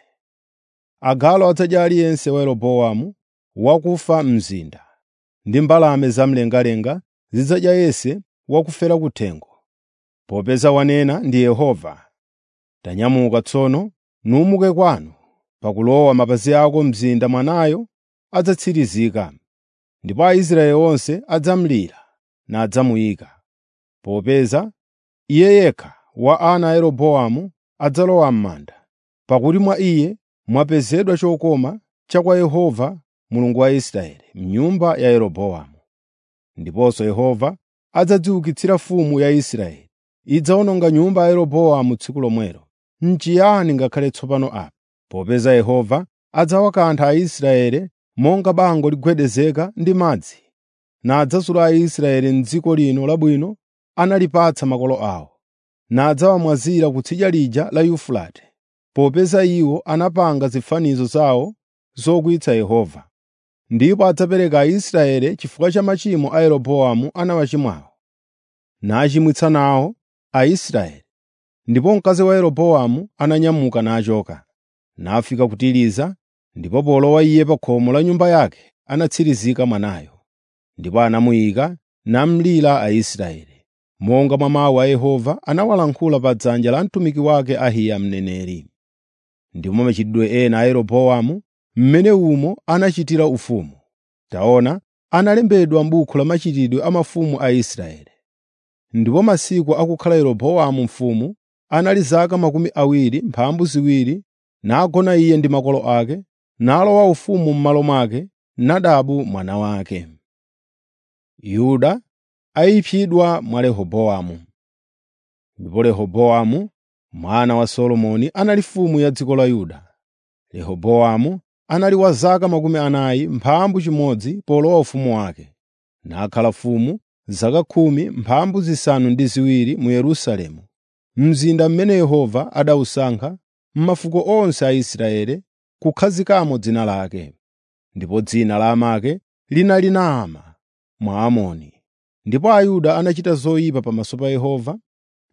Agalu adzadya aliyense wa Yeroboamu wakufa m'mzinda, ndi mbalame zamlengalenga zidzadya yense wakufera kuthengo. Popeza wanena ndi Yehova, tanyamuka tsono numuke kwanu, pakulowa mapazi ako mzinda mwanayo adzatsirizika. Ndipo Aisraeli onse adzamulira nadzamuyika, popeza iye yekha wa ana a Yeroboamu adzalowa m'manda, pakuti mwa iye mwapezedwa chokoma cha kwa Yehova Mulungu wa Israeli m'nyumba ya Yeroboamu. Ndiponso Yehova adzadziukitsira mfumu ya Israeli, idzawononga nyumba ya Yeroboamu tsiku lomwelo. N'chiyani ngakhale tsopano apa? Popeza Yehova adzawakantha Aisraeli monga bango ligwedezeka ndi madzi, nadzasula Aisraeli m'dziko lino labwino analipatsa makolo awo, nadzawamwazira kutsidya lija la Yufurate, popeza iwo anapanga zifanizo zawo zokwiyitsa Yehova. Ndipo adzapereka Aisraeli chifukwa cha machimo a Yeroboamu anawachimwawo, nachimwitsa nawo Aisraeli. Ndipo mkazi wa Yeroboamu ananyamuka nachoka, nafika ku Tiriza, ndipo polowa iye pa khomo la nyumba yake anatsirizika mwanayo. Ndipo anamuyika namlira Aisraeli, monga mwa mawu a Yehova anawalankhula pa dzanja la mtumiki wake Ahiya mneneri. Ndipo machitidwe ena a Yeroboamu mmene umo anachitira ufumu. Taona, analembedwa m'buku la machitidwe a mafumu a Israeli. Ndipo masiku akukhala Yeroboamu mfumu anali zaka makumi awiri mphambu ziwiri, nagona iye ndi makolo ake, nalowa ufumu m'malo mwake Nadabu mwana wake. Yuda ayipsidwa mwa Rehobowamu. Ndipo Rehobowamu mwana wa Solomoni anali mfumu ya dziko la Yuda. Rehobowamu anali wa zaka makumi anayi mphambu chimodzi polowa ufumu wake, nakhala mfumu zaka khumi mphambu zisanu ndi ziwiri mu Yerusalemu, mzinda mmene Yehova adawusankha m'mafuko onse a Israeli kukhazikamo dzina lake. Ndipo dzina la amake linali Naama Mwamoni. Ndipo Ayuda anachita zoyipa pamaso pa Yehova,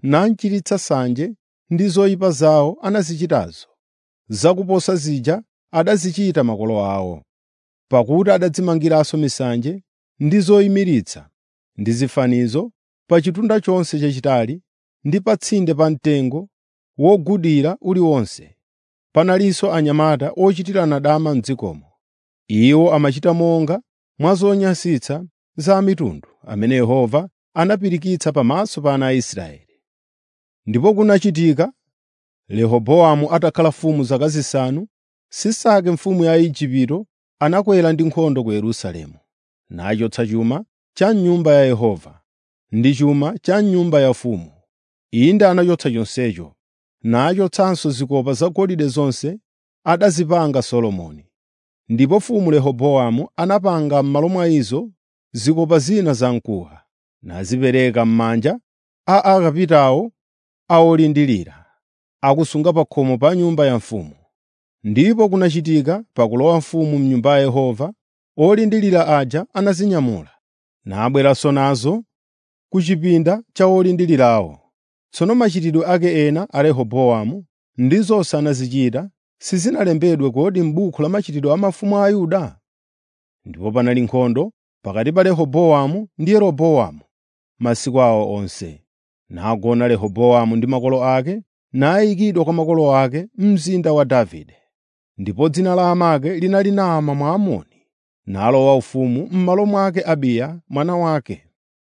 nachititsa nsanje ndi zoyipa zawo anazichitazo, zakuposa zija adazichita makolo awo, pakuti adadzimangiranso misanje ndi zoyimiritsa ndi zifanizo pa chitunda chonse chachitali ndi pa tsinde pa mtengo wogudira uliwonse. Panalinso anyamata ochitirana dama m'dzikomo. Iwo amachita monga mwa zonyansitsa za mitundu amene Yehova anapirikitsa pamaso pa ana a Israeli. Ndipo kunachitika, Rehobowamu atakhala mfumu zaka zisanu, Sisaki mfumu ya Igupto anakwera ndi nkhondo ku Yerusalemu, nachotsa chuma cha m'Nyumba ya Yehova ndi chuma cha m'nyumba yaufumu. Inde anachotsa chonsecho, nachotsanso zikopa zagolide zonse adazipanga Solomoni. Ndipo mfumu Rehobowamu anapanga m'malo mwa izo zikopa zina zamkuwa, nazipereka m'manja a akapitawo a olindirira, akusunga pa khomo pa nyumba ya mfumu. Ndipo kunachitika pakulowa mfumu m'Nyumba ya Yehova, olindirira aja anazinyamula, nabweranso nazo ku chipinda cha olindirirawo. Tsono machitidwe ake ena a Rehobowamu ndi zonse anazichita, sizinalembedwe kodi m'buku la machitidwe a mafumu a Yuda? Ndipo panali nkhondo pakati pa Rehobowamu ndi Yeroboamu masiku awo onse. Nagona Rehobowamu ndi makolo ake, nayikidwa kwa makolo ake m'mzinda wa Davide. Ndipo dzina la amake linali Naama Mwamoni, nalowa ufumu m'malo mwake Abiya mwana wake.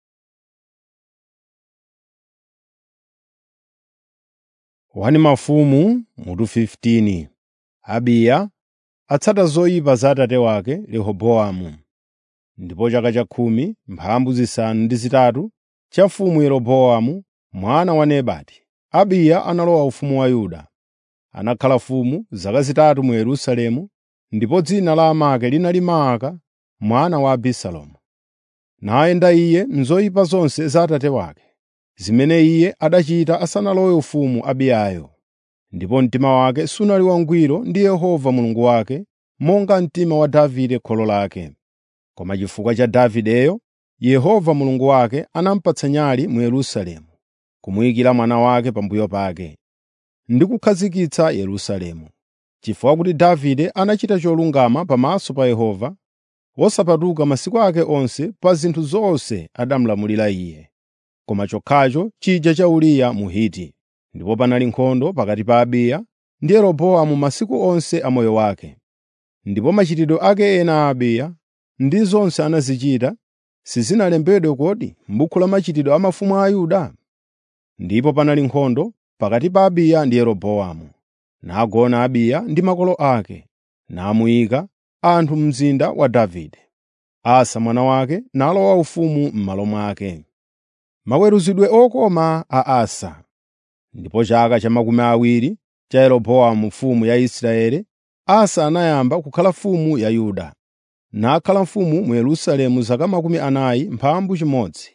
Wani mafumu mutu 15 Abiya atsata zoyipa za atate wake Rehobowamu. Ndipo chaka cha khumi mphambu zisanu ndi zitatu cha mfumu Yeroboamu mwana wa Nebati, Abiya analowa ufumu wa Yuda. Anakhala mfumu zaka zitatu mu Yerusalemu, ndipo dzina la amake linali Maaka mwana wa Abisalomu. Nayenda iye m'zoyipa zonse za atate wake, zimene iye adachita asanalowe ufumu Abiyayo. Ndipo mtima wake sunali wangwiro ndi Yehova Mulungu wake, monga mtima wa Davide kholo lake. Koma chifukwa cha Davideyo, Yehova Mulungu wake anamupatsa nyali mu Yerusalemu, kumuyikira mwana wake pambuyo pake, ndi kukhazikitsa Yerusalemu. Chifukwa kuti Davide anachita cholungama pamaso pa Yehova, wosapatuka masiku ake onse pa zinthu zonse adamulamulira iye, koma chokhacho chija cha Uriya Mhiti. Ndipo panali nkhondo pakati pa Abiya ndi Yeroboamu masiku onse a moyo wake. Ndipo machitidwe ake ena a Abiya ndi zonse anazichita, sizinalembedwe kodi m'buku la machitidwe a mafumu a Yuda? Ndipo panali nkhondo pakati pa Abiya ndi Yeroboamu. Nagona Abiya ndi makolo ake, namuyika anthu mu mzinda wa Davide. Asa mwana wake nalowa ufumu m'malo mwake. Maweruzidwe okoma a Asa. Ndipo chaka cha makumi awiri cha Yeroboamu mfumu ya Israeli, Asa anayamba kukhala mfumu ya Yuda. Nakhala mfumu mu Yerusalemu zaka makumi anayi mphambu chimodzi.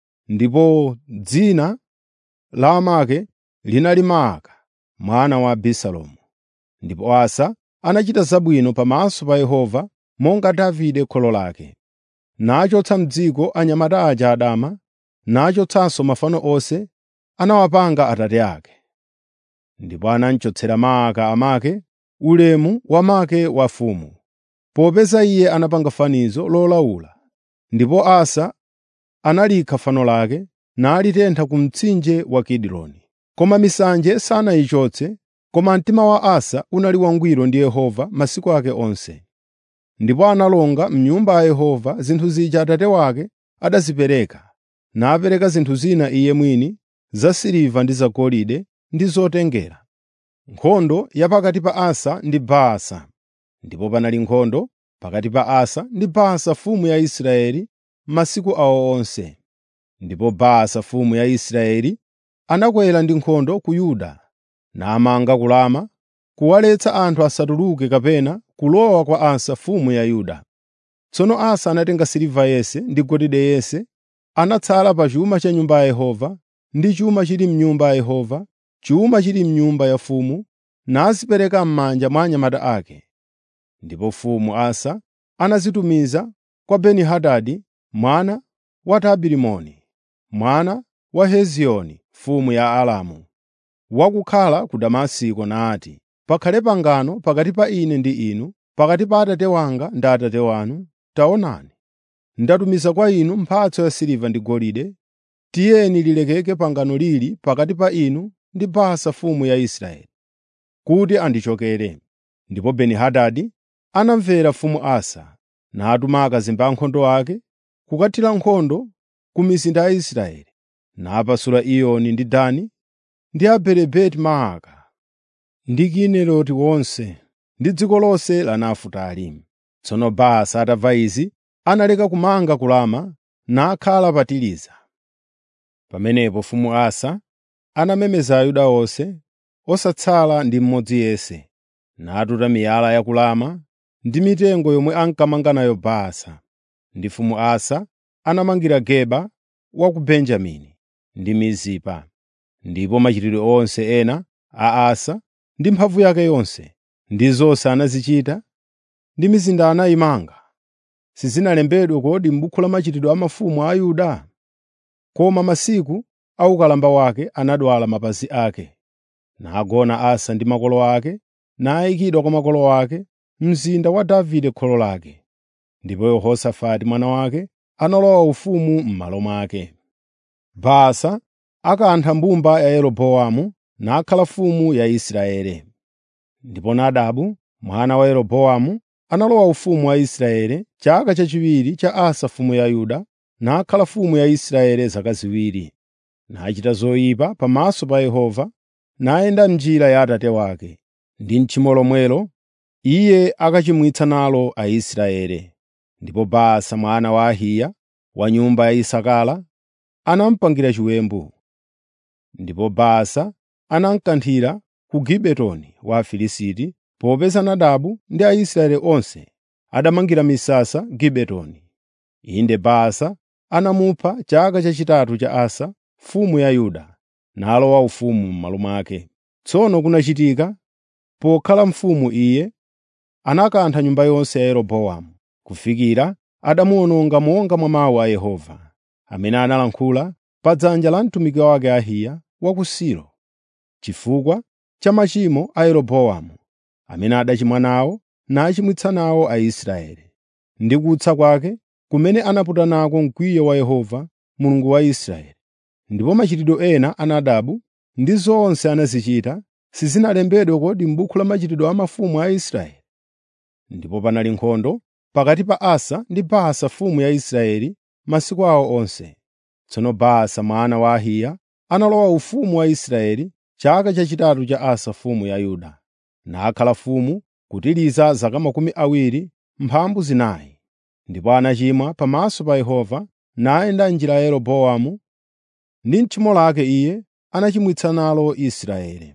Ndipo dzina la amake linali Maaka mwana wa Abisalomu. Ndipo Asa anachita zabwino pamaso pa Yehova monga Davide kholo lake. Nachotsa m'dziko anyamata aja adama, nachotsanso mafano onse anawapanga atate ake. Ndipo anamchotsera Maaka amake ulemu wa make wafumu, popeza iye anapanga fanizo lolaula. Ndipo Asa analikha fano lake, nalitentha ku mtsinje wa Kidironi. Koma misanje sanayichotse, koma mtima wa Asa unali wangwiro ndi Yehova masiku ake onse. Ndipo analonga m'nyumba ya Yehova zinthu zija atate wake adazipereka, napereka zinthu zina iye mwini zasiliva ndi zagolide ndi zotengera. Nkhondo ya pakati pa Asa ndi Baasa. Ndipo panali nkhondo pakati pa Asa ndi Baasa mfumu ya Israeli masiku awo onse. Ndipo Baasa mfumu ya Israeli anakwera ndi nkhondo ku Yuda, namanga ku Rama, kuwaletsa anthu asatuluke kapena kulowa kwa Asa mfumu ya Yuda. Tsono Asa anatenga siliva yense ndi golide yense, anatsala pa chuma cha nyumba ya Yehova ndi chuma chili m'nyumba ya Yehova, chuma chili m'nyumba ya mfumu, nazipereka m'manja mwa anyamata ake. Ndipo mfumu Asa anazitumiza kwa Beni-Hadadi mwana wa Tabirimoni, mwana wa Hezioni mfumu ya Aramu, wakukhala ku Damasiko nati, pakhale pangano pakati pa ine ndi inu, pakati pa Atate wanga ndi Atate wanu. Taonani, ndatumiza kwa inu mphatso ya siliva ndi golide. Tiyeni lilekeke pangano lili pakati pa inu ndi Baasa mfumu ya Israeli, kuti andichokere. Ndipo Beni-Hadadi anamvera mfumu Asa, natuma akazembe ankhondo ake kukathira nkhondo ku mizinda ya Israeli, napasula Iyoni ndi Dani ndi Abeli-Beti-Maaka ndi Kineroti wonse ndi dziko lonse la Nafutali. Tsono Baasa atamva izi, analeka kumanga ku Rama nakhala pa Tiriza. Pamenepo mfumu Asa anamemeza Ayuda onse, osatsala ndi mmodzi yense, natuta miyala ya ku Rama ndi mitengo yomwe ankamanga nayo Baasa. Ndi mfumu Asa anamangira Geba wa ku Benjamini ndi Mizipa. Ndipo machitidwe onse ena a Asa ndi mphamvu yake yonse, ndi zonse anazichita, ndi mizinda anayimanga, sizinalembedwe kodi m'buku la machitidwe a mafumu a Yuda? Koma masiku a ukalamba wake anadwala mapazi ake, nagona Asa ndi makolo ake, nayikidwa kwa makolo ake mzinda wa Davide kholo lake. Ndipo Yehosafati mwana wake analowa ufumu m'malo mwake. Baasa akantha mbumba ya Yeroboamu nakhala mfumu ya Israeli. Ndipo Nadabu mwana wa Yeroboamu analowa ufumu wa Israeli chaka chachiwiri cha Asa mfumu ya Yuda, nakhala mfumu ya Israeli zaka ziwiri. Nachita zoyipa pamaso pa Yehova, nayenda m'njira ya atate wake, ndi m'tchimo lomwelo iye akachimwitsa nalo Aisraeli. Ndipo Baasa mwana wa Ahiya wa nyumba ya Isakara anamupangira chiwembu. Ndipo Baasa anamkanthira ku Gibetoni wa Afilisti, popeza Nadabu ndi Aisraeli onse adamangira misasa Gibetoni. Inde Baasa anamupha chaka chachitatu cha Asa mfumu ya Yuda, nalowa ufumu m'malo mwake. Tsono kunachitika, pokhala mfumu iye, anakantha nyumba yonse ya Yeroboamu, kufikira adamuwononga monga mwa mawu a Yehova, amene analankhula pa dzanja la mtumiki wake Ahiya wa ku Silo, chifukwa cha machimo a Yeroboamu, amene adachimwa nawo nachimwitsa nawo Aisraeli, ndi kutsa kwake kumene anaputa nako mkwiyo wa Yehova, Mulungu wa Israeli. Ndipo machitidwe ena a Nadabu ndi zonse anazichita, sizinalembedwe kodi m'buku la machitidwe a mafumu a Israeli? Ndipo panali nkhondo pakati pa Asa ndi Baasa mfumu ya Israeli masiku awo onse. Tsono Baasa mwana wa Ahiya analowa ufumu wa Israeli chaka chachitatu cha Asa mfumu ya Yuda, nakhala mfumu kutiriza zaka makumi awiri mphambu zinayi. Ndipo anachimwa pamaso pa Yehova, nayenda m'njira ya Yeroboamu, ndi m'tchimo lake iye anachimwitsa nalo Israeli.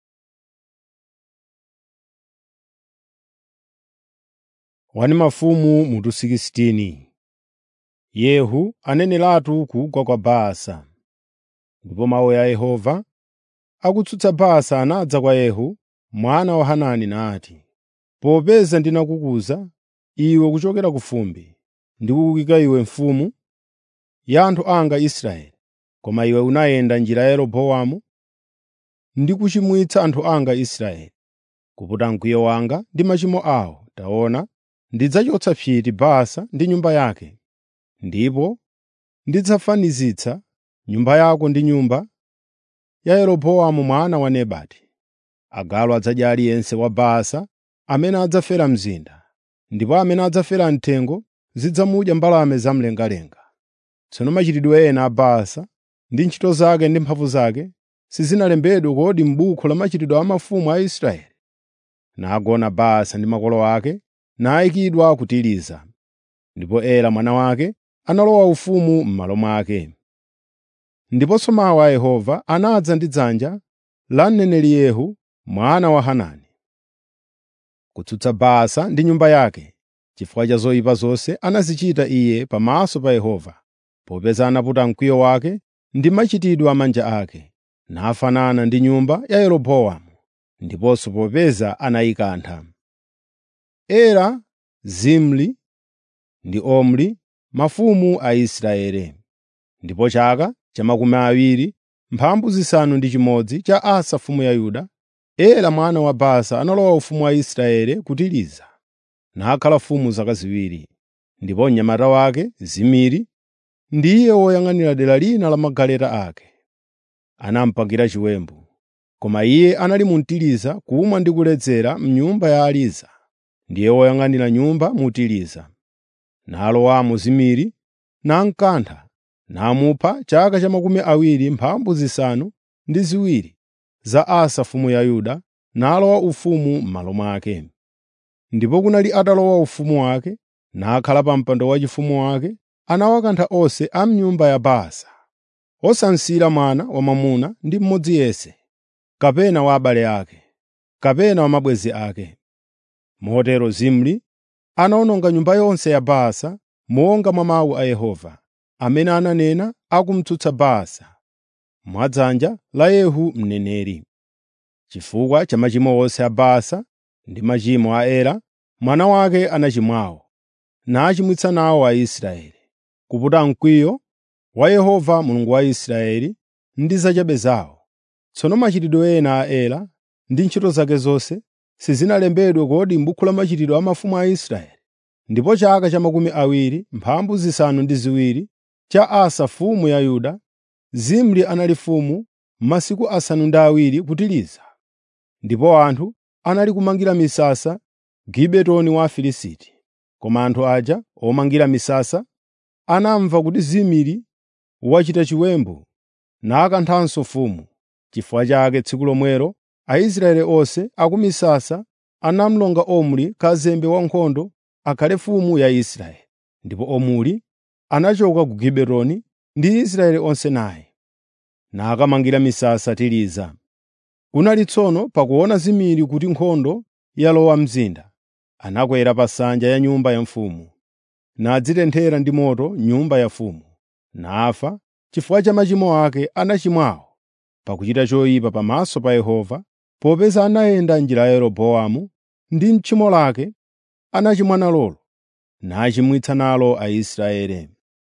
Wani mafumu mutu 16 Yehu aneneratu kugwa kwa Baasa. Ndipo mawu a Yehova akutsutsa Baasa anadza kwa Yehu mwana wa Hanani nati, “Popeza ndinakukuza iwe kuchokera ku fumbi, ndikukuyika iwe mfumu ya anthu anga Israeli, koma iwe unayenda njira ya Yeroboamu ndi kuchimwitsa anthu anga Israeli, kuputa mkwiyo wanga ndi machimo awo. Taona, ndidzachotsa psiti Baasa ndi nyumba yake, ndipo ndidzafanizitsa nyumba yako ndi nyumba ya Yeroboamu mwana wa Nebati. Agalu adzadya aliyense wa Baasa amene adzafera mzinda, ndipo amene adzafera mthengo zidzamudya mbalame zamlengalenga. Tsono machitidwe ena a Baasa ndi ntchito zake ndi mphamvu zake sizinalembedwe kodi m'buku la machitidwe a mafumu a Israeli? Nagona Baasa ndi makolo ake, nayikidwa ku Tiriza. Ndipo Ela mwana wake analowa ufumu m'malo mwake. Ndiponso mawu a Yehova anadza ndi dzanja la mneneri Yehu mwana wa Hanani, kutsutsa Baasa ndi nyumba yake, chifukwa cha zoyipa zonse anazichita iye pamaso pa Yehova, popeza anaputa mkwiyo wake ndi machitidwe a manja ake, nafanana ndi nyumba ya Yeroboamu, ndiponso popeza anayikantha. Ela, Zimri ndi Omri, mafumu a Israeli. Ndipo chaka cha makumi awiri mphambu zisanu ndi chimodzi cha Asa mfumu ya Yuda, Ela mwana wa Baasa analowa ufumu wa Israeli ku Tiriza, nakhala mfumu zaka ziwiri. Ndipo mnyamata wake Zimiri ndiye woyang'anira dera lina la magaleta ake. Anamupangira chiwembu, koma iye anali mu Tiriza kumwa ndi kuledzera m'nyumba ya Ariza, ndiye woyang'anira nyumba mu Tiriza. Nalowamo Zimiri, namkantha, namupha chaka cha makumi awiri mphambu zisanu ndi ziwiri za Asa mfumu ya Yuda, nalowa ufumu m'malo mwake. Ndipo kunali atalowa ufumu wake, nakhala pa mpando waufumu wake, anawakantha onse a m'nyumba ya Baasa, osansira mwana wamwamuna ndi mmodzi yense, kapena wa abale ake, kapena wa mabwenzi ake. Motero Zimri anawononga nyumba yonse ya Baasa monga mwa mawu a Yehova, amene ananena akumtsutsa Baasa, mwadzanja la Yehu mneneri. Chifukwa cha machimo onse a Baasa ndi machimo a Ela, mwana wake anachimwawo, nachimwitsa nawo Aisraeli, kuputa mkwiyo wa Yehova Mulungu wa Israeli ndi zachabe zawo. Tsono machitidwe ena a Ela ndi ntchito zake zonse sizinalembedwe kodi m'buku la machitidwe a mafumu a Israeli? Ndipo chaka cha makumi awiri mphambu zisanu ndi ziwiri cha Asa mfumu ya Yuda, Zimri anali mfumu masiku asanu ndi awiri ku Tiriza. Ndipo anthu anali kumangira misasa Gibetoni wa Afilisti. Koma anthu aja omangira misasa anamva kuti Zimri wachita chiwembu nakanthanso mfumu. Chifukwa chake tsiku lomwelo Aisraeli onse akumisasa anamulonga Omri kazembe wankhondo akhale mfumu ya Israeli. Ndipo Omri anachoka ku Gibetoni ndi Israeli onse naye, nakamangira misasa Tiriza. Kunali tsono pakuona Zimiri kuti nkhondo yalowa mzinda, anakwera pa nsanja ya nyumba ya mfumu, nadzitenthera ndi moto nyumba ya mfumu, nafa chifukwa cha machimo ake anachimwawo pakuchita choyipa pamaso pa Yehova, popeza anayenda njira ya Yeroboamu ndi m'tchimo lake anachimwa nalolo, nachimwitsa nalo Aisraeli.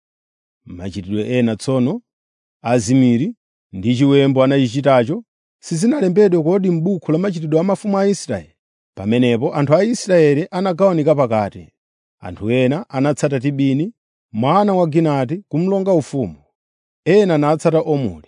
Machitidwe ena tsono a Zimiri ndi chiwembu anachichitacho sizinalembedwe kodi m'buku la machitidwe a mafumu a Israeli? Pamenepo anthu a Israeli anagawanika pakati. Anthu ena anatsata Tibini mwana wa Ginati kumulonga ufumu, ena natsata Omuri.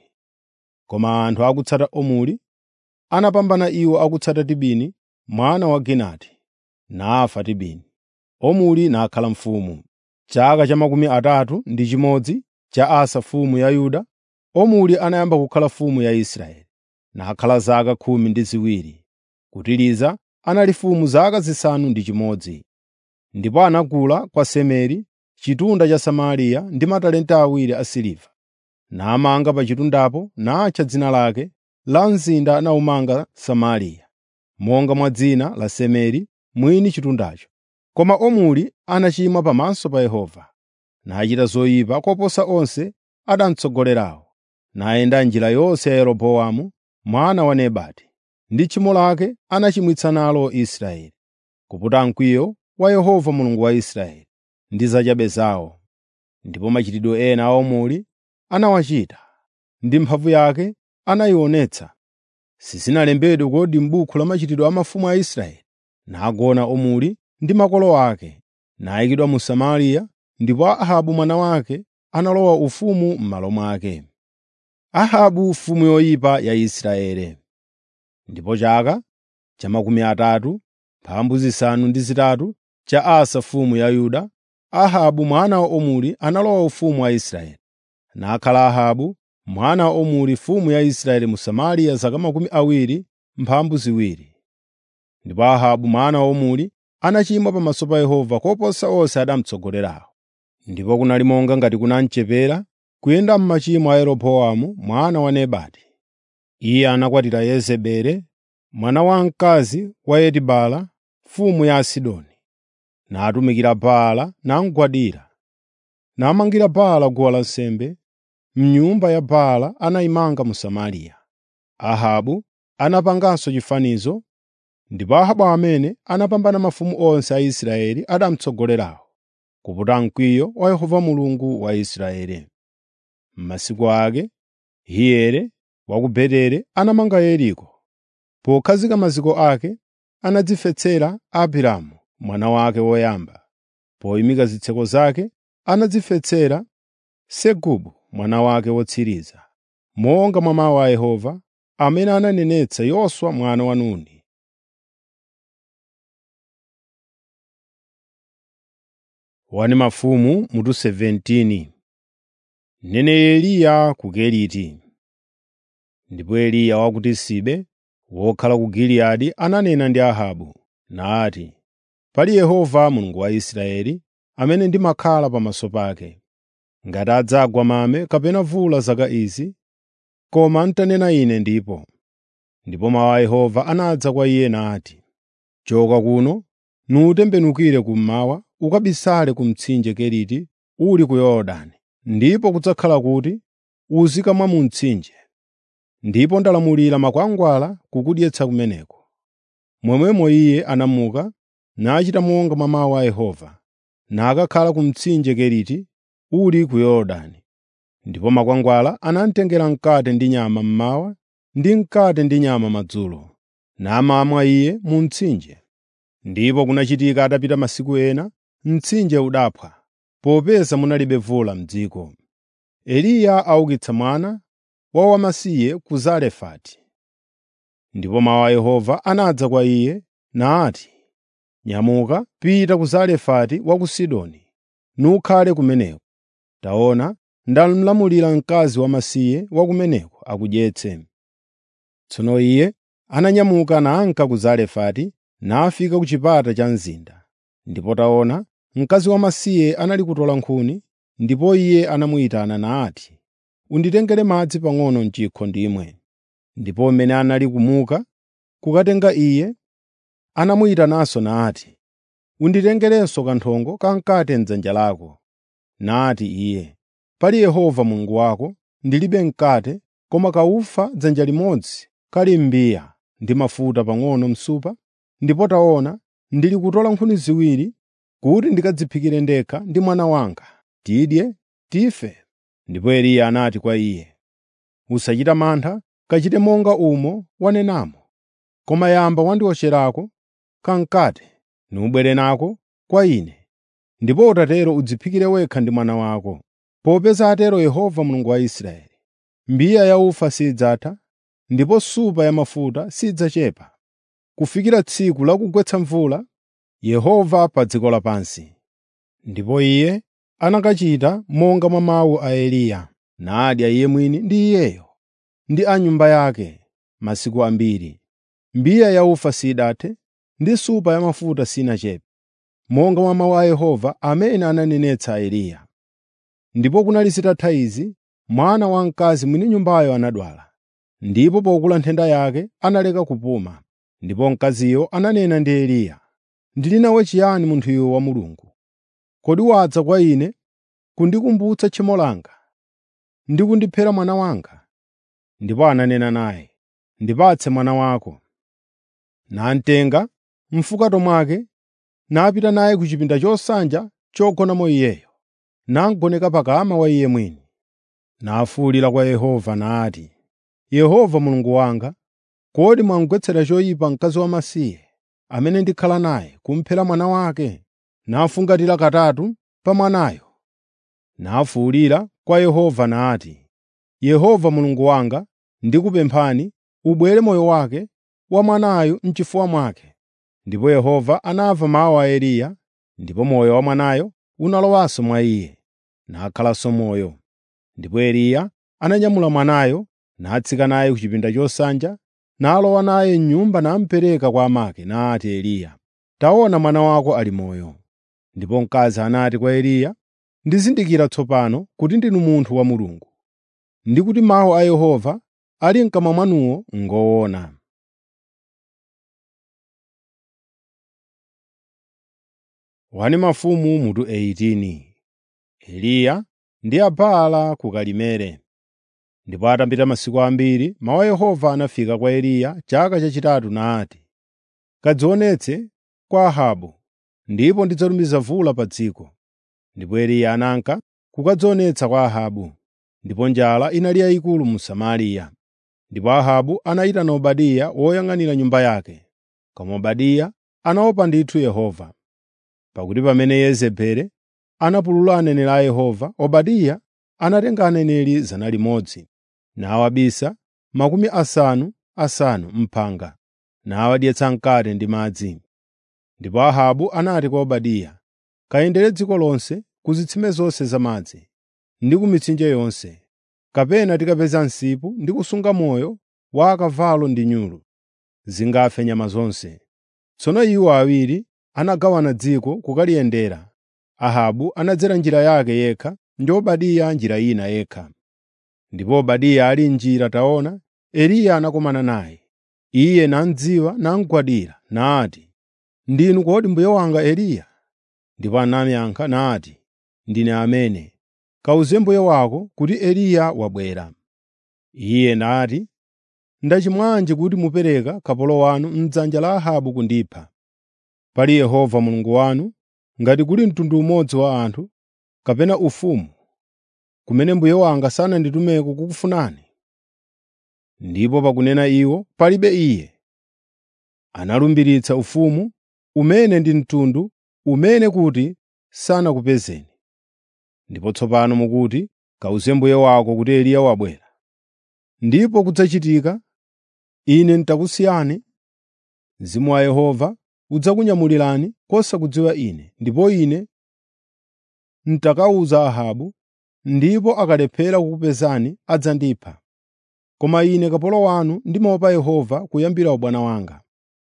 Koma anthu akutsata Omuri anapambana iwo akutsata Tibini mwana wa Ginati, nafa Tibini. Omuri nakhala mfumu. Chaka cha makumi atatu ndi chimodzi cha Asa mfumu ya Yuda, Omuri anayamba kukhala mfumu ya Israeli, nakhala zaka khumi ndi ziwiri. Ku Tiriza anali mfumu zaka zisanu ndi chimodzi. Ndipo anagula kwa Semeri chitunda cha Samariya ndi matalenta awiri a siliva, namanga pa chitundapo natcha dzina lake la mzinda anawumanga Samariya, monga mwa dzina la Semeri mwini chitundacho. Koma Omuri anachimwa pamaso pa Yehova, nachita zoyipa koposa onse adamutsogolerawo, nayenda njira yonse ya Yeroboamu mwana wa Nebati, ndi tchimo lake anachimwitsa nalo Israeli, kuputa mkwiyo wa Yehova Mulungu wa Israeli ndi zachabe zawo. Ndipo machitidwe ena a Omuri anawachita, ndi mphamvu yake anayionetsa. Sizinalembedwe kodi m'buku la machitidwe a mafumu a Israeli? Nagona Omuri ndi makolo ake, nayikidwa mu Samariya, ndipo Ahabu mwana wake analowa ufumu m'malo mwake. Ahabu mfumu yoyipa ya Israeli. Ndipo chaka cha makumi atatu mphambu zisanu ndi zitatu cha Asa mfumu ya Yuda, Ahabu mwana wa Omuri analowa ufumu wa Israeli. Nakhala Ahabu mwana wa Omuri mfumu ya Israeli mu Samariya zaka makumi awiri mphambu ziwiri. Ndipo Ahabu mwana wa Omuri anachimwa pamaso pa Yehova koposa onse adamutsogolerawo. Ndipo kunali monga ngati kunamchepera kuyenda m'machimo a Yeroboamu mwana wa Nebati. Iye anakwatira Yezebeli, mwana wamkazi wa Etibala, mfumu ya Asidoni, natumikira Baala namugwadira. Namangira Baala guwa lansembe m'nyumba ya Baala anayimanga mu Samariya. Ahabu anapanganso chifanizo, ndipo Ahabu amene anapambana mafumu onse a Israeli adamutsogolerawo, kuputa mkwiyo wa Yehova Mulungu wa Israeli. M'masiku ake, Hiyere wa ku Beteli anamanga Yeriko, Pokhazika maziko ake, anadzifetsera Abiramu mwana wake woyamba. Poyimika zitseko zake, anadzifetsera Segubu mwana wake wotsiriza, monga mwa mawu a Yehova, amene ananenetsa Yoswa mwana wa Nuni. Wani mafumu mutu 17 Mneneri Eliya ku Keriti. Ndipo Eliya wa ku Tisibe, wokhala ku Giliyadi ananena ndi Ahabu, nati, “Pali Yehova Mulungu wa Israeli, amene ndimakhala pamaso pake, ngati adzagwa mame kapena vula zaka izi, koma n'tanena ine ndipo.” Ndipo mawu a Yehova anadza kwa iye nati, “Choka kuno, nutembenukire kummawa, ukabisale ku mtsinje Keriti uli ku Yorodani, ndipo kudzakhala kuti uzikamwa mu mtsinje. Ndipo ndalamulira makwangwala kukudyetsa kumeneko.” Momwemo iye anamuka nachita monga mwa mawu a Yehova, nakakhala ku mtsinje Keriti uli ku Yorodani. Ndipo makwangwala anamutengera mkate ndi nyama mmawa ndi mkate ndi nyama madzulo, namamwa iye mu mtsinje. Ndipo kunachitika atapita masiku ena, mtsinje udaphwa, popeza munalibe vula m'dziko. Eliya aukitsa mwana wa wamasiye ku Zarefati. Ndipo mawu a Yehova anadza kwa iye nati, “Nyamuka, pita ku Zarefati wa ku Sidoni, nukhale kumeneko. Taona, ndamulamulira mkazi wamasiye wa kumeneko akudyetse.” Tsono iye ananyamuka nanka ku Zarefati nafika ku chipata cha mzinda. Ndipo taona, mkazi wamasiye anali kutola nkhuni, ndipo iye anamuyitana nati, “Unditengere madzi pang'ono m'chikho ndimwe.” Ndipo mmene anali kumuka kukatenga iye, anamuyitananso nati, “Unditengerenso kanthongo kamkate m'dzanja lako.” Nati iye, “Pali Yehova Mulungu wako, ndilibe mkate, koma kaufa dzanja limodzi kali m'mbiya ndi mafuta pang'ono msupa, ndipo taona, ndili kutola nkhuni ziwiri kuti ndikadziphikire ndekha ndi mwana wanga, tidye, tife.” Ndipo Eliya anati kwa iye, “Usachita mantha, kachite monga umo wanenamo. Koma yamba wandiwotcherako kamkate, nubwere nako kwa ine, ndipo utatero udziphikire wekha ndi mwana wako. Popeza atero Yehova Mulungu wa Israeli, mbiya ya ufa sidzatha, ndipo supa ya mafuta sidzachepa, kufikira tsiku la kugwetsa mvula Yehova pa dziko lapansi.” Ndipo iye anakachita monga mwa mawu a Eliya, nadya iye mwini ndi iyeyo ndi a nyumba yake masiku ambiri. Mbiya ya ufa sidathe, ndi supa ya mafuta sinachepe, monga mwa mawu a Yehova amene ananenetsa Eliya. Ndipo kunali zitatha izi, mwana wamkazi mwini nyumbayo anadwala, ndipo pokula nthenda yake analeka kupuma. Ndipo mkaziyo ananena ndi Eliya, “Ndili nawe chiyani munthuyu wa Mulungu? Kodi wadza kwa ine kundikumbutsa tchimo langa ndi kundiphera mwana wanga?” Ndipo ananena naye, “Ndipatse mwana wako.” Namtenga m'fukato mwake napita naye ku chipinda chosanja chogonamo iyeyo, namugoneka pakama wa iye mwini. Nafuwulira kwa Yehova nati, “Yehova Mulungu wanga, kodi mwamugwetsera choyipa mkazi wamasiye amene ndikhala naye kumphera mwana wake?” Nafungatira katatu pa mwanayo. Nafuwulira kwa Yehova nati, “Yehova Mulungu wanga, ndikupemphani, ubwere moyo wake wa mwanayu m'chifuwa mwake.” Ndipo Yehova anamva mawu a Eliya, ndipo moyo wa mwanayo unalowanso mwa iye, nakhalanso moyo. Ndipo Eliya ananyamula mwanayo, natsika naye ku chipinda chosanja, nalowa naye m'nyumba namupereka kwa amake, nati Eliya, “Taona mwana wako ali moyo.” Ndipo mkazi anati kwa Eliya, “Ndizindikira tsopano kuti ndinu munthu wa Mulungu, ndi kuti mawu a Yehova ali m'kamwa mwanuwo ngoona.” Wani mafumu mutu 18 Eliya ndi Abaala ku Karimeli. Ndipo atapita masiku ambiri, mawu a Yehova anafika kwa Eliya chaka chachitatu nati, “Kadzionetse kwa Ahabu, ndipo ndidzatumiza vula pa dziko.” Ndipo Eliya ananka kukadzionetsa kwa Ahabu, ndipo njala inali yayikulu mu Samariya. Ndipo Ahabu anayitana Obadiya woyang'anira nyumba yake. Koma Obadiya anaopa ndithu Yehova. Pakuti pamene Yezebeli anapulula aneneri a Yehova, Obadiya anatenga aneneri 100 nawabisa makumi asanu asanu m'phanga, nawadyetsa mkate ndi madzi. Ndipo Ahabu anati kwa Obadiya, “Kayendere dziko lonse ku zitsime zonse zamadzi ndi ku mitsinje yonse, kapena tikapeza msipu ndi kusunga moyo wa akavalo ndi nyulu, zingafe nyama zonse.” Tsono iwo awiri anagawana dziko kukaliyendera. Ahabu anadzera njira yake yekha ndi Obadiya njira ina yekha. Ndipo Obadiya ali m'njira taona, Eliya anakumana naye. Iye namudziwa namugwadira nati, “Ndinu kodi mbuye wanga Eliya?” Ndipo anamuyankha nati, “Ndine amene. Kawuze mbuye wako kuti Eliya wabwera.” Iye nati, “Ndachimwanji kuti mupereka kapolo wanu m'dzanja la Ahabu kundipha? Pali Yehova Mulungu wanu, ngati kuli mtundu umodzi wa anthu, kapena ufumu, kumene mbuye wanga sananditumeko kukufunani.” Ndipo pakunena iwo, palibe iye. Analumbiritsa ufumu umene ndi mtundu umene kuti sanakupezeni. Ndipo tsopano mukuti, “Kawuze mbuye wako kuti Eliya wabwera.” Ndipo kudzachitika, ine nditakusiyani, Mzimu wa Yehova udzakunyamulirani kosakudziwa ine, ndipo ine nditakawuza Ahabu, ndipo akalephera kukupezani adzandipha. Koma ine kapolo wanu ndimaopa Yehova kuyambira ubwana wanga.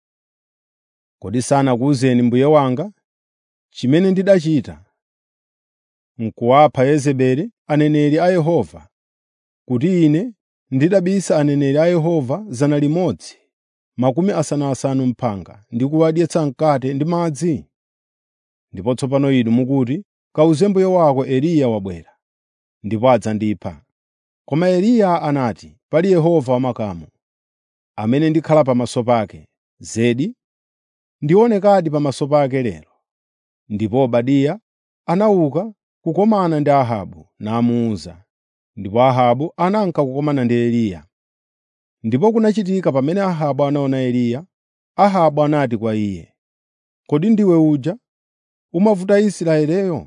Kodi sanakuwuzeni mbuye wanga chimene ndidachita? N'kuwapha Yezebeli aneneri a Yehova, kuti ine ndidabisa aneneri a Yehova 100, makumi asanu m'phanga ndi kuwadyetsa mkate ndi madzi? Ndipo tsopano inu mukuti, “Kawuze mbuye wako Eliya wabwera, ndipo adzandipha.” Koma Eliya anati, “Pali Yehova wamakamu, amene ndikhala pamaso pake, zedi ndionekadi pamaso pake lero.” Ndipo Obadiya anauka kukomana ndi Ahabu namuwuza. Ndipo Ahabu ananka kukomana ndi Eliya. Ndipo kunachitika pamene Ahabu anaona Eliya, Ahabu anati kwa iye, “Kodi ndiwe uja umavuta Israeleyo?”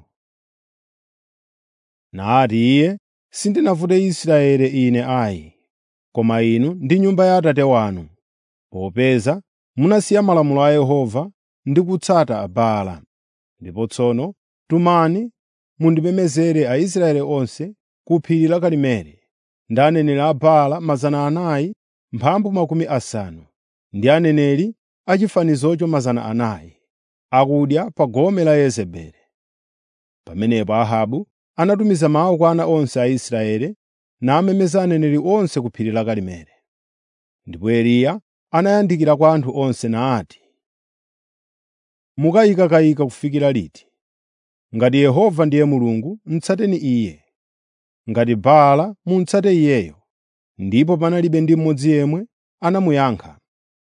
Nati iye, “Sindinavute Israeli ine ayi, koma inu ndi nyumba ya Atate wanu, popeza munasiya malamulo a Yehova ndi kutsata Abaala. Ndipo tsono tumani mundipemezere Aisraeli onse ku phiri la Karimeli ndi aneneri a Baala 400 mphambu makumi asanu, ndi aneneri a chifanizocho 400, akudya pa gome la Yezebeli.” Pamenepo Ahabu anatumiza mawu kwa ana onse a Israeli namemeza aneneri onse ku phiri la Karimeli. Ndipo Eliya anayandikira kwa anthu onse nati, “Mukayikakayika kufikira liti? Ngati Yehova ndiye Mulungu, mutsateni Iye; ngati Baala, mutsate iyeyo.” Ndipo panalibe ndi mmodzi yemwe anamuyankha.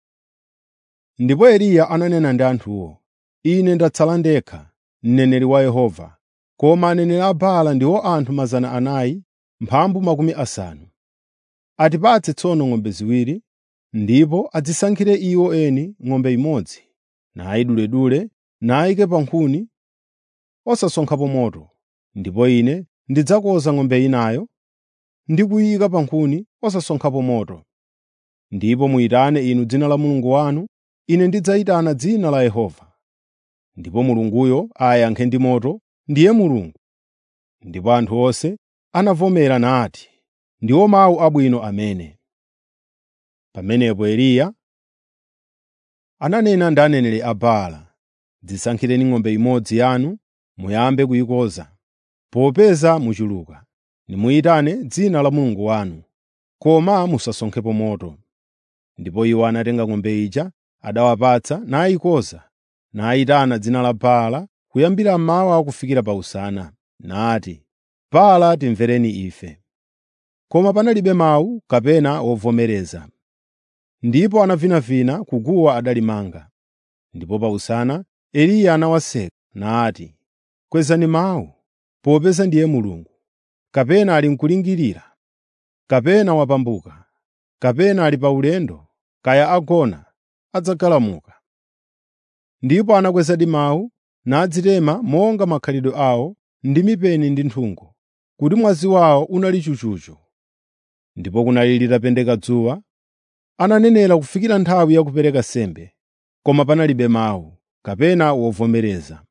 Ndipo Eliya ananena ndi anthuwo, “Ine ndatsala ndekha, mneneri wa Yehova, koma aneneri a Baala ndiwo anthu 400 mphambu makumi asanu. Atipatse tsono ng'ombe ziwiri, ndipo adzisankhire iwo eni ng'ombe imodzi, nayiduledule nayike pa nkhuni osasonkhapo moto, ndipo ine ndidzakoza ng'ombe inayo ndi kuyika pa nkhuni osasonkhapo moto. Ndipo muyitane inu dzina la mulungu wanu, ine ndidzayitana dzina la Yehova. Ndipo Mulunguyo ayankhe ndi moto, ndiye Mulungu. Ndipo anthu onse anavomera nati, “Ndiwo mawu abwino amene.” Pamenepo Eliya ananena ndi aneneri a Baala, “Dzisankhireni ng'ombe imodzi yanu muyambe kuyikoza, popeza muchuluka. Nimuyitane dzina la mulungu wanu, koma musasonkhepo moto.” Ndipo iwo anatenga ng'ombe ija adawapatsa nayikoza, nayitana dzina la Baala kuyambira mmawa kufikira pa usana, nati, “Baala timvereni ife.” Koma panalibe mawu kapena wovomereza. Ndipo anavinavina kuguwa adalimanga. Ndipo pa usana Eliya anawaseka nati, “Kwezani mawu, popeza ndiye Mulungu. Kapena ali n'kulingirira, kapena wapambuka.” kapena ali pa ulendo, kaya agona, adzagalamuka. Ndipo anakwezadi mawu, nadzitema monga makhalidwe awo ndi mipeni ndi nthungo, kuti mwazi wawo unali chuchuchu. Ndipo kunali litapendeka dzuwa, ananenera kufikira nthawi ya kupereka nsembe, koma panalibe mawu, kapena wovomereza,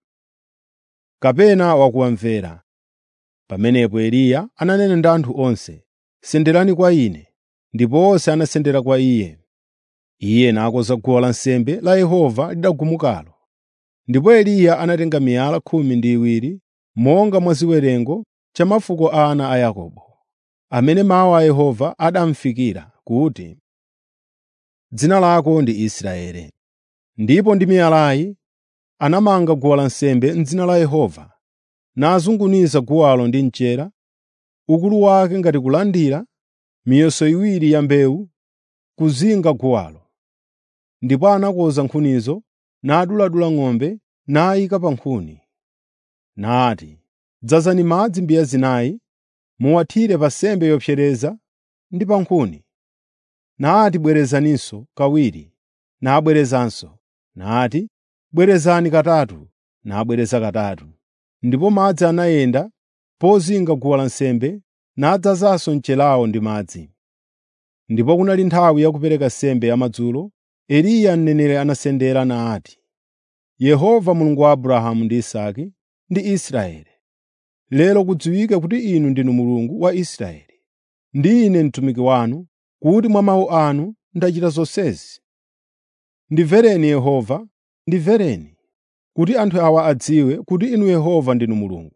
kapena wakuwamvera. Pamenepo Eliya ananena ndi anthu onse, “Senderani kwa ine.” Ndipo onse anasendera kwa iye. Iye nakonza guwa lansembe la Yehova lidagumukalo. Ndipo Eliya anatenga miyala khumi ndi iwiri, monga mwa ziwerengo cha mafuko a ana a Yakobo, amene mawu a Yehova adamufikira kuti, “Dzina lako ndi Israeli.” Ndipo ndi miyalayi anamanga guwa lansembe m'dzina la Yehova, nazunguniza guwalo ndi mchera, ukulu wake ngati kulandira miyeso iwiri ya mbewu kuzinga guwalo. Ndipo anakonza nkhunizo, naduladula ng'ombe, nayika pa nkhuni. Nati, “Dzazani madzi mbiya zinayi, muwathire pa nsembe yopsereza ndi pa nkhuni.” Nati, “Bwerezaninso kawiri.” Nabwerezanso. Nati, “Bwerezani katatu.” Nabwereza katatu. Ndipo madzi anayenda pozinga guwa lansembe, nadzazanso mchelawo ndi madzi. Ndipo kunali nthawi ya kupereka nsembe yamadzulo, Eliya mneneri anasendera nati, “Yehova Mulungu wa Abrahamu ndi Isake ndi Israeli, lero kudziwike kuti Inu ndinu Mulungu wa Israeli, ndi ine mtumiki wanu, kuti mwa mawu anu ndachita zonsezi. Ndimvereni Yehova, ndimvereni, kuti anthu awa adziwe kuti Inu Yehova ndinu Mulungu,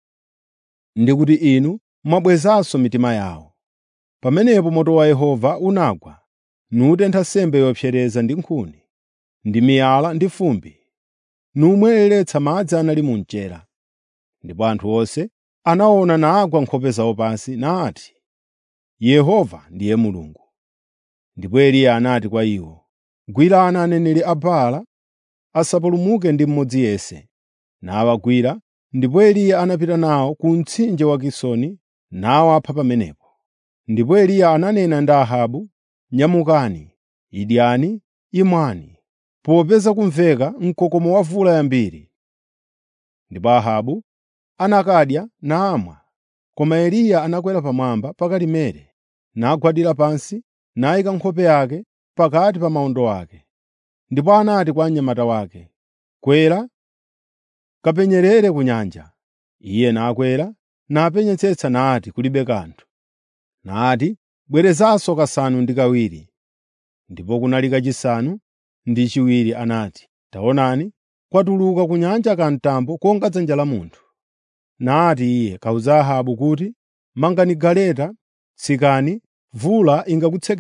ndi kuti Inu mwabwezanso mitima yawo.” Pamenepo moto wa Yehova unagwa, nutentha nsembe yopsereza ndi nkhuni, ndi miyala ndi fumbi, numweretsa madzi anali mu mchera. Ndipo anthu onse anaona nagwa nkhope zawo pansi, nati, “Yehova ndiye Mulungu.” Ndipo Eliya anati kwa iwo, “Gwirani aneneri a Baala asapulumuke ndi mmodzi yense.” Nawagwira, ndipo Eliya anapita nawo ku mtsinje wa Kisoni nawapha pamenepo. Ndipo Eliya ananena ndi Ahabu, “Nyamukani, idyani, imwani, popeza kumveka mkokomo wa mvula yambiri.” Ndipo Ahabu anakadya namwa, koma Eliya anakwera pamwamba pa Karimeli, nagwadira pansi, nayika nkhope yake pakati pa mawondo ake. Ndipo anati kwa mnyamata wake, “Kwera, kapenyerere ku nyanja.” Iye nakwera, napenyetsetsa nati kulibe kanthu. Nati, “Bwerezanso kasanu ndi kawiri.” Ndipo kunali kachisanu ndi chiwiri anati, “Taonani, kwatuluka ku nyanja kamtambo konga dzanja la munthu.” Nati iye, “Kawuza Ahabu kuti, ‘Mangani galeta, tsikani, mvula ingakutsekerezeni.’ ”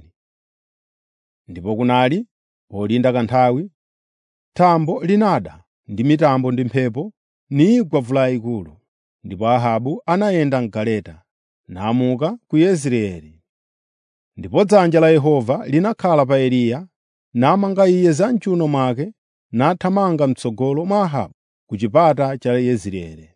Ndipo kunali polinda kanthawi, thambo linada ndi mitambo ndi mphepo, nigwa mvula yayikulu. Ndipo Ahabu anayenda m'galeta, namuka ku Yezireeli. Ndipo dzanja la Yehova linakhala pa Eliya, namanga iye za m'chiwuno mwake, nathamanga m'tsogolo mwa Ahabu ku chipata cha Yezireeli.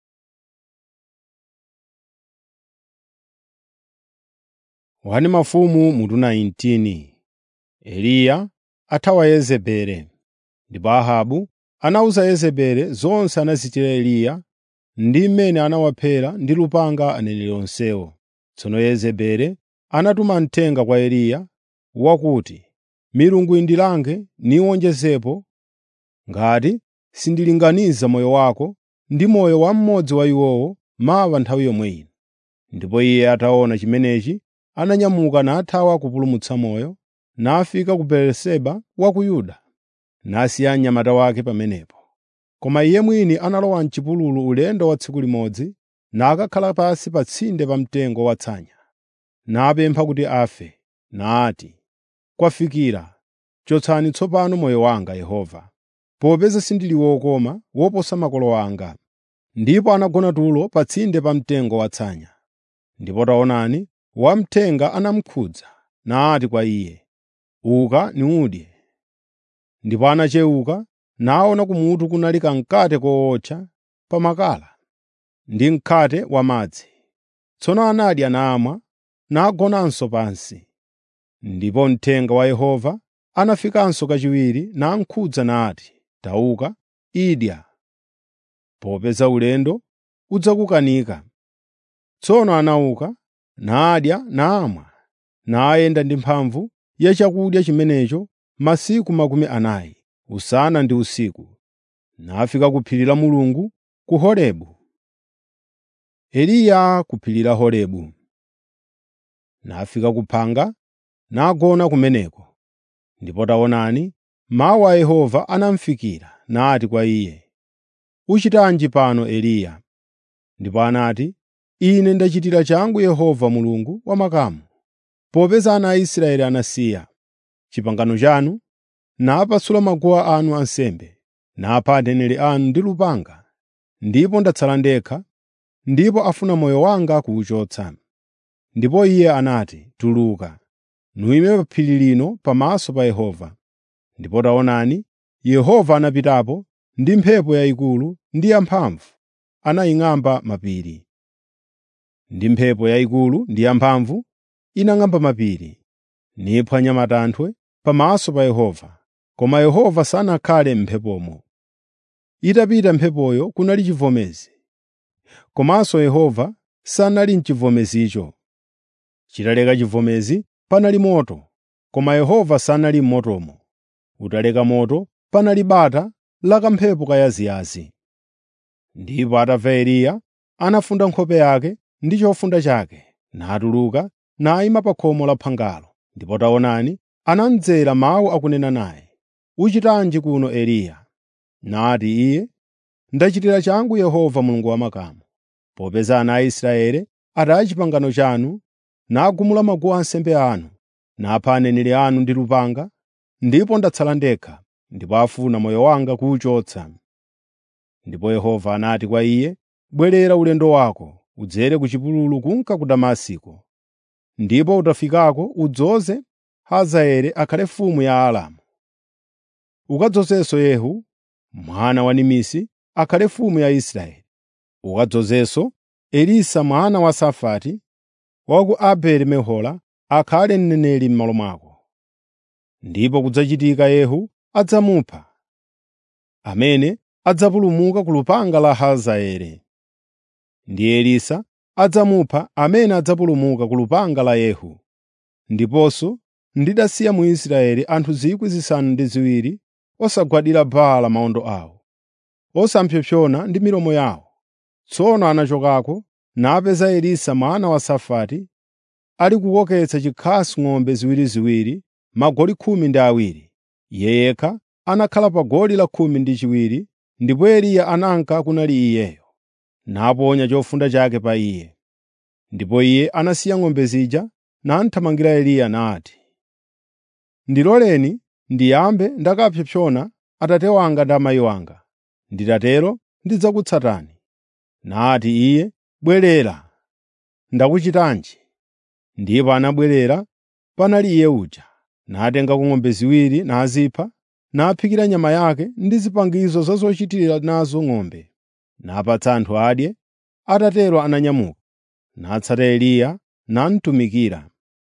Wani mafumu mutu 19 Eliya athawa Yezebeli. Ndipo Ahabu anawuza Yezebeli zonse anazichita Eliya ndi mmene anawaphera ndi lupanga aneneri onsewo. Tsono Yezebeli anatuma mthenga kwa Eliya wakuti, “Milungu indilange niwonjezepo ngati sindilinganiza moyo wako ndi moyo wa mmodzi wa iwowo mawa nthawi yomwe ino.” Ndipo iye ataona chimenechi, ananyamuka nathawa kupulumutsa moyo, nafika ku Beeriseba wa ku Yuda, nasiya mnyamata wake pamenepo. Koma iye mwini analowa m'chipululu ulendo wa tsiku limodzi, nakakhala pansi pa tsinde pa mtengo watsanya, napempha kuti afe, nati, “Kwafikira, chotsani tsopano moyo wanga Yehova, popeza sindili wokoma woposa makolo anga.” Ndipo anagona tulo pa tsinde pa mtengo watsanya. Ndipo taonani, wamthenga anamukhudza, nati kwa iye, “Uka nudye.” Ndipo anachewuka naona kumutu kunali kamkate kootcha pa makala ndi mkate wamadzi. Tsono anadya namwa, nagonanso pansi. Ndipo mthenga wa Yehova anafikanso kachiwiri namkhudza nati, “Tauka, idya, popeza ulendo udzakukanika.” Tsono anauka, nadya namwa, nayenda ndi mphamvu ya chakudya chimenecho masiku makumi anayi, usana ndi usiku, nafika ku phiri la Mulungu ku Horebu. Eliya ku phiri la Horebu. Nafika ku phanga, nagona kumeneko. Ndipo taonani, mawu a Yehova anamufikira, nati kwa iye, “Uchitanji pano Eliya?” Ndipo anati, “Ine ndachitira changu Yehova Mulungu wa makamu, popeza ana a Israeli anasiya pangano lanu, napasula maguwa anu ansembe, napha aneneri anu ndi lupanga, ndipo ndatsala ndekha, ndipo afuna moyo wanga kuwuchotsa.” Ndipo iye anati, “Tuluka, nuyime pa phiri lino pamaso pa Yehova.” Ndipo taonani, Yehova anapitapo ndi mphepo yayikulu ndi yamphamvu, anaying'amba mapiri. Ndi mphepo yayikulu ndi yamphamvu inang'amba mapiri, niphwanya matanthwe pamaso pa Yehova, koma Yehova sanakhale m'mphepomo. Itapita mphepoyo kunali chivomezi, komanso Yehova sanali m'chivomezicho. Chitaleka chivomezi panali moto, koma Yehova sanali m'motomo. Utaleka moto panali bata la kamphepo kayaziyazi. Ndipo atamva Eliya, anafunda nkhope yake ndi chofunda chake, natuluka nayima pa khomo la phangalo. Ndipo taonani, anamdzera mawu akunena naye, “Uchitanji kuno Eliya?” Nati iye, “Ndachitira changu Yehova Mulungu wa makamu, popeza ana a Israeli ataya pangano lanu, nagumula maguwa ansembe anu, napha aneneri anu ndi lupanga, ndipo ndatsala ndekha, ndipo afuna moyo wanga kuwuchotsa.” Ndipo Yehova anati kwa iye, “Bwerera ulendo wako, udzere ku chipululu kunka ku Damasiko. Ndipo utafikako udzoze Hazaeli akhale mfumu ya Aramu. Ukadzozenso Yehu mwana wa Nimisi akhale mfumu ya Israeli. Ukadzozenso Elisa mwana wa Safati wa ku Abeli-Mehola akhale mneneri m'malo mwako. Ndipo kudzachitika Yehu adzamupha, amene adzapulumuka ku lupanga la Hazaeli. Ndi Elisa adzamupha amene adzapulumuka ku lupanga la Yehu. Ndiponso ndidasiya mu Israeli anthu 7,000 osagwadira Baala mawondo awo, osapsompsona ndi milomo yawo. Tsono anachokako napeza Elisa mwana wa Safati ali kukoketsa chikhasu ng'ombe ziwiriziwiri, magoli khumi ndi awiri. Iye yekha anakhala pa goli la khumi ndi chiwiri, ndipo Eliya ananka kunali iyeyo, naponya chofunda chake pa iye. Ndipo iye anasiya ng'ombe zija namuthamangira Eliya nati, “Ndiloleni ndiyambe ndakapsompsona atate wanga ndi amayi wanga. Nditatero ndidzakutsatani.” Nati iye, “Bwerera, ndakuchitanji?” Ndipo anabwerera panali iye uja, natengako ng'ombe ziwiri nazipha, naphikira nyama yake ndi zipangizo za zochitira nazo ng'ombe, napatsa anthu adye. Atatero ananyamuka, natsata Eliya namutumikira.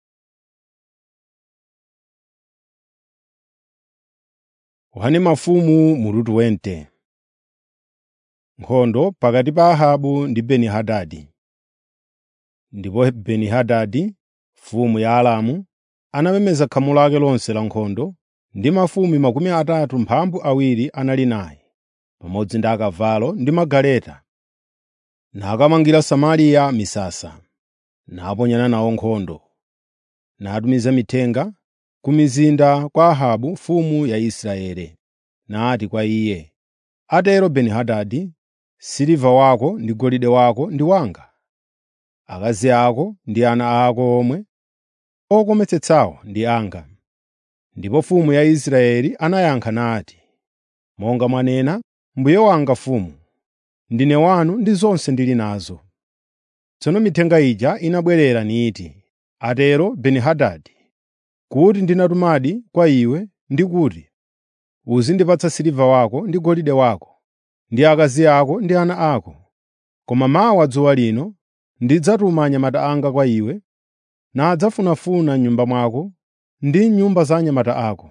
Yohane mafumu mutu 20 Nkhondo pakati pa Ahabu ndi Beni-Hadadi. Ndipo Beni-Hadadi, mfumu ya Aramu, anamemeza khamu lake lonse la nkhondo, ndi mafumu makumi atatu mphambu awiri anali naye, pamodzi ndi akavalo ndi magaleta. Nakamangira Samariya misasa, naponyana nawo nkhondo. Natumiza mithenga ku mizinda kwa Ahabu mfumu ya Israeli, nati kwa iye, “Atero Beni-Hadadi, siliva wako ndi golide wako ndi wanga, akazi ako ndi ana ako omwe okometsetsawo ndi anga.” Ndipo mfumu ya Israeli anayankha nati, “Monga mwanena, mbuye wanga mfumu, ndine wanu ndi zonse ndili nazo.” Tsono mithenga ija inabwerera niti, “Atero Beni-Hadadi, kuti ndinatumadi kwa iwe ndi kuti, uzindipatsa siliva wako ndi golide wako, ndi akazi ako ndi ana ako. Koma mawa dzuwa lino ndidzatuma anyamata anga kwa iwe, nadzafunafuna m'nyumba mwako ndi nyumba za anyamata ako.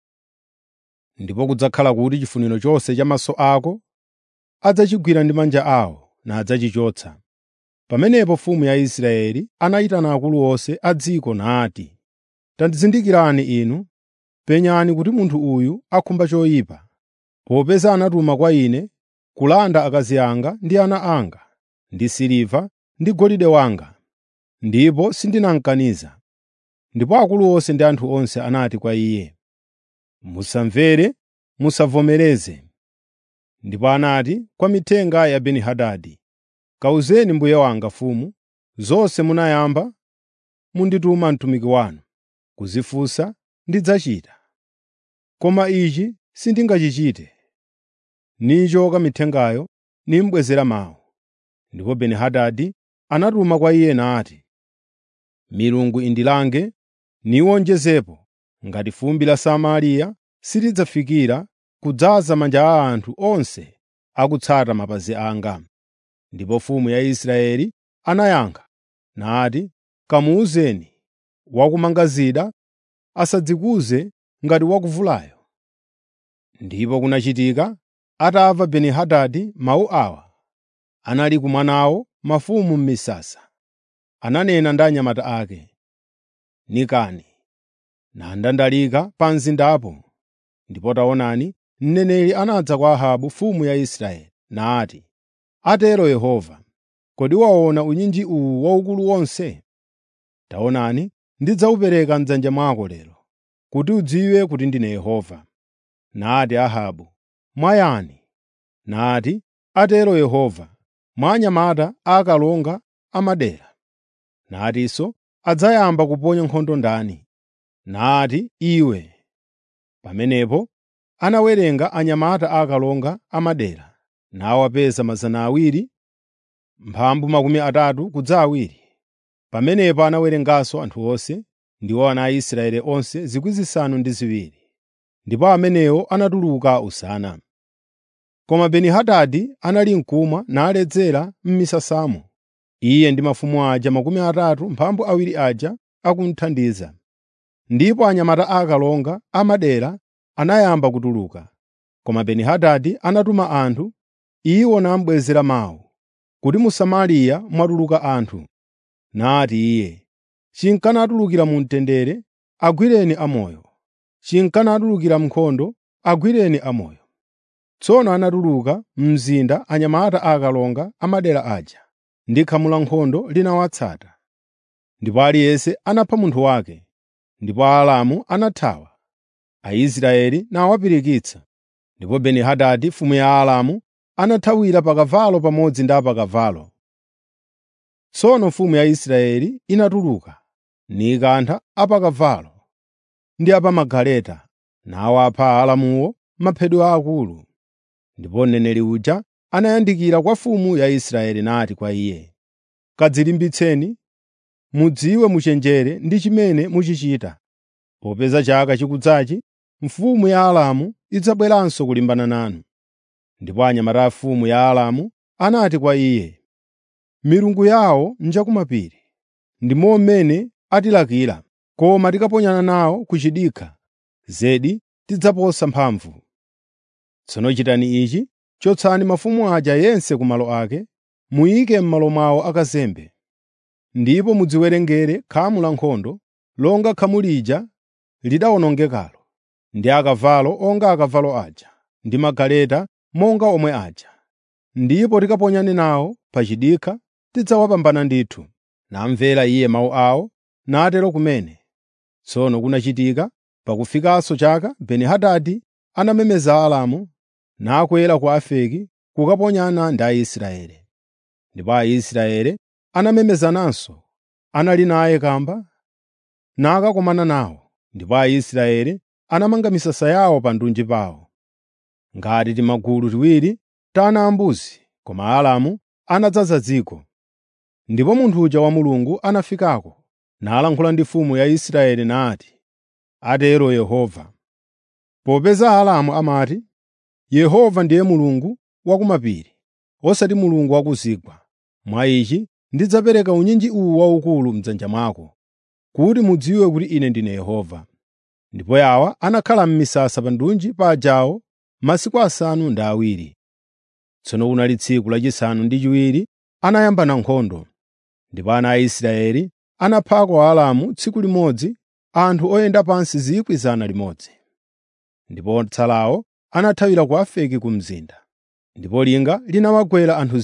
Ndipo kudzakhala kuti chifuniro chonse cha maso ako adzachigwira ndi manja awo nadzachichotsa. Pamenepo mfumu ya Israeli anayitana akulu onse a dziko nati, “Tandizindikirani inu, penyani kuti munthu uyu akhumba choyipa, popeza anatuma kwa ine kulanda akazi anga ndi ana anga, ndi siliva ndi golide wanga, ndipo sindinamukaniza.” Ndipo akulu onse ndi anthu onse anati kwa iye, “Musamvere, musavomereze.” Ndipo anati kwa mithenga ya Beni-Hadadi, “Kawuzeni mbuye wanga mfumu, zonse munayamba mundituma mtumiki wanu kuzifunsa ndidzachita. Koma ichi sindingachichite.” Nichoka mithengayo nimubwezera mawu. Ndipo Beni-Hadadi anatuma kwa iye nati, “Milungu indilange niwonjezepo ngati fumbi la Samariya silidzafikira kudzaza manja a anthu onse akutsata mapazi anga.” Ndipo mfumu ya Israeli anayankha nati, “Kamuwuzeni wakumanga zida asadzikuze ngati wakuvulayo.” Ndipo kunachitika atamva Beni-Hadadi mawu awa, anali kumwa nawo mafumu m'misasa. Ananena ndi anyamata ake, “Nikani, nandandalika pa mzindapo.” Ndipo taonani, mneneri anadza kwa Ahabu mfumu ya Israeli nati, “Atero Yehova, kodi waona unyinji uwu waukulu wonse? Taonani, ndidzawupereka m'dzanja mwako lero, kuti udziwe kuti ndine Yehova.” Nati Ahabu, “Mwayani?” Nati, “Atero Yehova, mwa anyamata akalonga amadera.” Natinso, “Adzayamba kuponya nkhondo ndani?” Nati, “Iwe.” Pamenepo anawerenga anyamata akalonga amadera, nawapeza mazana awiri, mphambu makumi atatu kudza awiri. Pamenepo anawerenganso anthu onse, ndiwo ana a Israeli onse 7,000. Ndipo amenewo anatuluka usana. Koma Beni-Hadadi anali mkumwa naledzera m'misasamo, iye ndi mafumu aja makumi atatu mphambu awiri aja akumuthandiza. Ndipo anyamata akalonga amadera anayamba kutuluka. Koma Beni-Hadadi anatuma anthu, iwo namubwezera mawu, kuti mu Samariya mwatuluka anthu. Nati iye, “Chinkanatulukira mu mtendere, agwireni amoyo. Chinkanatulukira m'nkhondo, agwireni amoyo.” Tsono anatuluka mzinda anyamata akalonga amadera aja, ndi khamu la nkhondo linawatsata. Ndipo aliyense anapha munthu wake, ndipo Aaramu anathawa, Aisraeli nawapirikitsa. Ndipo Beni-Hadadi mfumu ya Aaramu anathawira pa kavalo pamodzi ndi apakavalo. Tsono mfumu ya Israeli inatuluka, nikantha apakavalo ndi apamagaleta, nawapha Aaramuwo maphedwe aakulu. Ndipo mneneri uja anayandikira kwa mfumu ya Israeli nati kwa iye, “Kadzilimbitseni, mudziwe muchenjere ndi chimene muchichita, popeza chaka chikudzachi mfumu ya Aaramu idzabweranso kulimbana nanu.” Ndipo anyamata a mfumu ya Aaramu anati kwa iye, “Milungu yawo njakumapiri, ndimo mmene atilakira, koma tikaponyana nawo ku chidikha, zedi tidzaposa mphamvu. Tsono chitani ichi: chotsani mafumu aja yense ku malo ake, muyike m'malo mwawo akazembe. Ndipo mudziwerengere khamu la nkhondo, longa khamu lija lidawonongekalo, ndi akavalo onga akavalo aja, ndi magaleta monga omwe aja. Ndipo tikaponyane nawo pa chidikha, tidzawapambana ndithu.” Namvera iye mawu awo, natero kumene. Tsono kunachitika pakufikanso chaka, Beni-Hadadi anamemeza Aaramu, nakwera ku Afeki kukaponyana ndi Aisraeli. Ndipo Aisraeli anamemezananso, anali naye kamba, nakakomana nawo. Ndipo Aisraeli anamanga misasa yawo pa ndunji pawo, ngati timagulu tiwiri ta ana ambuzi, koma Aaramu anadzaza dziko. Ndipo munthu uja wa Mulungu anafikako, nalankhula ndi mfumu ya Israeli nati, “Atero Yehova.” Popeza Aaramu amati, “Yehova ndiye Mulungu wa kumapiri, osati Mulungu wa ku zigwa.” Mwa ichi ndidzapereka unyinji uwu waukulu m'dzanja mwako, kuti mudziwe kuti Ine ndine Yehova. ndipo yawa anakhala m'misasa pa ndunji pajawo masiku asanu ndi awiri. Tsono kunali tsiku lachisanu ndi chiwiri anayambana nkhondo, ndipo ana a Israeli anaphako Aaramu tsiku limodzi anthu oyenda pansi 100,000. Ndipo otsalawo anathawira ku Afeki ku mzinda. Ndipo linga linawagwera anthu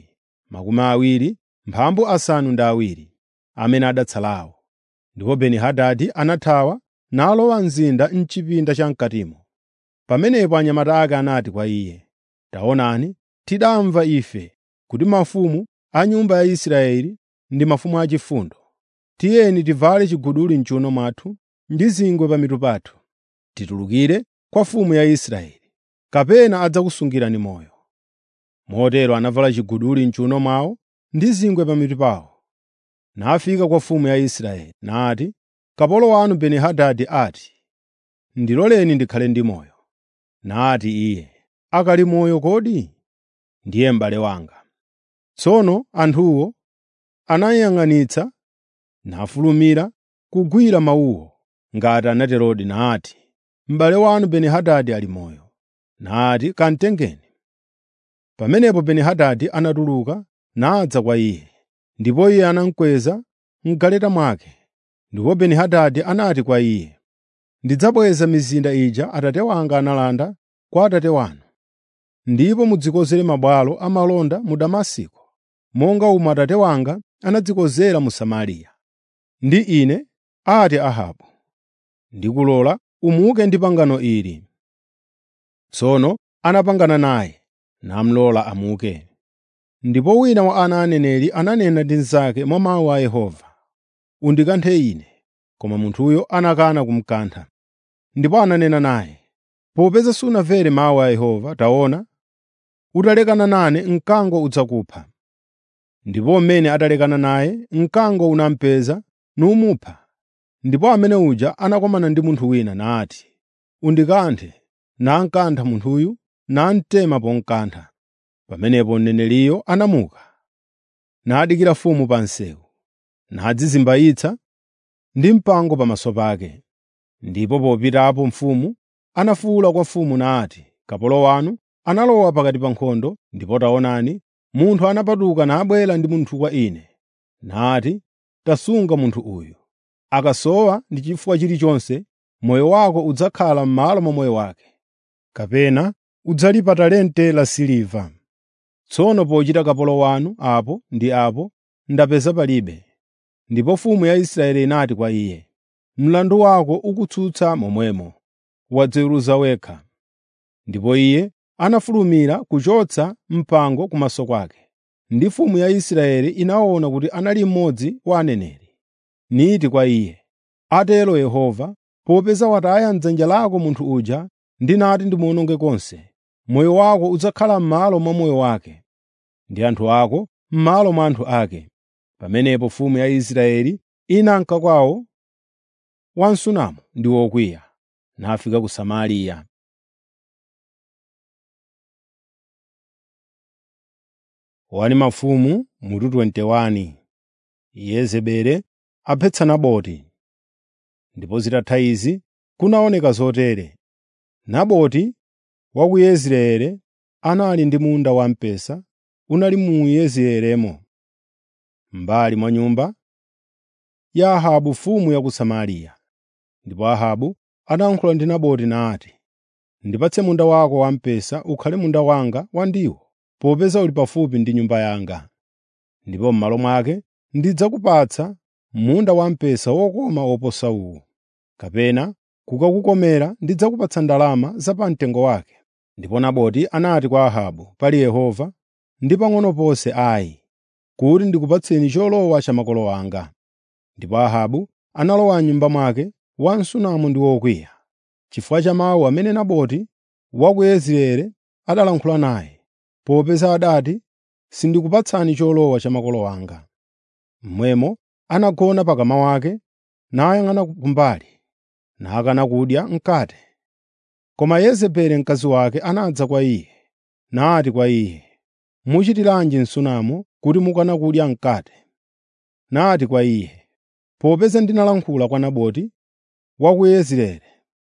20,000 mphambu asanu ndi awiri amene adatsalawo. Ndipo Beni-Hadadi anathawa nalowa mzinda m'chipinda cham'katimo. Pamenepo anyamata ake anati kwa iye, “Taonani, tidamva ife kuti mafumu a nyumba ya Israeli ndi mafumu achifundo. Tiyeni tivale chiguduli m'chiwuno mwathu ndi zingwe pa mitu pathu, titulukire kwa mfumu ya Israeli, kapena adzakusungirani moyo.” Motero anavala chiguduli m'chiwuno mwawo ndi zingwe pa mitu pawo. Nafika kwa mfumu ya Israeli nati, “Kapolo wanu Beni-Hadadi ati, ‘Ndiloleni ndikhale ndi moyo.’ ” Nati iye, “Akali moyo kodi? Ndiye m'bale wanga.” Tsono anthuwo anayang'anitsa nafulumira kugwira mawuwo ngati anaterodi nati, “M'bale wanu Beni-Hadadi ali moyo.” Nati, “Kamutengeni.” Pamenepo Beni-Hadadi anatuluka nadza kwa iye, ndipo iye anamukweza m'galeta mwake. Ndipo Beni-Hadadi anati kwa iye, “Ndidzabweza mizinda ija atate wanga analanda kwa atate wanu, ndipo mudzikonzere mabwalo amalonda mu Damasiko, monga umo atate wanga anadzikonzera mu Samariya. Ndi ine, ati Ahabu, ndikulola umuke ndi pangano ili.” Tsono anapangana naye, namulola amuke. Ndipo wina wa ana a aneneri ananena ndi mnzake mwa mawu a Yehova, “Undikanthe ine.” Koma munthuyo anakana kumukantha. Ndipo ananena naye, “Popeza sunamvere mawu a Yehova, taona, utalekana nane mkango udzakupha.” Ndipo mmene atalekana naye, mkango unamupeza numupha. Ndipo amene uja anakomana ndi munthu wina nati, “Undikanthe.” Namukantha munthuyu, namutema pomukantha. Pamenepo mneneriyo anamuka, nadikira mfumu pa msewu, nadzizimbayitsa ndi mpango pamaso pake. Ndipo popitapo mfumu anafuwula kwa mfumu nati, “Kapolo wanu analowa pakati pa nkhondo, ndipo taonani, munthu anapatuka nabwera ndi munthu kwa ine, nati, ‘Tasunga munthu uyu. Akasowa ndi chifukwa chilichonse, moyo wako udzakhala m'malo mwa moyo wake, kapena udzalipa talente la siliva.’ Tsono pochita kapolo wanu apo ndi apo, ndapeza palibe.” Ndipo mfumu ya Israeli inati kwa iye, “Mlandu wako ukutsutsa momwemo, wadziweruza wekha.” Ndipo iye anafulumira kuchotsa mpango kumaso kwake. Ndi mfumu ya Israeli inaona kuti anali mmodzi wa aneneri, niti kwa iye, “Atero Yehova, popeza wataya m'dzanja lako munthu uja ndinati ndimuwononge konse, moyo wako udzakhala m'malo mwa moyo wake, ndi anthu ako m'malo mwa anthu ake.” Pamenepo mfumu ya Israeli inanka kwawo wansunamu ndi wokwiya, nafika ku Samariya. Wani mafumu mutu 21 Yezebeli aphetsa Naboti. Ndipo zitatha izi, kunaoneka zotere. Naboti wa ku Yezireeli anali ndi munda wamphesa unali mu Yezireelimo, m'mbali mwa nyumba ya Ahabu mfumu ya ku Samariya. Ndipo Ahabu anayankhula ndi Naboti nati, “Ndipatse munda wako wamphesa ukhale munda wanga wandiwo, popeza uli pafupi ndi nyumba yanga. Ndipo m'malo mwake ndidzakupatsa munda wamphesa wokoma woposa uwu, kapena kukakukomera ndidzakupatsa ndalama zapamtengo wake.” Ndipo Naboti anati kwa Ahabu, “Pali Yehova, ndi pang'ono ponse ayi, kuti ndikupatseni cholowa cha makolo anga.” Ndipo Ahabu analowa m'nyumba mwake wansunamo ndi wokwiya, chifukwa cha mawu amene Naboti wa ku Yezireeli adalankhula naye, popeza adati, “Sindikupatsani cholowa cha makolo anga.” Momwemo anagona pakama wake, nayang'ana kumbali, nakana kudya mkate. Koma Yezebeli mkazi wake anadza kwa iye, nati kwa iye, “Muchitiranji msunamo kuti mukana kudya mkate?” Nati kwa iye, “Popeza ndinalankhula kwa Naboti wa ku Yezireeli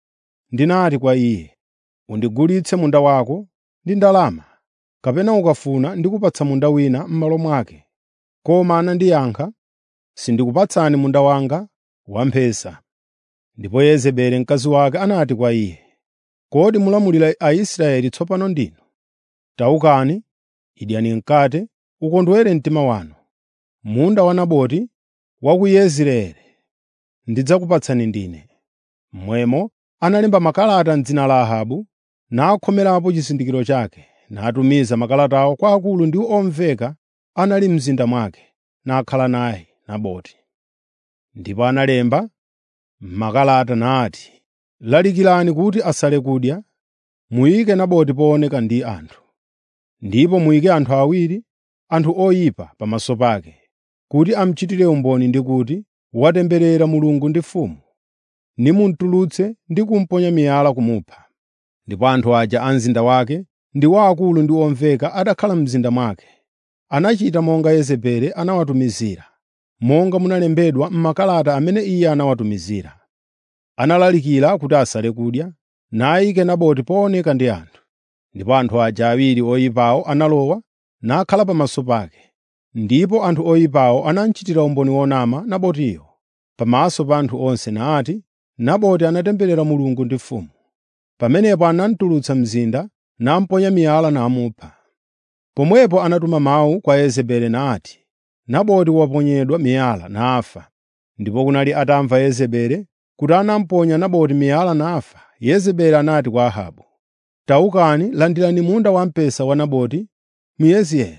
ndinati kwa iye, “Undigulitse munda wako ndi ndalama, kapena ukafuna ndikupatsa munda wina m'malo mwake.” Koma anandiyankha, “Sindikupatsani munda wanga wamphesa.” Ndipo Yezebeli mkazi wake anati kwa iye, “Kodi mulamulira Aisraeli tsopano ndinu? Tawukani, idyani mkate, ukondwere mtima wanu. Munda wa Naboti wa ku Yezireeli ndidzakupatsani ndine.” Momwemo analemba makalata m'dzina la Ahabu, nakhomerapo chizindikiro chake, natumiza makalatawo kwa akulu ndi omveka anali m'mzinda mwake, nakhala naye Naboti. Ndipo analemba m'makalata nati, “Lalikirani kuti asale kudya, muyike Naboti pooneka ndi anthu. Ndipo muyike anthu awiri, anthu oyipa pamaso pake, kuti amuchitire umboni ndi kuti, ‘Watemberera Mulungu ndi mfumu.’ Nimutulutse ndi kumuponya miyala kumupha.” Ndipo anthu aja a mzinda wake ndi waakulu ndi omveka atakhala m'mzinda mwake, anachita monga Yezebeli anawatumizira, monga munalembedwa m'makalata amene iye anawatumizira. Analalikira kuti asale kudya, nayike Naboti pooneka ndi anthu. Ndipo anthu aja awiri oyipawo analowa, nakhala pamaso pake. Ndipo anthu oyipawo anamuchitira umboni wonama Nabotiyo pamaso pa anthu onse nati, “Naboti anatemberera Mulungu ndi mfumu.” Pamenepo anamutulutsa mzinda, namuponya miyala namupha. Pomwepo anatuma mawu kwa Yezebeli nati, “Naboti waponyedwa miyala nafa.” Ndipo kunali atamva Yezebeli kuti anamuponya Naboti miyala nafa, Yezebeli anati kwa Ahabu, “Tawukani, landirani munda wamphesa wa Naboti Myezireeli.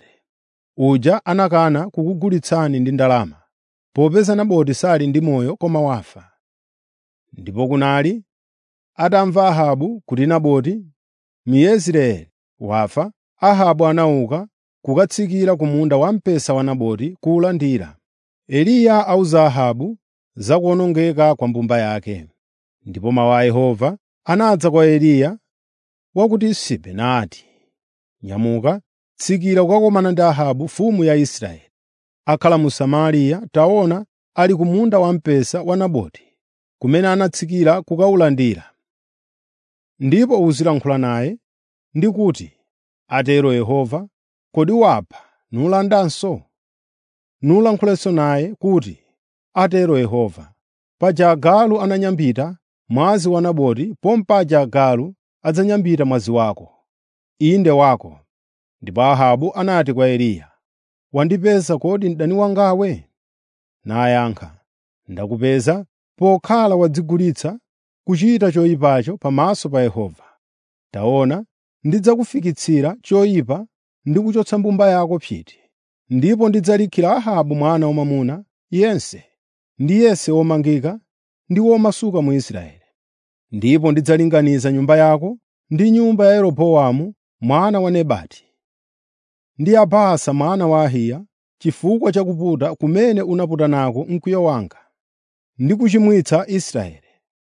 Uja anakana kukugulitsani ndi ndalama, popeza Naboti sali ndi moyo koma wafa.” Ndipo kunali atamva Ahabu kuti Naboti Myezireeli wafa, Ahabu anauka kukatsikira ku munda wamphesa wa Naboti kuwulandira. Eliya awuza Ahabu za kuwonongeka kwa mbumba yake. Ndipo mawu a Yehova anadza kwa Eliya wa ku Tisibe nati, “Nyamuka, tsikira kukakumana ndi Ahabu mfumu ya Israeli, akhala mu Samariya. Taona, ali ku munda wamphesa wa Naboti, kumene anatsikira kukawulandira. Ndipo uzilankhula naye ndi kuti, ‘Atero Yehova, kodi wapha nulandanso?’ Nulankhulenso naye kuti, ‘Atero Yehova, paja agalu ananyambita mwazi wa Naboti pompaja agalu adzanyambita mwazi wako, inde wako.’ ” Ndipo Ahabu anati kwa Eliya, “Wandipeza kodi mdani wangawe?” Nayankha, “Ndakupeza pokhala wadzigulitsa kuchita choyipacho pamaso pa Yehova. Taona, ndidzakufikitsira choyipa ndi kuchotsa mbumba yako psiti, ndipo ndidzalikhira Ahabu mwana wamwamuna yense ndi yense womangika ndi womasuka mu Israeli. Ndipo ndidzalinganiza nyumba yako ndi nyumba ya Yeroboamu mwana wa Nebati ndi ya Baasa mwana wa Ahiya chifukwa cha kuputa kumene unaputa nako mkwiyo wanga ndi kuchimwitsa Israeli.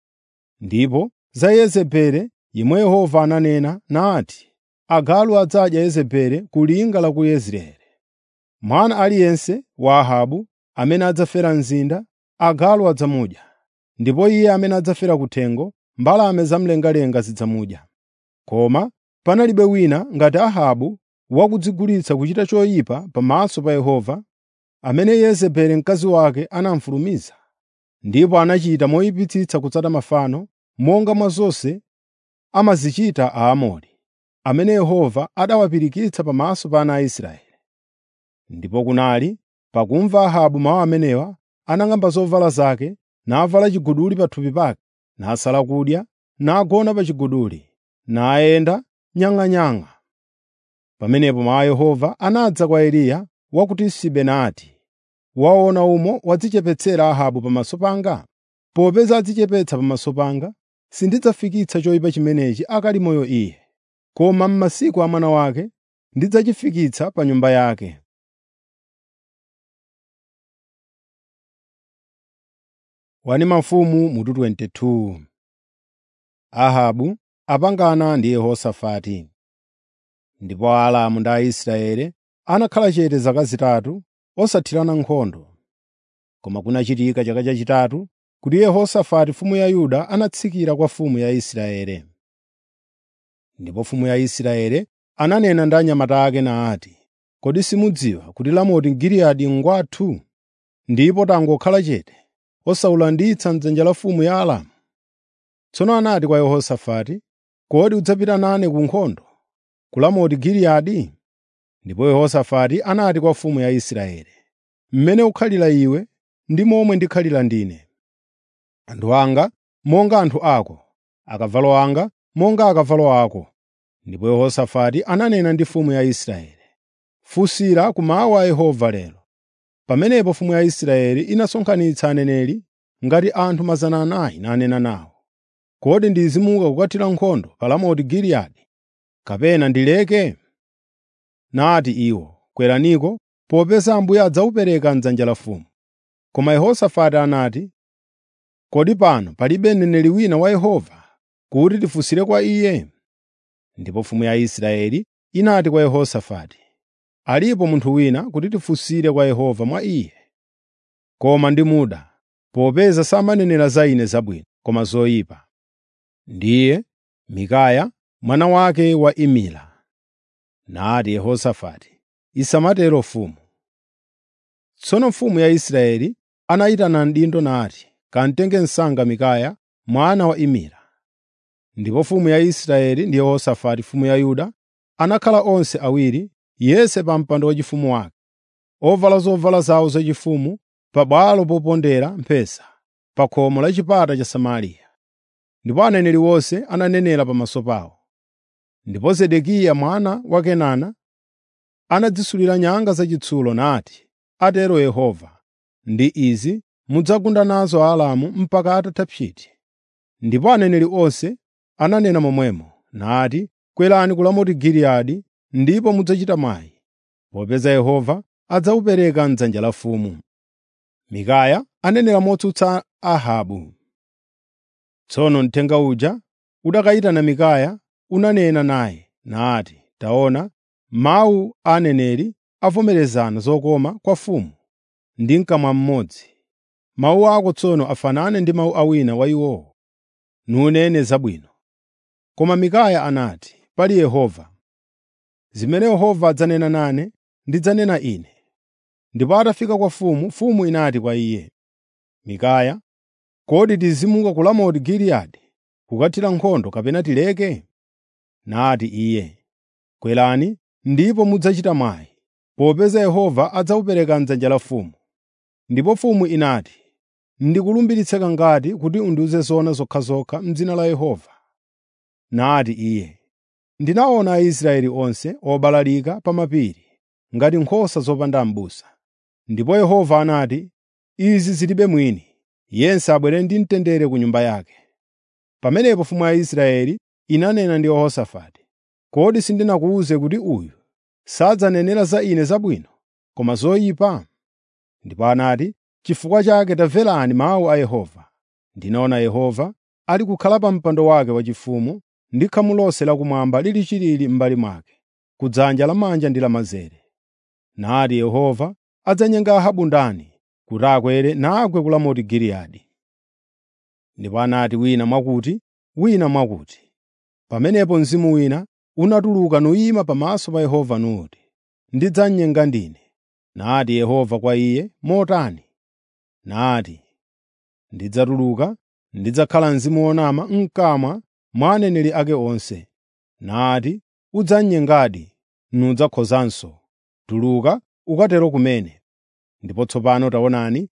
Ndipo za Yezebeli yemwe Yehova ananena nati, “Agalu adzadya Yezebeli ku linga la ku Yezireeli.” Mwana aliyense wa Ahabu amene adzafera mzinda, agalu adzamudya, ndipo iye amene adzafera kuthengo, mbalame zamlengalenga zidzamudya. Koma panalibe wina ngati Ahabu wakudzigulitsa kuchita choyipa pamaso pa Yehova, amene Yezebeli mkazi wake anamufulumiza, ndipo anachita moyipitsitsa kutsata mafano, monga mwa zonse amazichita Aamori, amene Yehova adawapirikitsa pamaso pa ana a Israeli. Ndipo kunali pakumva Ahabu mawu amenewa, anang'amba zovala zake, navala chiguduli pathupi pake, nasala kudya, nagona pa chiguduli, nayenda nyang'anyang'a. Pamenepo mawu a Yehova anadza kwa Eliya wa ku Tisibe nati, “Waona umo wadzichepetsera Ahabu pamaso panga? Popeza adzichepetsa pamaso panga, sindidzafikitsa choyipa chimenechi akali moyo iye, koma m'masiku a mwana wake ndidzachifikitsa pa nyumba yake.” Wani mafumu mutu 22 Ahabu apangana ndi Yehosafati. Ndipo Aaramu ndi Aisraeli anakhala chete zaka zitatu osathirana nkhondo. Koma kunachitika chaka chachitatu kuti Yehosafati mfumu ya Yuda anatsikira kwa mfumu ya Israeli. Ndipo mfumu ya Israeli ananena ndi anyamata ake nati, “Kodi simudziwa kuti Ramoti Giliyadi ngwathu? Ndipo tangokhala chete, osawulanditsa m'dzanja la mfumu ya Aramu?” Tsono anati kwa Yehosafati, “Kodi udzapita nane ku nkhondo, ku Ramoti Giliyadi?” Ndipo Yehosafati anati kwa mfumu ya Israeli, “Mmene ukhalira iwe ndi momwe ndikhalira ndine. Anthu anga monga anthu ako, akavalo anga monga akavalo ako.” Ndipo Yehosafati ananena ndi mfumu ya Israeli, “Funsira ku mawu a Yehova lero.” Pamenepo mfumu ya Israeli inasonkhanitsa aneneri ngati anthu 400 nanena nawo, “Kodi ndizimuka kukathira nkhondo pa Ramoti Giliyadi, kapena ndileke?” Nati iwo, “Kweraniko, popeza Ambuye adzawupereka m'dzanja la mfumu.” Koma Yehosafati anati, “Kodi pano palibe mneneri wina wa Yehova kuti tifunsire kwa iye?” Ndipo mfumu ya Israeli inati kwa Yehosafati, “Alipo munthu wina kuti tifunsire kwa Yehova mwa iye. Koma ndi muda, popeza samanenera za ine zabwino, koma zoyipa. Ndiye Mikaya mwana wake wa Imila.” Nati Yehosafati, “Isamatero mfumu.” Tsono mfumu ya Israeli anayitana mdindo nati, “Kamutenge msanga Mikaya mwana wa Imila.” Ndipo mfumu ya Israeli ndi Yehosafati mfumu ya Yuda anakhala onse awiri, yense pa mpando waufumu wake, ovala zovala zawo zachifumu, pabwalo popondera mphesa, pa khomo la chipata cha Samariya. Ndipo aneneri onse ananenera pamaso pawo. Ndipo Zedekiya mwana wa Kenana anadzisulira nyanga zachitsulo nati, “Atero Yehova, ndi izi mudzagunda nazo Aaramu mpaka atatha psiti.” Ndipo aneneri onse ananena momwemo, nati, “Kwerani ku Ramoti Giliyadi ndipo mudzachita mwayi, popeza Yehova adzawupereka m'dzanja la mfumu.” Mikaya anenera motsutsa Ahabu. Tsono mthenga uja udakayitana Mikaya unanena naye nati, “Taona, mawu a aneneri avomerezana zokoma kwa mfumu ndi mkamwa mmodzi. Mawu ako tsono afanane ndi mawu a wina wa iwowo, nunene zabwino.” Koma Mikaya anati, “Pali Yehova. Zimene Yehova adzanena nane, ndidzanena ine.” Ndipo atafika kwa mfumu, mfumu inati kwa iye, “Mikaya, kodi tizimuka ku Ramoti Giliyadi kukathira nkhondo kapena tileke?” Nati iye, “Kwerani ndipo mudzachita mwayi, popeza Yehova adzawupereka m'dzanja la mfumu.” Ndipo mfumu inati, “Ndikulumbiritse kangati kuti undiwuze zoona zokhazokha m'dzina la Yehova.” Nati iye, “Ndinaona Aisraeli onse obalalika pa mapiri ngati nkhosa zopanda m'busa. Ndipo Yehova anati, ‘Izi zilibe mwini, yense abwere ndi mtendere ku nyumba yake.’ ” Pamenepo mfumu ya Israeli inanena ndi Yehosafati, “Kodi sindinakuwuze kuti uyu sadzanenera za ine zabwino, koma zoyipa?” Ndipo anati, “Chifukwa chake tamverani mawu a Yehova. Ndinaona Yehova ali kukhala pa mpando wake waufumu ndi khamu lonse lakumwamba lili chilili m'mbali mwake, kudzanja lamanja ndi lamanzere. Nati Yehova adzanyenga Ahabu ndani kuti akwere nagwe ku Ramoti Giliyadi. Ndipo anati wina mwakuti, wina mwakuti. Pamenepo mzimu wina unatuluka nuyima pamaso pa Yehova nuti, “Ndidzamnyenga ndine.” Nati Yehova kwa iye, “Motani?” Nati, “Ndidzatuluka, ndidzakhala mzimu wonama m'kamwa mwa aneneri ake onse.” Nati, “Udzamnyengadi, nudzakhozanso. Tuluka ukatero kumene.” Ndipo tsopano taonani,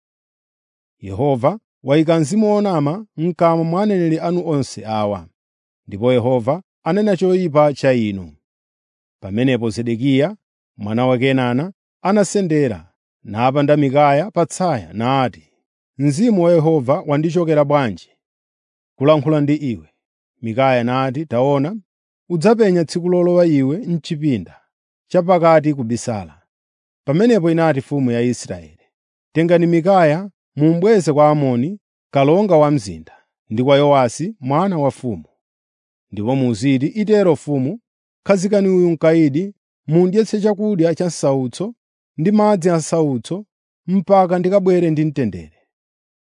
Yehova wayika mzimu wonama m'kamwa mwa aneneri anu onse awa, ndipo Yehova anena choyipa cha inu. Pamenepo Zedekiya mwana wa Kenana anasendera napanda Mikaya patsaya nati, “Mzimu wa Yehova wandichokera bwanji kulankhula ndi iwe?” Mikaya nati, “Taona, udzapenya tsiku lolowa iwe m'chipinda chapakati kubisala.” Pamenepo inati mfumu ya Israeli, “Tengani Mikaya mumubweze kwa Amoni kalonga wa mzinda, ndi kwa Yowasi mwana wa mfumu. Ndipo muziti, ‘Itero mfumu, khazikani uyu mkayidi, mundyetse chakudya cha m'sautso ndi madzi a m'sautso mpaka ndikabwere ndi mtendere.’ ”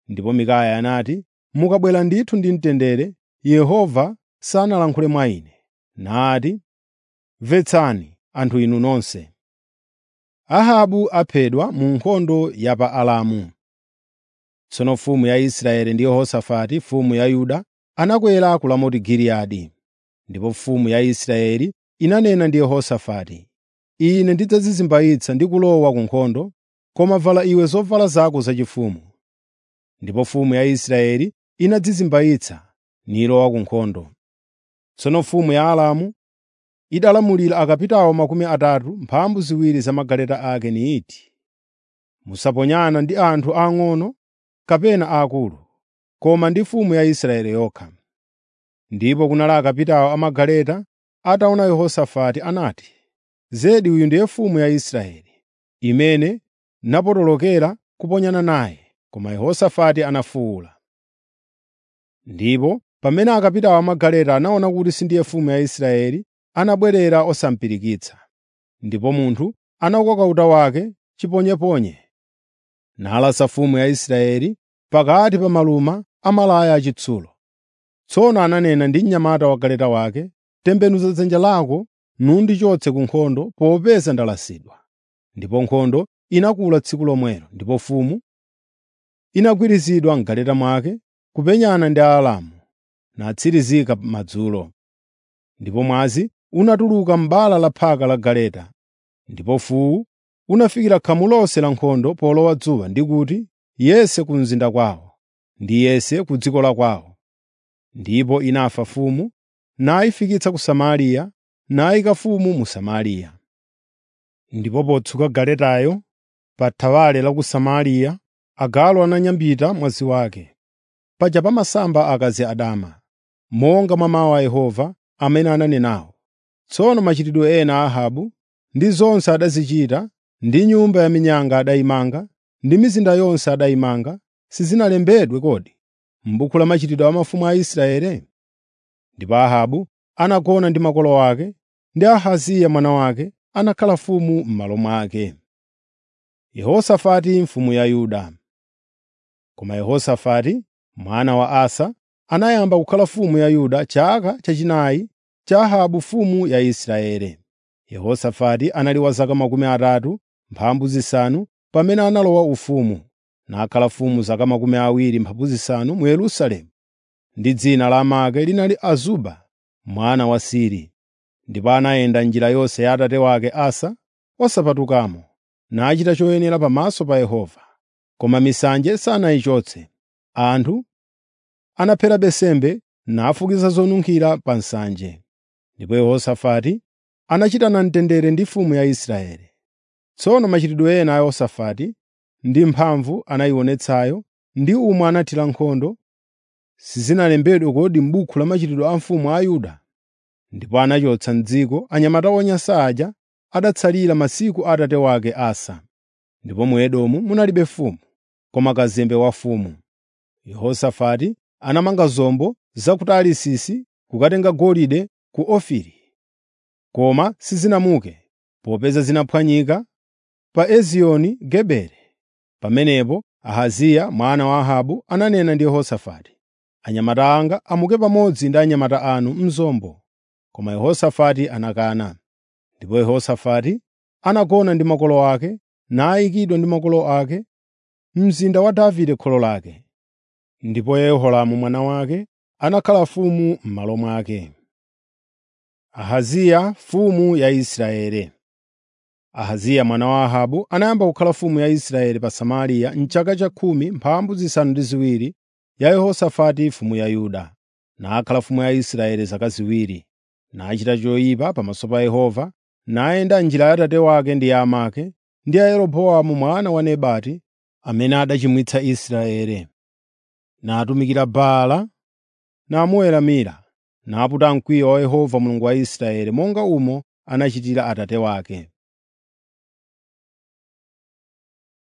Ndipo Mikaya anati, “Mukabwera ndithu ndi mtendere, Yehova sanalankhule mwa ine, nati, ‘Mvetsani, anthu inu nonse.’ ” Ahabu aphedwa mu nkhondo ya pa Alamu. Tsono mfumu ya Israeli ndi Yehosafati mfumu ya Yuda anakwera ku Ramoti Giliyadi. Ndipo mfumu ya Israeli inanena ndi Yehosafati, “Ine ndidzadzizimbayitsa ndi kulowa ku nkhondo, koma vala iwe zovala zako zachifumu.” Ndipo mfumu ya Israeli inadzizimbayitsa nilowa ku nkhondo. Tsono mfumu ya Aramu idalamulira akapitawo makumi atatu mphambu ziwiri za magaleta ake niiti, “Musaponyana ndi anthu ang'ono kapena aakulu, koma ndi mfumu ya Israeli yokha.” Ndipo kunali akapitawo amagaleta ataona Yehosafati anati, “Zedi uyu ndiye mfumu ya Israeli, imene napotolokera kuponyana naye.” Koma Yehosafati anafuwula. Ndipo pamene akapitawo amagaleta anaona kuti sindiye mfumu ya Israeli, anabwerera osamupirikitsa. Ndipo munthu anakoka uta wake chiponyeponye, nalasa mfumu ya Israeli pakati pa maluma a malaya achitsulo. Tsono ananena ndi mnyamata wa galeta wake, “Tembenuza dzanja lako nundichotse ku nkhondo popeza ndalasidwa.” Ndipo nkhondo inakula tsiku lomwelo, ndipo mfumu inagwirizidwa m'galeta mwake kupenyana ndi Aaramu, natsirizika madzulo. Ndipo mwazi unatuluka m'bala la phaka la galeta, ndipo mfuwu unafikira khamu lonse la nkhondo polowa dzuwa ndi kuti, “Yese ku mzinda kwawo, ndi yese ku dziko la kwawo.” Ndipo inafa mfumu, nayifikitsa ku Samariya, nayika mfumu mu Samariya. Ndipo potsuka galetayo pa thawale la ku Samariya, agalu ananyambita mwazi wake. Paja pamasamba akazi adama, monga mwa mawu a Yehova amene ananenawo. Tsono machitidwe ena a Ahabu ndi zonse adazichita, ndi nyumba ya minyanga adayimanga, ndi mizinda yonse adayimanga, sizinalembedwe kodi m'buku la machitidwe a mafumu a Israeli? Ndipo Ahabu anagona ndi makolo ake, ndi Ahaziya mwana wake anakhala mfumu m'malo mwake. Yehosafati mfumu ya Yuda Koma Yehosafati mwana wa Asa anayamba kukhala mfumu ya Yuda chaka chachinayi cha Ahabu mfumu ya Israeli. Yehosafati anali wa zaka makumi atatu mphambu zisanu pamene analowa ufumu, nakhala mfumu zaka makumi awiri mphambu zisanu mu Yerusalemu. Ndi dzina la amake linali Azuba mwana wa Siri. Ndipo anayenda njira yonse ya atate wake Asa osapatukamo, nachita choyenera pamaso pa Yehova. Koma misanje sanayichotse. Anthu anaphera nsembe nafukiza zonunkhira pa nsanje. Ndipo Yehosafati anachitana mtendere ndi mfumu ya Israeli. Tsono machitidwe ena a Yehosafati ndi mphamvu anayionetsayo ndi umwe anathira nkhondo, sizinalembedwe kodi m'buku la machitidwe a mfumu a Yuda? Ndipo anachotsa m'dziko anyamata onyansa aja adatsalira masiku a atate wake Asa. Ndipo mu Edomu munalibe mfumu, koma kazembe wa mfumu. Yehosafati anamanga zombo za ku Tarisisi kukatenga golide ku Ofiri, koma sizinamuke, popeza zinaphwanyika pa Ezioni Geberi. Pamenepo Ahaziya mwana wa Ahabu ananena ndi Yehosafati, “Anyamata anga amuke pamodzi ndi anyamata anu m'zombo.” Koma Yehosafati anakana. Ndipo Yehosafati anagona ndi makolo ake, nayikidwa ndi makolo ake mzinda wa Davide kholo lake. Ndipo Yehoramu mwana wake anakhala mfumu m'malo mwake. Ahaziya mfumu ya Israeli Ahaziya mwana wa Ahabu anayamba kukhala mfumu ya Israeli pa Samariya m'chaka cha khumi mphambu zisanu ndi ziwiri ya Yehosafati mfumu ya Yuda. Nakhala mfumu ya Israeli zaka ziwiri, nachita choyipa pamaso pa Yehova, nayenda njira ya atate wake ndi ya amake, ndi ya Yeroboamu mwana wa Nebati, amene adachimwitsa Israeli. Natumikira Baala, namuweramira, naputa mkwiyo wa Yehova Mulungu wa Israeli monga umo anachitira atate wake.